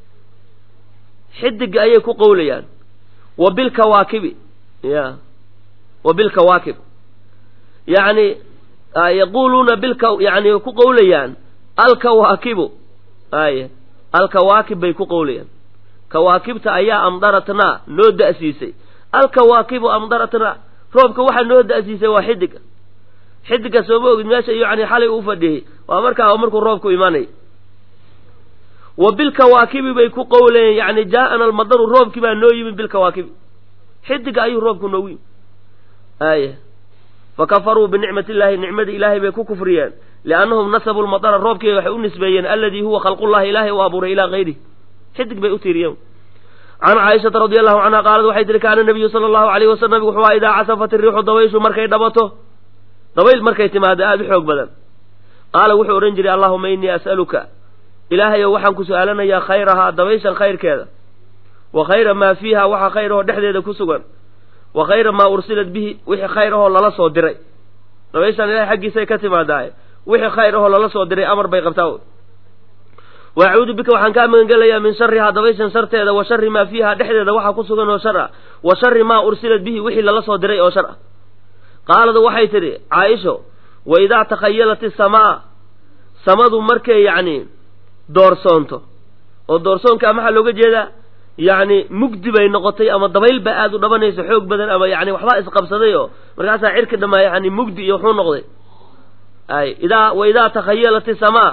xidiga ayay ku qowlayaan wa bilkawaakibi ya wa bilkawaakib yacni yaquuluuna bilka yani ku qowlayaan alkawaakibu ay alkawaakib bay ku qowlayaan kawaakibta ayaa amdaratnaa noo da'siisay alkawaakibu amdaratnaa roobka waxaa noo da'siisay waa xidiga xidiga sooma ogid meesha yani xalay uu fadhiyey waa markaa markuu roobku imanay wa bilkawaakibi bay ku qowlayeen yani jaa'ana almadaru roobkii baa noo yimi bilkawaakibi xidiga ayuu roobku noogu yimi aya fakafaruu binicmati illaahi nicmadii ilaahay bay ku kufriyeen liannahum nasabuu lmadara roobkii waxay u nisbeeyeen aladii huwa khalqullahi ilaahay u abuuray ilaa hayrihi xidig bay u tiiriyeen can caaishata radi allahu canha qaalad waxay tihi kaana nabiyu sala allahu alayhi wasalam nabigu wuxuu aha idaa casafat iriixu dabayshu markay dhabato dabayl markay timaado aada u xoog badan qaala wuxuu odhan jiray allahuma innii as'aluka ilaahayow waxaan ku su-aalanayaa khayrahaa dabayshan khayrkeeda wa khayra maa fiiha waxa khayr ahoo dhexdeeda ku sugan wa khayra maa ursilat bihi wixii khayr ahoo lala soo diray dabayshan ilahay xaggiisay ka timaadaaye wixii khayr ahoo lala soo diray amar bay qabtaa wa acuudu bika waxaan kaa magangelayaa min sharihaa dabayshan sharteeda wa shari maa fiiha dhexdeeda waxaa ku sugan oo shar ah wa shari maa ursilat bihi wixii lala soo diray oo shar ah qaaladu waxay tidhi caaisho wa idaa takhayalat isamaa samadu markay yacni doorsoonto oo doorsoonkaa maxaa looga jeedaa yacni mugdi bay noqotay ama dabayl ba aada u dhabanayso xoog badan ama yani waxbaa isqabsaday oo markaasaa cirka dhamaa yani mugdi iyo wuxuu noqday ay idaa wa idaa takhayalat isamaa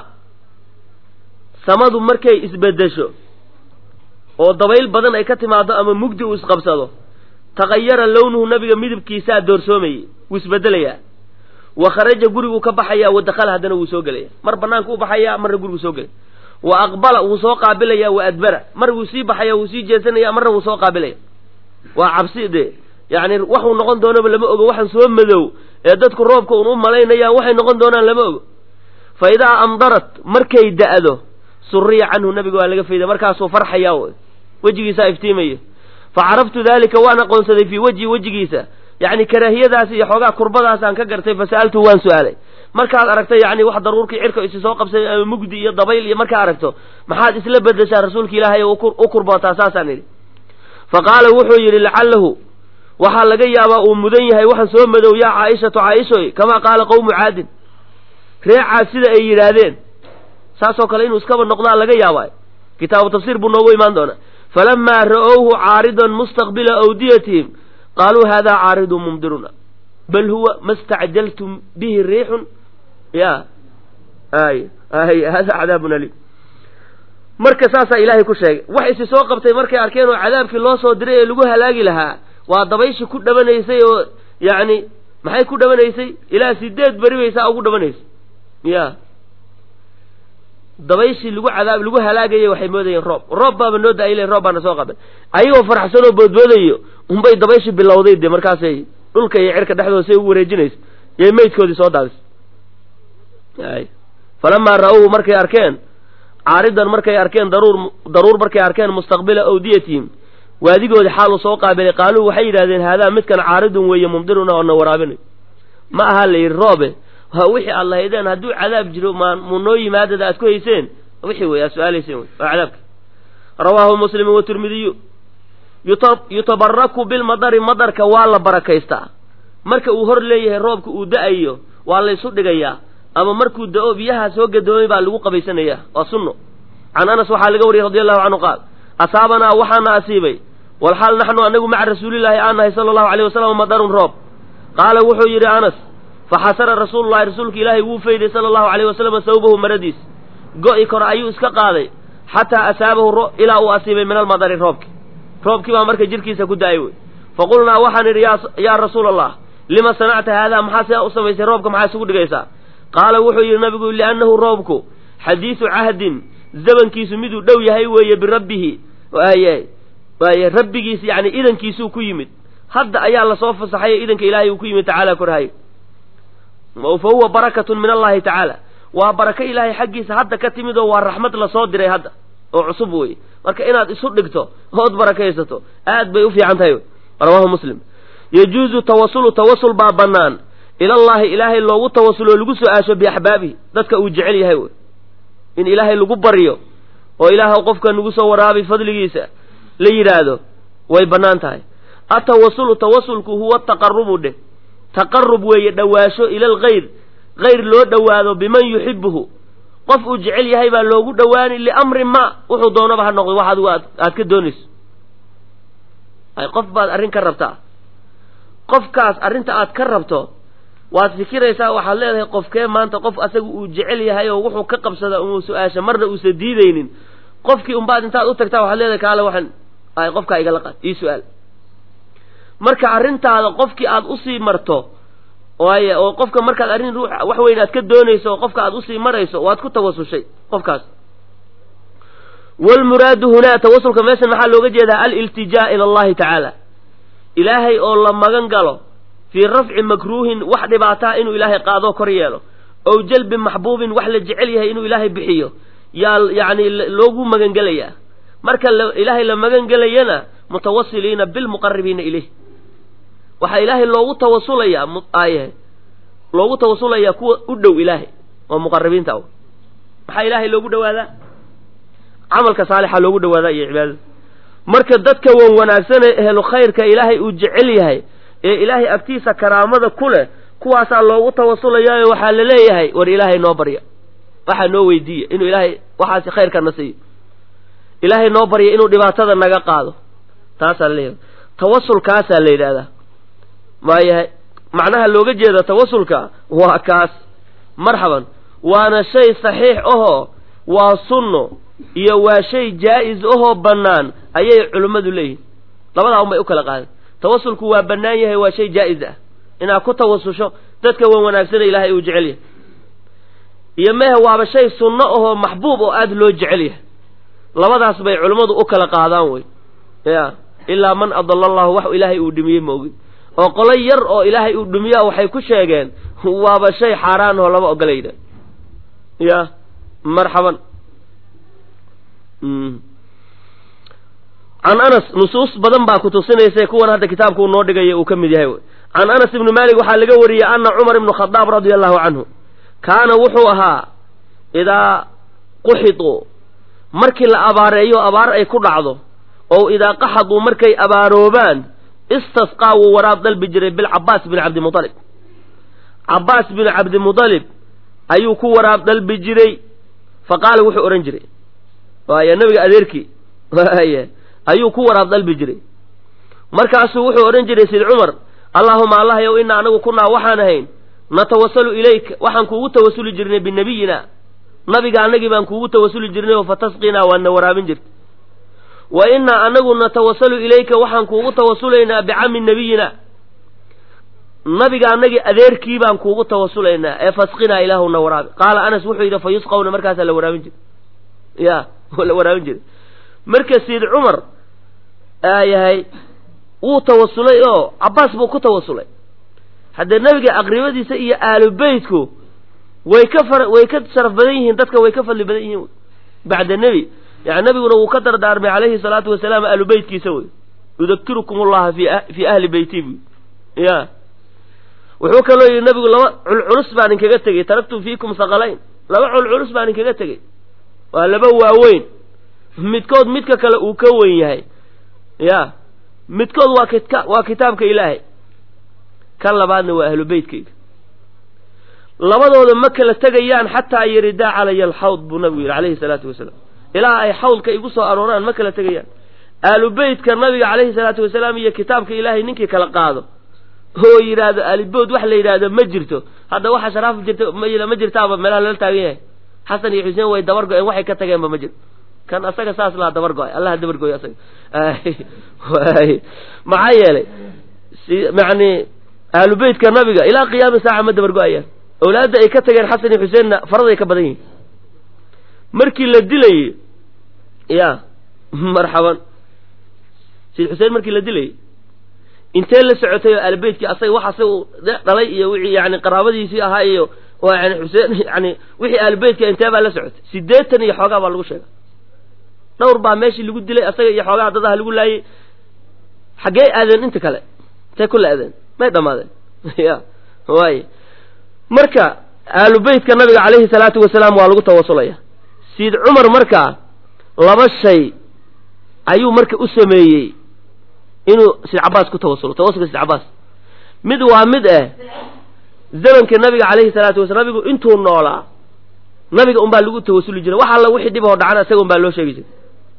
samadu markay isbedesho oo dabayl badan ay ka timaado ama mugdi uu isqabsado takhayara lownuhu nabiga midabkiisaa doorsoomayey wuu isbedelayaa wa kharaja guriguu ka baxayaa wa dakhala haddana wuu soo gelaya mar banaanka u baxayaa marna guriguu soo gelaya wa aqbala wuu soo qaabilaya wa adbara mar wuu sii baxaya wuu sii jeesanaya marna wuu soo qaabilaya waa cabsi dee yacni waxuu noqon doonaba lama ogo waxaan soo madow ee dadku roobka un u malaynayaan waxay noqon doonaan lama ogo fa idaa amdarat markay da'do suriya canhu nabiga waa laga fayda markaasuu farxayaa wejigiisaa iftiimaya fa caraftu dalika waan aqoonsaday fii wejhi wejigiisa yacni karaahiyadaas iyo xoogaa kurbadaasaan ka gartay fa sa'altu waan su-aalay markaad aragto yacni wax daruurkii cirka isi soo qabsay ama mugdi iyo dabayl iyo markaa aragto maxaad isla bedeshaa rasuulka ilaahay oo u kurbootaa saasaan idhi fa qaala wuxuu yidhi lacalahu waxaa laga yaabaa uu mudan yahay waxaan soo madow yaa caaishatu caaishoy kamaa qaala qowmu caadin reecaas sida ay yidhaahdeen saasoo kale inuu iskaba noqdaa laga yaabaa kitaabu tafsiir buu noogu imaan doonaa falamaa ra'owhu caaridan mustaqbila awdiyatihim qaaluu haadaa caaridun mumdiruna bal huwa ma stacjaltum bihi riixun ya ay ay hada cadaabun aliim marka saasaa ilaahay ku sheegay wax isi soo qabtay markay arkeen oo cadaabkii loo soo diray ee lagu halaagi lahaa waa dabayshii ku dhabanaysay oo yacni maxay ku dhabanaysay ilaa sideed beri baysaa ugu dhabanaysay ya dabayshii lagu cadaab lagu halaagayay waxay moodayeen roob roob baaba noo da-ay le roob baana soo qaban ayagoo faraxsan oo boodboodayo unbay dabayshii bilowday de markaasay dhulka iyo cirka dhexdooda say u wareejinaysa yay meydkoodii soo daadis ay falamaa ra-uhu markay arkeen caaridan markay arkeen daruur daruur markay arkeen mustaqbila awdiyatihim waadigoodii xaaluu soo qaabilay qaaluu waxay yidhahdeen haadaa midkan caaridun weeye mumdiruna oo na waraabinay ma aha la yidhi roobe waa wixii aad lahaydeen hadduu cadaab jiro maa mu noo yimaadada aad ku hayseen wixii wey aad su-aalayseen wey waa cadaabka rawaahu muslimu watirmidiyu yutabaraku bilmadari madarka waa la barakaystaa marka uu hor leeyahay roobka uu da-ayo waa laysu dhigayaa ama markuu da-o biyaha soo gadoomay baa lagu qabaysanayaa waa sunno can anas waxaa laga wariyey radi allahu canhu qaal asaabanaa waxaana asiibay walxaal naxnu anagu maca rasuulilaahi aan nahay sala allahu alayh wasalam madarun roob qaala wuxuu yidhi anas faxasara rasuululahi rasuulka ilaahay wuu fayday sala allahu alayh wasalam sawbahu maradiis go-i kore ayuu iska qaaday xataa asaabahu ilaa uu asiibay min almadari roobki roobkii baa marka jirkiisa ku da-ay wey faqulnaa waxaan idhi yaa rasuula allah lima sanacta haadaa maxaa sidaa u samaysay roobka maxaa isugu dhigaysaa qaala wuxuu yidhi nabigu liannahu roobku xadiisu cahdin zamankiisu miduu dhow yahay weeye birabbihi waaye waaye rabbigiis yacni idankiisuu ku yimid hadda ayaa lasoo fasaxay idanka ilaahay uu ku yimid tacaala korhayo fa huwa barakatun min allahi tacaala waa barako ilaahay xaggiisa hadda ka timid oo waa raxmad lasoo diray hadda oo cusub wey marka inaad isu dhigto ood barakaysato aad bay u fiican tahay rawaahu muslim yajuuzu tawasulu tawasul baa bannaan ilallahi ilaahay loogu tawasuloo lagu su-aasho biaxbaabihi dadka uu jecel yahay wey in ilaahay lagu baryo oo ilaahw qofka nagu soo waraabi fadligiisa la yidhaahdo way bannaan tahay atawasulu tawasulku huwa taqarubu dheh taqarub weeye dhowaasho ila alkhayr khayr loo dhowaado biman yuxibuhu qof uu jecel yahay baa loogu dhowaani liamrin ma wuxuu doonaba ha noqdo wax adigu aad ka doonayso ay qof baad arrin ka rabtaa qofkaas arrinta aad ka rabto waad fikiraysaa waxaad leedahay qofkee maanta qof asaga uu jecel yahay oo wuxuu ka qabsada umuu su-aasha marna uusa diidaynin qofkii unbaad intaad u tagtaa waxaad leedahay kaale waxaan ay qofkaa igala qaad ii su-aal marka arrintaada qofkii aad usii marto waaye oo qofka markaad arrin ruux wax weyn aad ka doonayso oo qofka aad usii marayso waad ku tawasushay qofkaas wlmuraadu hunaa tawasulka meeshan maxaa looga jeedaa aliltijaa ila allahi tacaala ilaahay oo la magan galo fii rafci makruuhin wax dhibaataa inuu ilaahay qaadoo kor yeelo ow jalbi maxbuubin wax la jecel yahay inuu ilaahay bixiyo yaa yacni loogu magangelayaa marka ilaahay la magangelayana mutawasiliina bilmuqaribiina ilayh waxaa ilaahay loogu tawasulayaa ay loogu tawasulayaa kuwa u dhow ilaahay oo muqaribiinta maxaa ilaahay loogu dhawaadaa camalka saalixa loogu dhawaadaa iyo cibaadada marka dadka wan wanaagsanee ehlu khayrka ilaahay uu jecel yahay ee ilaahay agtiisa karaamada ku leh kuwaasaa loogu tawasulayaayo waxaa la leeyahay war ilaahay noo barya waxaa noo weydiiya inuu ilaahay waxaasi khayrkana siiyo ilaahay noo barya inuu dhibaatada naga qaado taasaa la leeyahay tawasulkaasaa la yidhahdaa maayahay macnaha looga jeeda tawasulka waa kaas marxaban waana shay saxiix ahoo waa sunno iyo waa shay jaa-is ahoo bannaan ayay culimmadu leeyihin labadaa un bay u kala qaadeen tawasulku waa bannaan yahay waa shay jaa-is ah inaad ku tawasusho dadka wan wanaagsana ilaahay uu jecel yahay iyo mehe waaba shay sunno ahoo maxbuub oo aada loo jecel yahay labadaas bay culimmadu u kala qaadaan wey ya ilaa man adala allahu wax ilaahay uu dhimiyey ma ogin oo qolo yar oo ilaahay uu dhimiyaa waxay ku sheegeen waaba shay xaaraan oo lama ogolayda ya marxaban can anas nusuus badan baa kutusinaysa kuwan hadda kitaabka uu noo dhigaya uu ka mid yahay can anas ibni malik waxaa laga wariyey ana cumar ibnu khadaab radia allahu canhu kaana wuxuu ahaa idaa quxiduu markii la abaareeyo abaar ay ku dhacdo oo idaa qaxaduu markay abaaroobaan istasqaa wuu waraab dalbi jiray bilcabaas bin cabdimualib cabaas bin cabdimualib ayuu ku waraab dalbi jiray fa qaala wuxuu odhan jiray waaya nabiga adeerkii waaya ayuu ku waraab dalbi jiray markaasuu wuxuu odhan jiray sid cumar allaahuma allah yow inaa anagu kunaa waxaan ahayn natawasalu ilayka waxaan kuugu tawasuli jirnay binabiyina nabiga anagii baan kuugu tawasuli jirnay oo fatasqinaa waadna waraabin jirta wa inaa anagu natawasalu ilayka waxaan kuugu tawasulaynaa bicami nabiyina nabiga anagii adeerkii baan kuugu tawasulaynaa ee fasqinaa ilaahuna waraabi qaala anas wuxuu yidhi fa yusqawna markaasaa la waraabin jiray ya la waraabin jiray marka sayid cumar aayahay wuu tawasulay oo cabaas buu ku tawasulay haddee nabiga aqribadiisa iyo aalu beytku way ka far way ka sharaf badan yihiin dadka way ka fadli badan yihiin bacda nebi yani nabiguna wuu ka dardaarmay calayhi salaatu wasalaam aalu beytkiisa wey yudakirukum ullaha fi fii ahli beyti bu ya wuxuu kaloo yidhi nabigu laba culculus baan inkaga tegey taraktu fiikum saqalayn laba culculus baan inkaga tegey waa laba waaweyn midkood midka kale uu ka weyn yahay ya midkood waa kita waa kitaabka ilaahay kan labaadna waa ahlu beytkayga labadooda ma kala tegayaan xataa yaridaa calaya alxawd buu nabigu yidhi calayhi salaatu wasalaam ilaa ay xawdka igu soo arooraan ma kala tegayaan aalu beytka nabiga calayhi salaatu wasalaam iyo kitaabka ilaahay ninkii kala qaado oo yidhaahdo alibood wax la yidhaahdo ma jirto hadda waxa sharaaf jirta ma jirtaaba meelaha lala taagan yahay xasan iyo xuseen way dabar go-een waxay ka tageenba ma jirto kan asaga saas laha dabar go-ay allaha dabar gooy asaga maxaa yeelay yani ahlu beytka nabiga ilaa qiyaami saaca ma dabar go-ayaan awlaadda ay ka tageen xasan iyo xuseenna faraday ka badan yihiin markii la dilayey ya marxaban sayid xuseen markii la dilayey intee la socotay oo aalbeytkii asaga wax asaga u dhalay iyo wixii yani qaraabadiisii ahaa iyo yani xuseen yani wixii aalbeytka intee baa la socotay sideetan iyo xoogaa baa lagu sheega dhowr baa meeshii lagu dilay asaga iyo xoogaa dadaha lagu laayey xaggee aadeen inta kale intay kula aadeen may dhamaadeen ya waay marka aalu beytka nabiga calayhi salaatu wasalaam waa lagu tawasulaya siid cumar markaa laba shay ayuu marka u sameeyey inuu sid cabaas ku tawasulo tawasulka sid cabaas mid waa mid ah zamanka nabiga calayhi salaatu wasalaam nabigu intuu noolaa nabiga unbaa lagu tawasuli jiray wax alla wixii dhib oo dhacana isaga unbaa loo sheegi jiray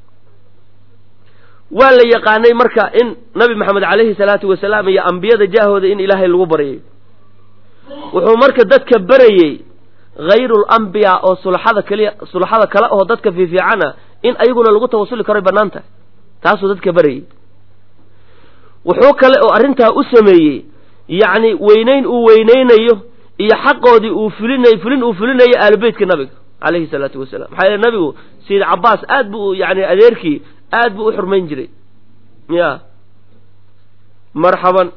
waa la yaqaanay marka in nabi maxamed calayhi salaatu wasalaam iyo ambiyada jaahooda in ilaahay lagu baryay wuxuu marka dadka barayey hayru lambiyaa oo sulaxada keliya sulaxada kale oo dadka fiifiicana in ayaguna lagu tawasuli karoy bannaan tahay taasuu dadka barayey wuxuu kale oo arrintaa u sameeyey yacni weynayn uu weynaynayo iyo xaqoodii uu fulinayo fulin uu fulinayo aalubeytka nabiga calayhi salaatu wasalaam maxaa yeele nabigu sayid cabaas aad bu yani adeerkii aad buu u xurmayn jiray ya marxaban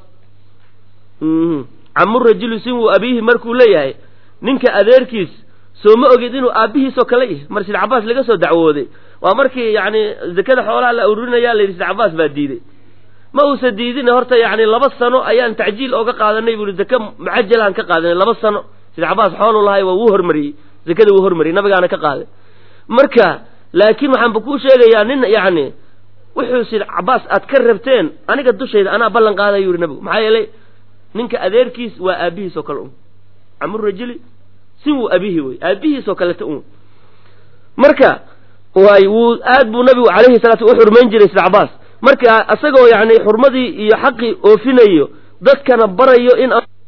camu rajulu sinwu abiihi markuu leeyahay ninka adeerkiis soo ma ogid inuu aabbihiisoo kale yahay mar sayid cabaas laga soo dacwooday waa markii yani zakada xoolaha la ururinaya la yidhi sayid cabaas baa diiday ma uusa diidin horta yani laba sano ayaan tacjiil ooga qaadanay buui zake mucajalaan ka qaadanay laba sano sayid cabaas xoolu lahay waa wuu hormariyey zakada wuu hormariyey nabigaana ka qaaday marka laakiin waxaanba kuu sheegayaa nin yani wuxuu sayid cabaas aad ka rabteen aniga dushayda anaa ballan qaadayo yuri nabigu maxaa yeelay ninka adeerkiis waa aabihiis oo kale un camurajuli sin wuu abihi wey aabihiis oo kaleta un marka waay wuu aad buu nabigu calayhi salaatu u xurmayn jiray sida cabaas marka isagoo yacni xurmadii iyo xaqii oofinayo dadkana barayo in